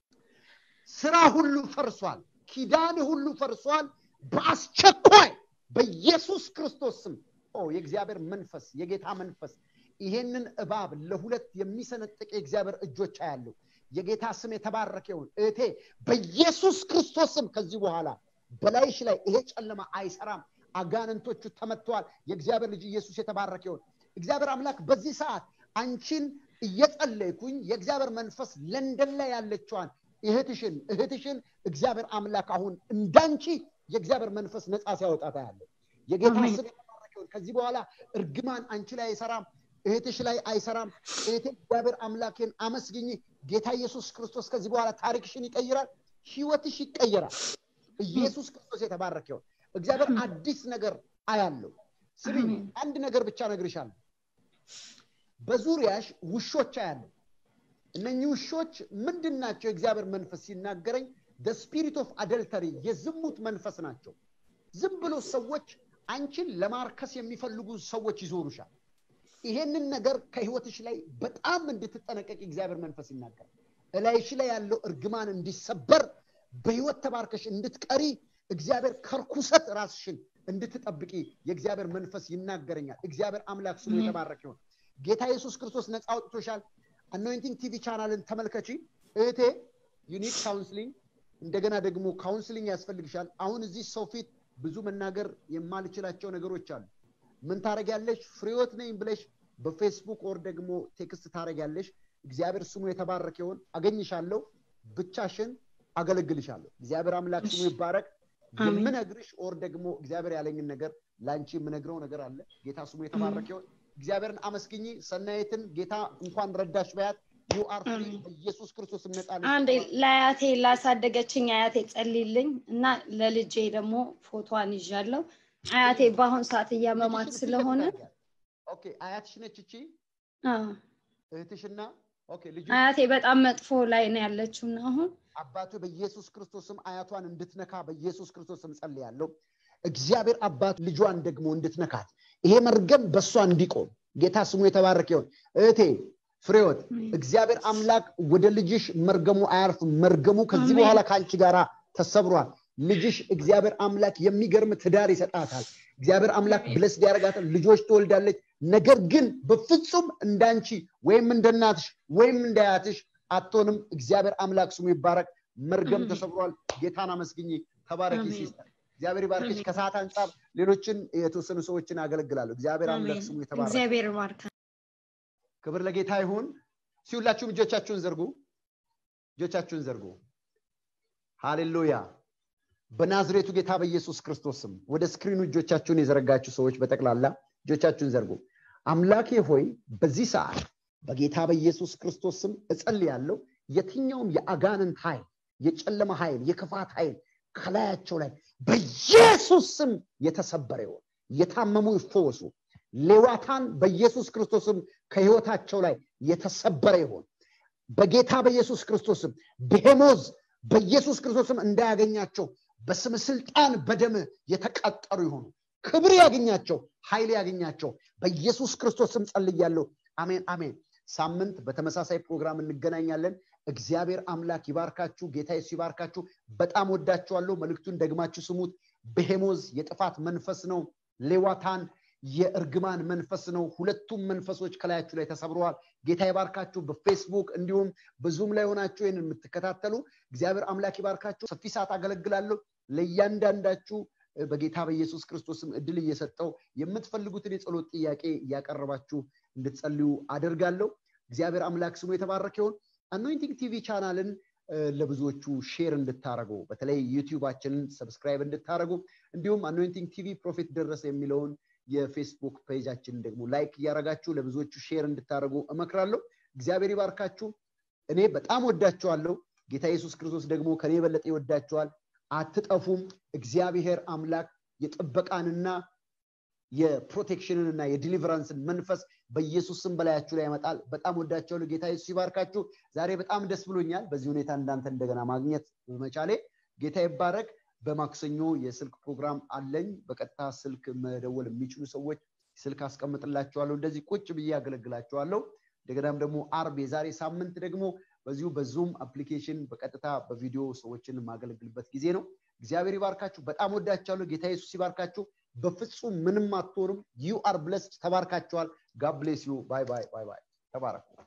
ስራ ሁሉ ፈርሷል ኪዳን ሁሉ ፈርሷል በአስቸኳይ በኢየሱስ ክርስቶስ ስም የእግዚአብሔር መንፈስ የጌታ መንፈስ ይሄንን እባብ ለሁለት የሚሰነጥቅ የእግዚአብሔር እጆች ያለው የጌታ ስም የተባረከ ይሁን እህቴ በኢየሱስ ክርስቶስ ስም ከዚህ በኋላ በላይሽ ላይ ይሄ ጨለማ አይሰራም አጋንንቶቹ ተመትተዋል የእግዚአብሔር ልጅ ኢየሱስ የተባረከ ይሁን እግዚአብሔር አምላክ በዚህ ሰዓት አንቺን እየጸለይኩኝ የእግዚአብሔር መንፈስ ለንደን ላይ ያለችዋን እህትሽን እህትሽን እግዚአብሔር አምላክ አሁን እንዳንቺ የእግዚአብሔር መንፈስ ነፃ ሲያወጣታ ያለ የጌታ ስም የተባረከውን ከዚህ በኋላ እርግማን አንቺ ላይ አይሰራም እህትሽ ላይ አይሰራም እህቴ እግዚአብሔር አምላኬን አመስግኝ ጌታ ኢየሱስ ክርስቶስ ከዚህ በኋላ ታሪክሽን ይቀይራል ህይወትሽ ይቀየራል ኢየሱስ ክርስቶስ የተባረከውን እግዚአብሔር አዲስ ነገር አያለው ስሚ አንድ ነገር ብቻ ነግርሻለሁ በዙሪያሽ ውሾች አያለው እነኚህ ውሾች ምንድን ናቸው የእግዚአብሔር መንፈስ ሲናገረኝ ስፒሪት ኦፍ አደልተሪ የዝሙት መንፈስ ናቸው ዝም ብሎ ሰዎች አንቺን ለማርከስ የሚፈልጉ ሰዎች ይዞሩሻል ይሄንን ነገር ከህይወትሽ ላይ በጣም እንድትጠነቀቅ እግዚአብሔር መንፈስ ይናገራል እላይሽ ላይ ያለው እርግማን እንዲሰበር በህይወት ተባርከሽ እንድትቀሪ እግዚአብሔር ከርኩሰት ራስሽን እንድትጠብቂ የእግዚአብሔር መንፈስ ይናገረኛል እግዚአብሔር አምላክ ስሙ የተባረክ ይሆን ጌታ ኢየሱስ ክርስቶስ ነፃ አውጥቶሻል አኖይንቲንግ ቲቪ ቻናልን ተመልከቺ እህቴ ዩኒክ ካውንስሊንግ እንደገና ደግሞ ካውንስሊንግ ያስፈልግሻል አሁን እዚህ ሰው ፊት ብዙ መናገር የማልችላቸው ነገሮች አሉ ምን ታደረጊያለሽ ፍሬዎት ነኝ ብለሽ በፌስቡክ ወር ደግሞ ቴክስት ታደረጊያለሽ እግዚአብሔር ስሙ የተባረከ ይሆን አገኝሻለሁ ብቻሽን አገለግልሻለሁ እግዚአብሔር አምላክ ስሙ ይባረክ የምነግርሽ ኦር ደግሞ እግዚአብሔር ያለኝን ነገር ለአንቺ የምነግረው ነገር አለ ጌታ ስሙ የተባረከ ይሆን እግዚአብሔርን አመስግኝ ሰናየትን ጌታ እንኳን ረዳሽ በያት ዩ አር ፍሪ ኢየሱስ ክርስቶስ ነጻ አንዴ ለአያቴ ላሳደገችኝ አያቴ ጸልይልኝ እና ለልጄ ደግሞ ፎቶዋን ይዣለሁ አያቴ በአሁን ሰዓት እያመማት ስለሆነ ኦኬ አያትሽ ነች እቺ እህትሽና ኦኬ ልጁ አያቴ በጣም መጥፎ ላይ ነው ያለችው አሁን አባቱ በኢየሱስ ክርስቶስም አያቷን እንድትነካ በኢየሱስ ክርስቶስም ጸልያለሁ እግዚአብሔር አባት ልጇን ደግሞ እንድትነካት ይሄ መርገም በእሷ እንዲቆም ጌታ ስሙ የተባረከ ይሆን እህቴ ፍሬወት እግዚአብሔር አምላክ ወደ ልጅሽ መርገሙ አያርፍ መርገሙ ከዚህ በኋላ ከአንቺ ጋር ተሰብሯል ልጅሽ እግዚአብሔር አምላክ የሚገርም ትዳር ይሰጣታል እግዚአብሔር አምላክ ብለስ ያደርጋታል ልጆች ትወልዳለች ነገር ግን በፍጹም እንዳንቺ ወይም እንደናትሽ ወይም እንዳያትሽ አትሆንም እግዚአብሔር አምላክ ስሙ ይባረክ መርገም ተሰብሯል ጌታን አመስግኝ ተባረኪ ሲስተር እግዚአብሔር ይባርክሽ ከሰዓት አንጻር ሌሎችን የተወሰኑ ሰዎችን አገለግላለሁ እግዚአብሔር አምላክ ስሙ የተባረክ እግዚአብሔር ባርካ ክብር ለጌታ ይሁን ሲሁላችሁም እጆቻችሁን ዘርጉ እጆቻችሁን ዘርጉ ሃሌሉያ በናዝሬቱ ጌታ በኢየሱስ ክርስቶስም ወደ ስክሪኑ እጆቻችሁን የዘረጋችሁ ሰዎች በጠቅላላ እጆቻችሁን ዘርጉ አምላኬ ሆይ በዚህ ሰዓት በጌታ በኢየሱስ ክርስቶስ ስም እጸልያለሁ የትኛውም የአጋንንት ኃይል የጨለማ ኃይል የክፋት ኃይል ከላያቸው ላይ በኢየሱስ ስም የተሰበረ ይሆን የታመሙ ይፈወሱ ሌዋታን በኢየሱስ ክርስቶስም ከህይወታቸው ላይ የተሰበረ ይሆን በጌታ በኢየሱስ ክርስቶስም ብሄሞዝ በኢየሱስ ክርስቶስም እንዳያገኛቸው በስም ስልጣን በደም የተቀጠሩ ይሆኑ ክብር ያገኛቸው ኃይል ያገኛቸው በኢየሱስ ክርስቶስም ጸልያለሁ አሜን አሜን ሳምንት በተመሳሳይ ፕሮግራም እንገናኛለን እግዚአብሔር አምላክ ይባርካችሁ ጌታ የሱ ይባርካችሁ በጣም ወዳችኋለሁ መልእክቱን ደግማችሁ ስሙት ብሄሞዝ የጥፋት መንፈስ ነው ሌዋታን የእርግማን መንፈስ ነው ሁለቱም መንፈሶች ከላያችሁ ላይ ተሰብረዋል ጌታ ይባርካችሁ በፌስቡክ እንዲሁም በዙም ላይ ሆናችሁ ይህን የምትከታተሉ እግዚአብሔር አምላክ ይባርካችሁ ሰፊ ሰዓት አገለግላለሁ ለእያንዳንዳችሁ በጌታ በኢየሱስ ክርስቶስም እድል እየሰጠው የምትፈልጉትን የጸሎት ጥያቄ እያቀረባችሁ እንድትጸልዩ አደርጋለሁ እግዚአብሔር አምላክ ስሙ የተባረከ ይሁን አኖይንቲንግ ቲቪ ቻናልን ለብዙዎቹ ሼር እንድታደረጉ በተለይ ዩቲዩባችንን ሰብስክራይብ እንድታደረጉ እንዲሁም አኖይንቲንግ ቲቪ ፕሮፌት ደረሰ የሚለውን የፌስቡክ ፔጃችንን ደግሞ ላይክ እያደረጋችሁ ለብዙዎቹ ሼር እንድታደረጉ እመክራለሁ እግዚአብሔር ይባርካችሁ እኔ በጣም ወዳችኋለሁ ጌታ ኢየሱስ ክርስቶስ ደግሞ ከኔ የበለጠ ይወዳችኋል አትጠፉም እግዚአብሔር አምላክ የጥበቃንና የፕሮቴክሽንንና የዲሊቨራንስን መንፈስ በኢየሱስ ስም በላያችሁ ላይ ያመጣል በጣም ወዳቸዋለሁ ጌታ ኢየሱስ ይባርካችሁ ዛሬ በጣም ደስ ብሎኛል በዚህ ሁኔታ እንዳንተ እንደገና ማግኘት በመቻሌ ጌታ ይባረክ በማክሰኞ የስልክ ፕሮግራም አለኝ በቀጥታ ስልክ መደወል የሚችሉ ሰዎች ስልክ አስቀምጥላቸዋለሁ እንደዚህ ቁጭ ብዬ ያገለግላቸዋለሁ እንደገናም ደግሞ አርብ የዛሬ ሳምንት ደግሞ በዚሁ በዙም አፕሊኬሽን በቀጥታ በቪዲዮ ሰዎችን የማገለግልበት ጊዜ ነው እግዚአብሔር ይባርካችሁ በጣም ወዳቸዋለሁ ጌታ ኢየሱስ ይባርካችሁ በፍጹም ምንም አትሆንም ዩ አር ብለስድ ተባርካችኋል ጋብሌስ ዩ ባይ ባይ ባይ ባይ ተባረኩ